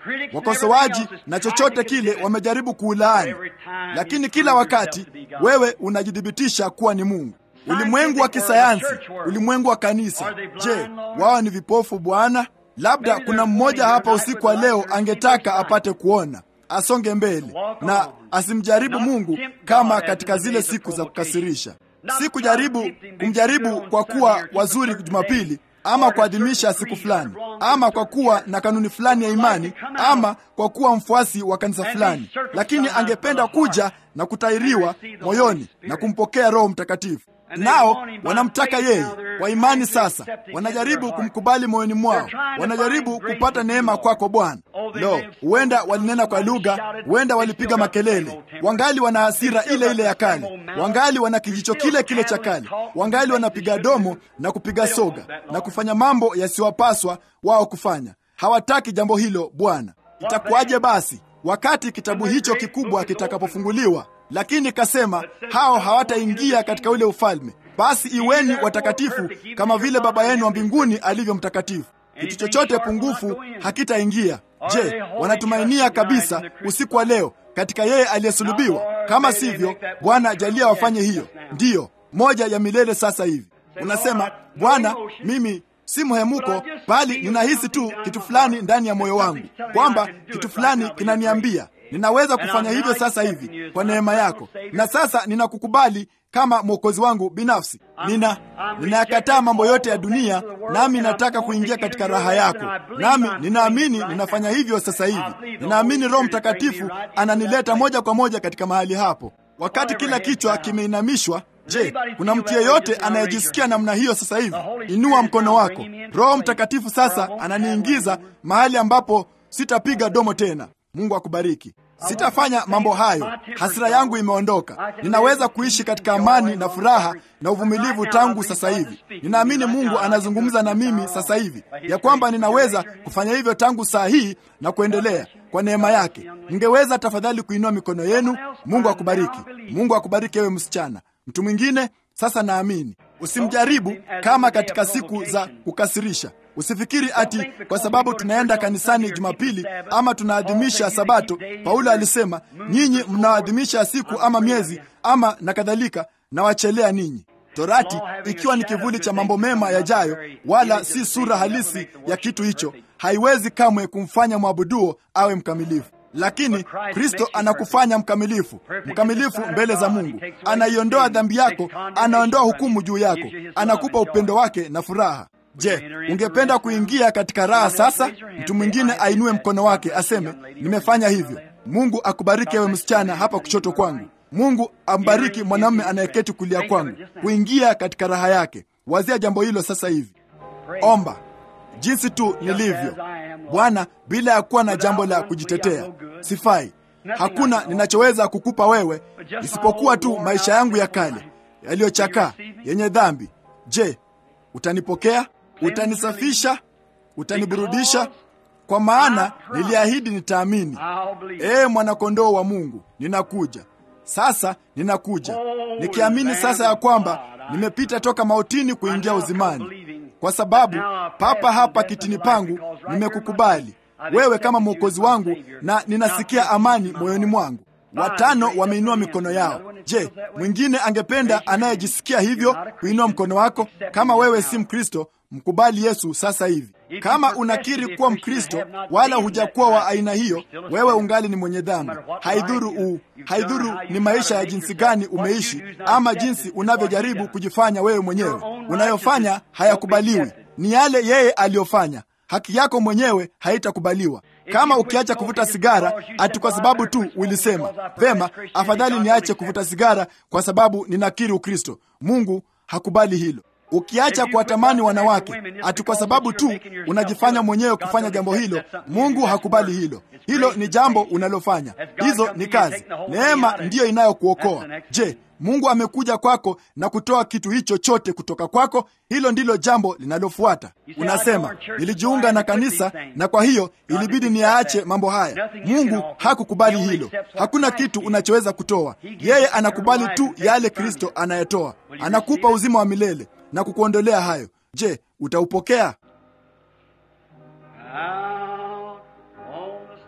wakosoaji na chochote kile wamejaribu kuulaani, lakini kila wakati wewe unajithibitisha kuwa ni Mungu. Ulimwengu wa kisayansi, ulimwengu wa kanisa, je, wao ni vipofu Bwana? Labda kuna mmoja hapa usiku wa leo angetaka apate kuona, asonge mbele na asimjaribu Mungu kama katika zile siku za kukasirisha. Si kujaribu kumjaribu kwa kuwa wazuri Jumapili ama kuadhimisha siku fulani ama kwa kuwa na kanuni fulani ya imani ama kwa kuwa mfuasi wa kanisa fulani, lakini angependa kuja na kutairiwa moyoni na kumpokea Roho Mtakatifu. Nao wanamtaka yeye kwa imani. Sasa wanajaribu kumkubali moyoni mwao, wanajaribu kupata neema kwako Bwana. Lo, huenda walinena kwa lugha, huenda walipiga makelele, wangali wana hasira ile ile ya kale, wangali wana kijicho kile kile cha kale, wangali wanapiga domo na kupiga soga na kufanya mambo yasiyowapaswa wao kufanya. Hawataki jambo hilo Bwana. Itakuwaje basi wakati kitabu hicho kikubwa kitakapofunguliwa? Lakini kasema hao hawataingia katika ule ufalme. Basi iweni watakatifu kama vile Baba yenu wa mbinguni alivyo mtakatifu. Kitu chochote pungufu hakitaingia. Je, wanatumainia kabisa usiku wa leo katika yeye aliyesulubiwa? Kama sivyo, Bwana ajalia wafanye hiyo. Ndiyo moja ya milele. Sasa hivi unasema Bwana, mimi si mhemuko, bali ninahisi tu kitu fulani ndani ya moyo wangu kwamba kitu fulani kinaniambia ninaweza kufanya hivyo sasa hivi kwa neema yako, na sasa ninakukubali kama mwokozi wangu binafsi. Nina ninayakataa mambo yote ya dunia, nami nataka kuingia katika raha yako, nami ninaamini ninafanya hivyo sasa hivi. Ninaamini Roho Mtakatifu ananileta moja kwa moja katika mahali hapo. Wakati kila kichwa kimeinamishwa, je, kuna mtu yeyote anayejisikia namna hiyo sasa hivi? Inua mkono wako. Roho Mtakatifu sasa ananiingiza mahali ambapo sitapiga domo tena. Mungu akubariki. Sitafanya mambo hayo. Hasira yangu imeondoka. Ninaweza kuishi katika amani na furaha na uvumilivu tangu sasa hivi. Ninaamini Mungu anazungumza na mimi sasa hivi ya kwamba ninaweza kufanya hivyo tangu saa hii na kuendelea kwa neema yake. Ningeweza tafadhali kuinua mikono yenu. Mungu akubariki. Mungu akubariki ewe msichana. Mtu mwingine sasa, naamini usimjaribu kama katika siku za kukasirisha. Usifikiri ati kwa sababu tunaenda kanisani Jumapili ama tunaadhimisha Sabato. Paulo alisema nyinyi mnaadhimisha siku ama miezi ama na kadhalika, na wachelea ninyi. Torati ikiwa ni kivuli cha mambo mema yajayo, wala si sura halisi ya kitu hicho, haiwezi kamwe kumfanya mwabuduo awe mkamilifu. Lakini Kristo anakufanya mkamilifu, mkamilifu mbele za Mungu. Anaiondoa dhambi yako, anaondoa hukumu juu yako, anakupa upendo wake na furaha. Je, ungependa kuingia katika raha sasa? Mtu mwingine ainue mkono wake aseme, nimefanya hivyo. Mungu akubariki ewe msichana hapa kushoto kwangu. Mungu ambariki mwanamume anayeketi kulia kwangu, kuingia katika raha yake. Wazia jambo hilo sasa hivi. Omba jinsi tu nilivyo, Bwana, bila ya kuwa na jambo la kujitetea. Sifai, hakuna ninachoweza kukupa wewe isipokuwa tu maisha yangu ya kale yaliyochakaa, yenye dhambi. Je, utanipokea? Utanisafisha? Utaniburudisha? Kwa maana niliahidi nitaamini. Ee mwanakondoo wa Mungu, ninakuja sasa, ninakuja nikiamini sasa ya kwamba nimepita toka mautini kuingia uzimani, kwa sababu papa hapa kitini pangu nimekukubali wewe kama mwokozi wangu, na ninasikia amani moyoni mwangu. Watano wameinua mikono yao. Je, mwingine angependa anayejisikia hivyo kuinua mkono wako? Kama wewe si Mkristo, mkubali Yesu sasa hivi. Kama unakiri kuwa Mkristo wala hujakuwa wa aina hiyo, wewe ungali ni mwenye dhambi. Haidhuru u haidhuru ni maisha ya jinsi gani umeishi ama jinsi unavyojaribu kujifanya wewe mwenyewe, unayofanya hayakubaliwi. Ni yale yeye aliyofanya. Haki yako mwenyewe haitakubaliwa. Kama ukiacha kuvuta sigara ati kwa sababu tu ulisema vema, afadhali niache kuvuta sigara kwa sababu ninakiri Ukristo, Mungu hakubali hilo. Ukiacha kuwatamani wanawake ati kwa sababu tu unajifanya mwenyewe kufanya jambo hilo, Mungu hakubali hilo. Hilo ni jambo unalofanya, hizo ni kazi. Neema ndiyo inayokuokoa. Je, Mungu amekuja kwako na kutoa kitu hicho chote kutoka kwako? Hilo ndilo jambo linalofuata. Unasema, nilijiunga na kanisa na kwa hiyo ilibidi niyaache mambo haya. Mungu hakukubali hilo. Hakuna kitu unachoweza kutoa. Yeye anakubali tu yale Kristo anayetoa. Anakupa uzima wa milele na kukuondolea hayo. Je, utaupokea? Out on the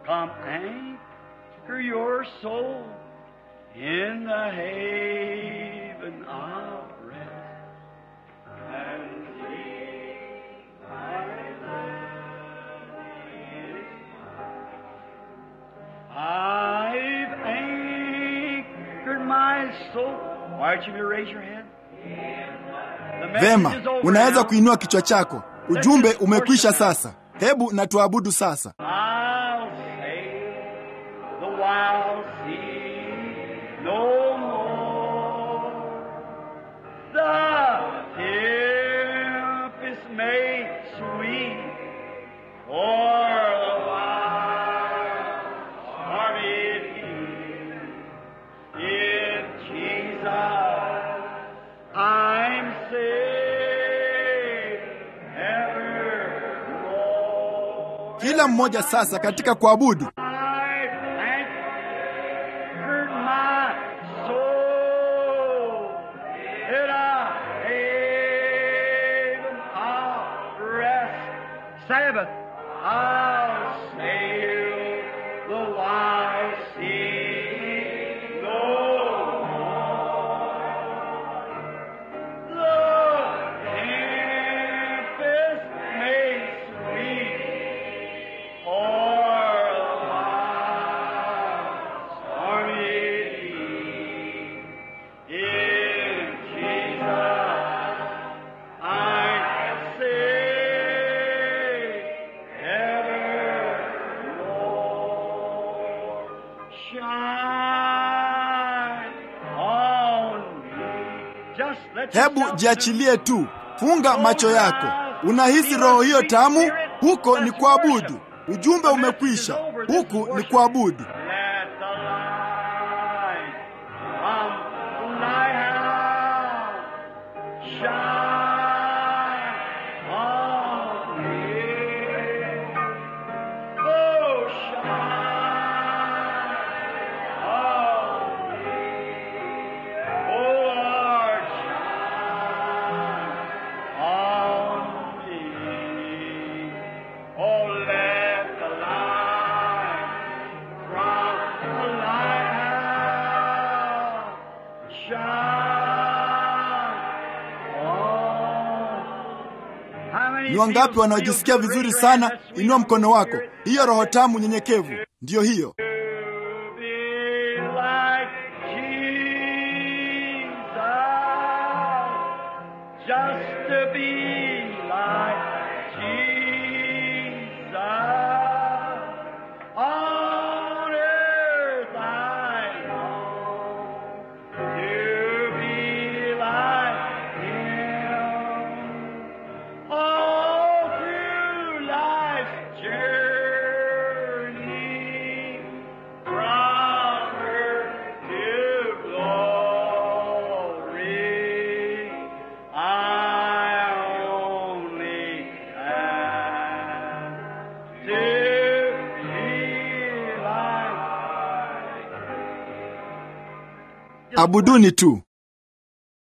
Come anchor your soul in the haven of rest. And see my land is I've anchored my soul. Why don't you raise your hand? The message Vema, is over unaweza now. kuinua kichwa chako. Ujumbe umekwisha sasa. Hebu na tuabudu sasa. I'll sail the wild sea no more. The tempest may sweep o'er the wild stormy deep. In Jesus, I'm safe evermore. Kila mmoja sasa katika kuabudu. I anchored my soul in a haven of rest. Sabbath, I'll sail the wide sea no more. The tempest may sweep o'er the wild stormy deep. In Jesus, I'm safe evermore. Shine on me. Just let Hebu yourself jiachilie tu, funga macho yako. Unahisi roho hiyo tamu? Huko ni kuabudu. Ujumbe umekwisha, huku ni kuabudu. Let the light from thy house shine on me. Oh, shine on me. Oh, Lord, shine on me. Oh, let the light from the lighthouse shine on. How many Ni wangapi feel- wanaojisikia feel good? vizuri Raise your sana? hand. That's Inua sweet. mkono wako. Hiyo roho tamu nyenyekevu, ndiyo hiyo. To be like Jesus, just to be like Jesus. On earth I long to be like Him. All through life's journey, from earth to glory, I only ask to be like Abuduni tu.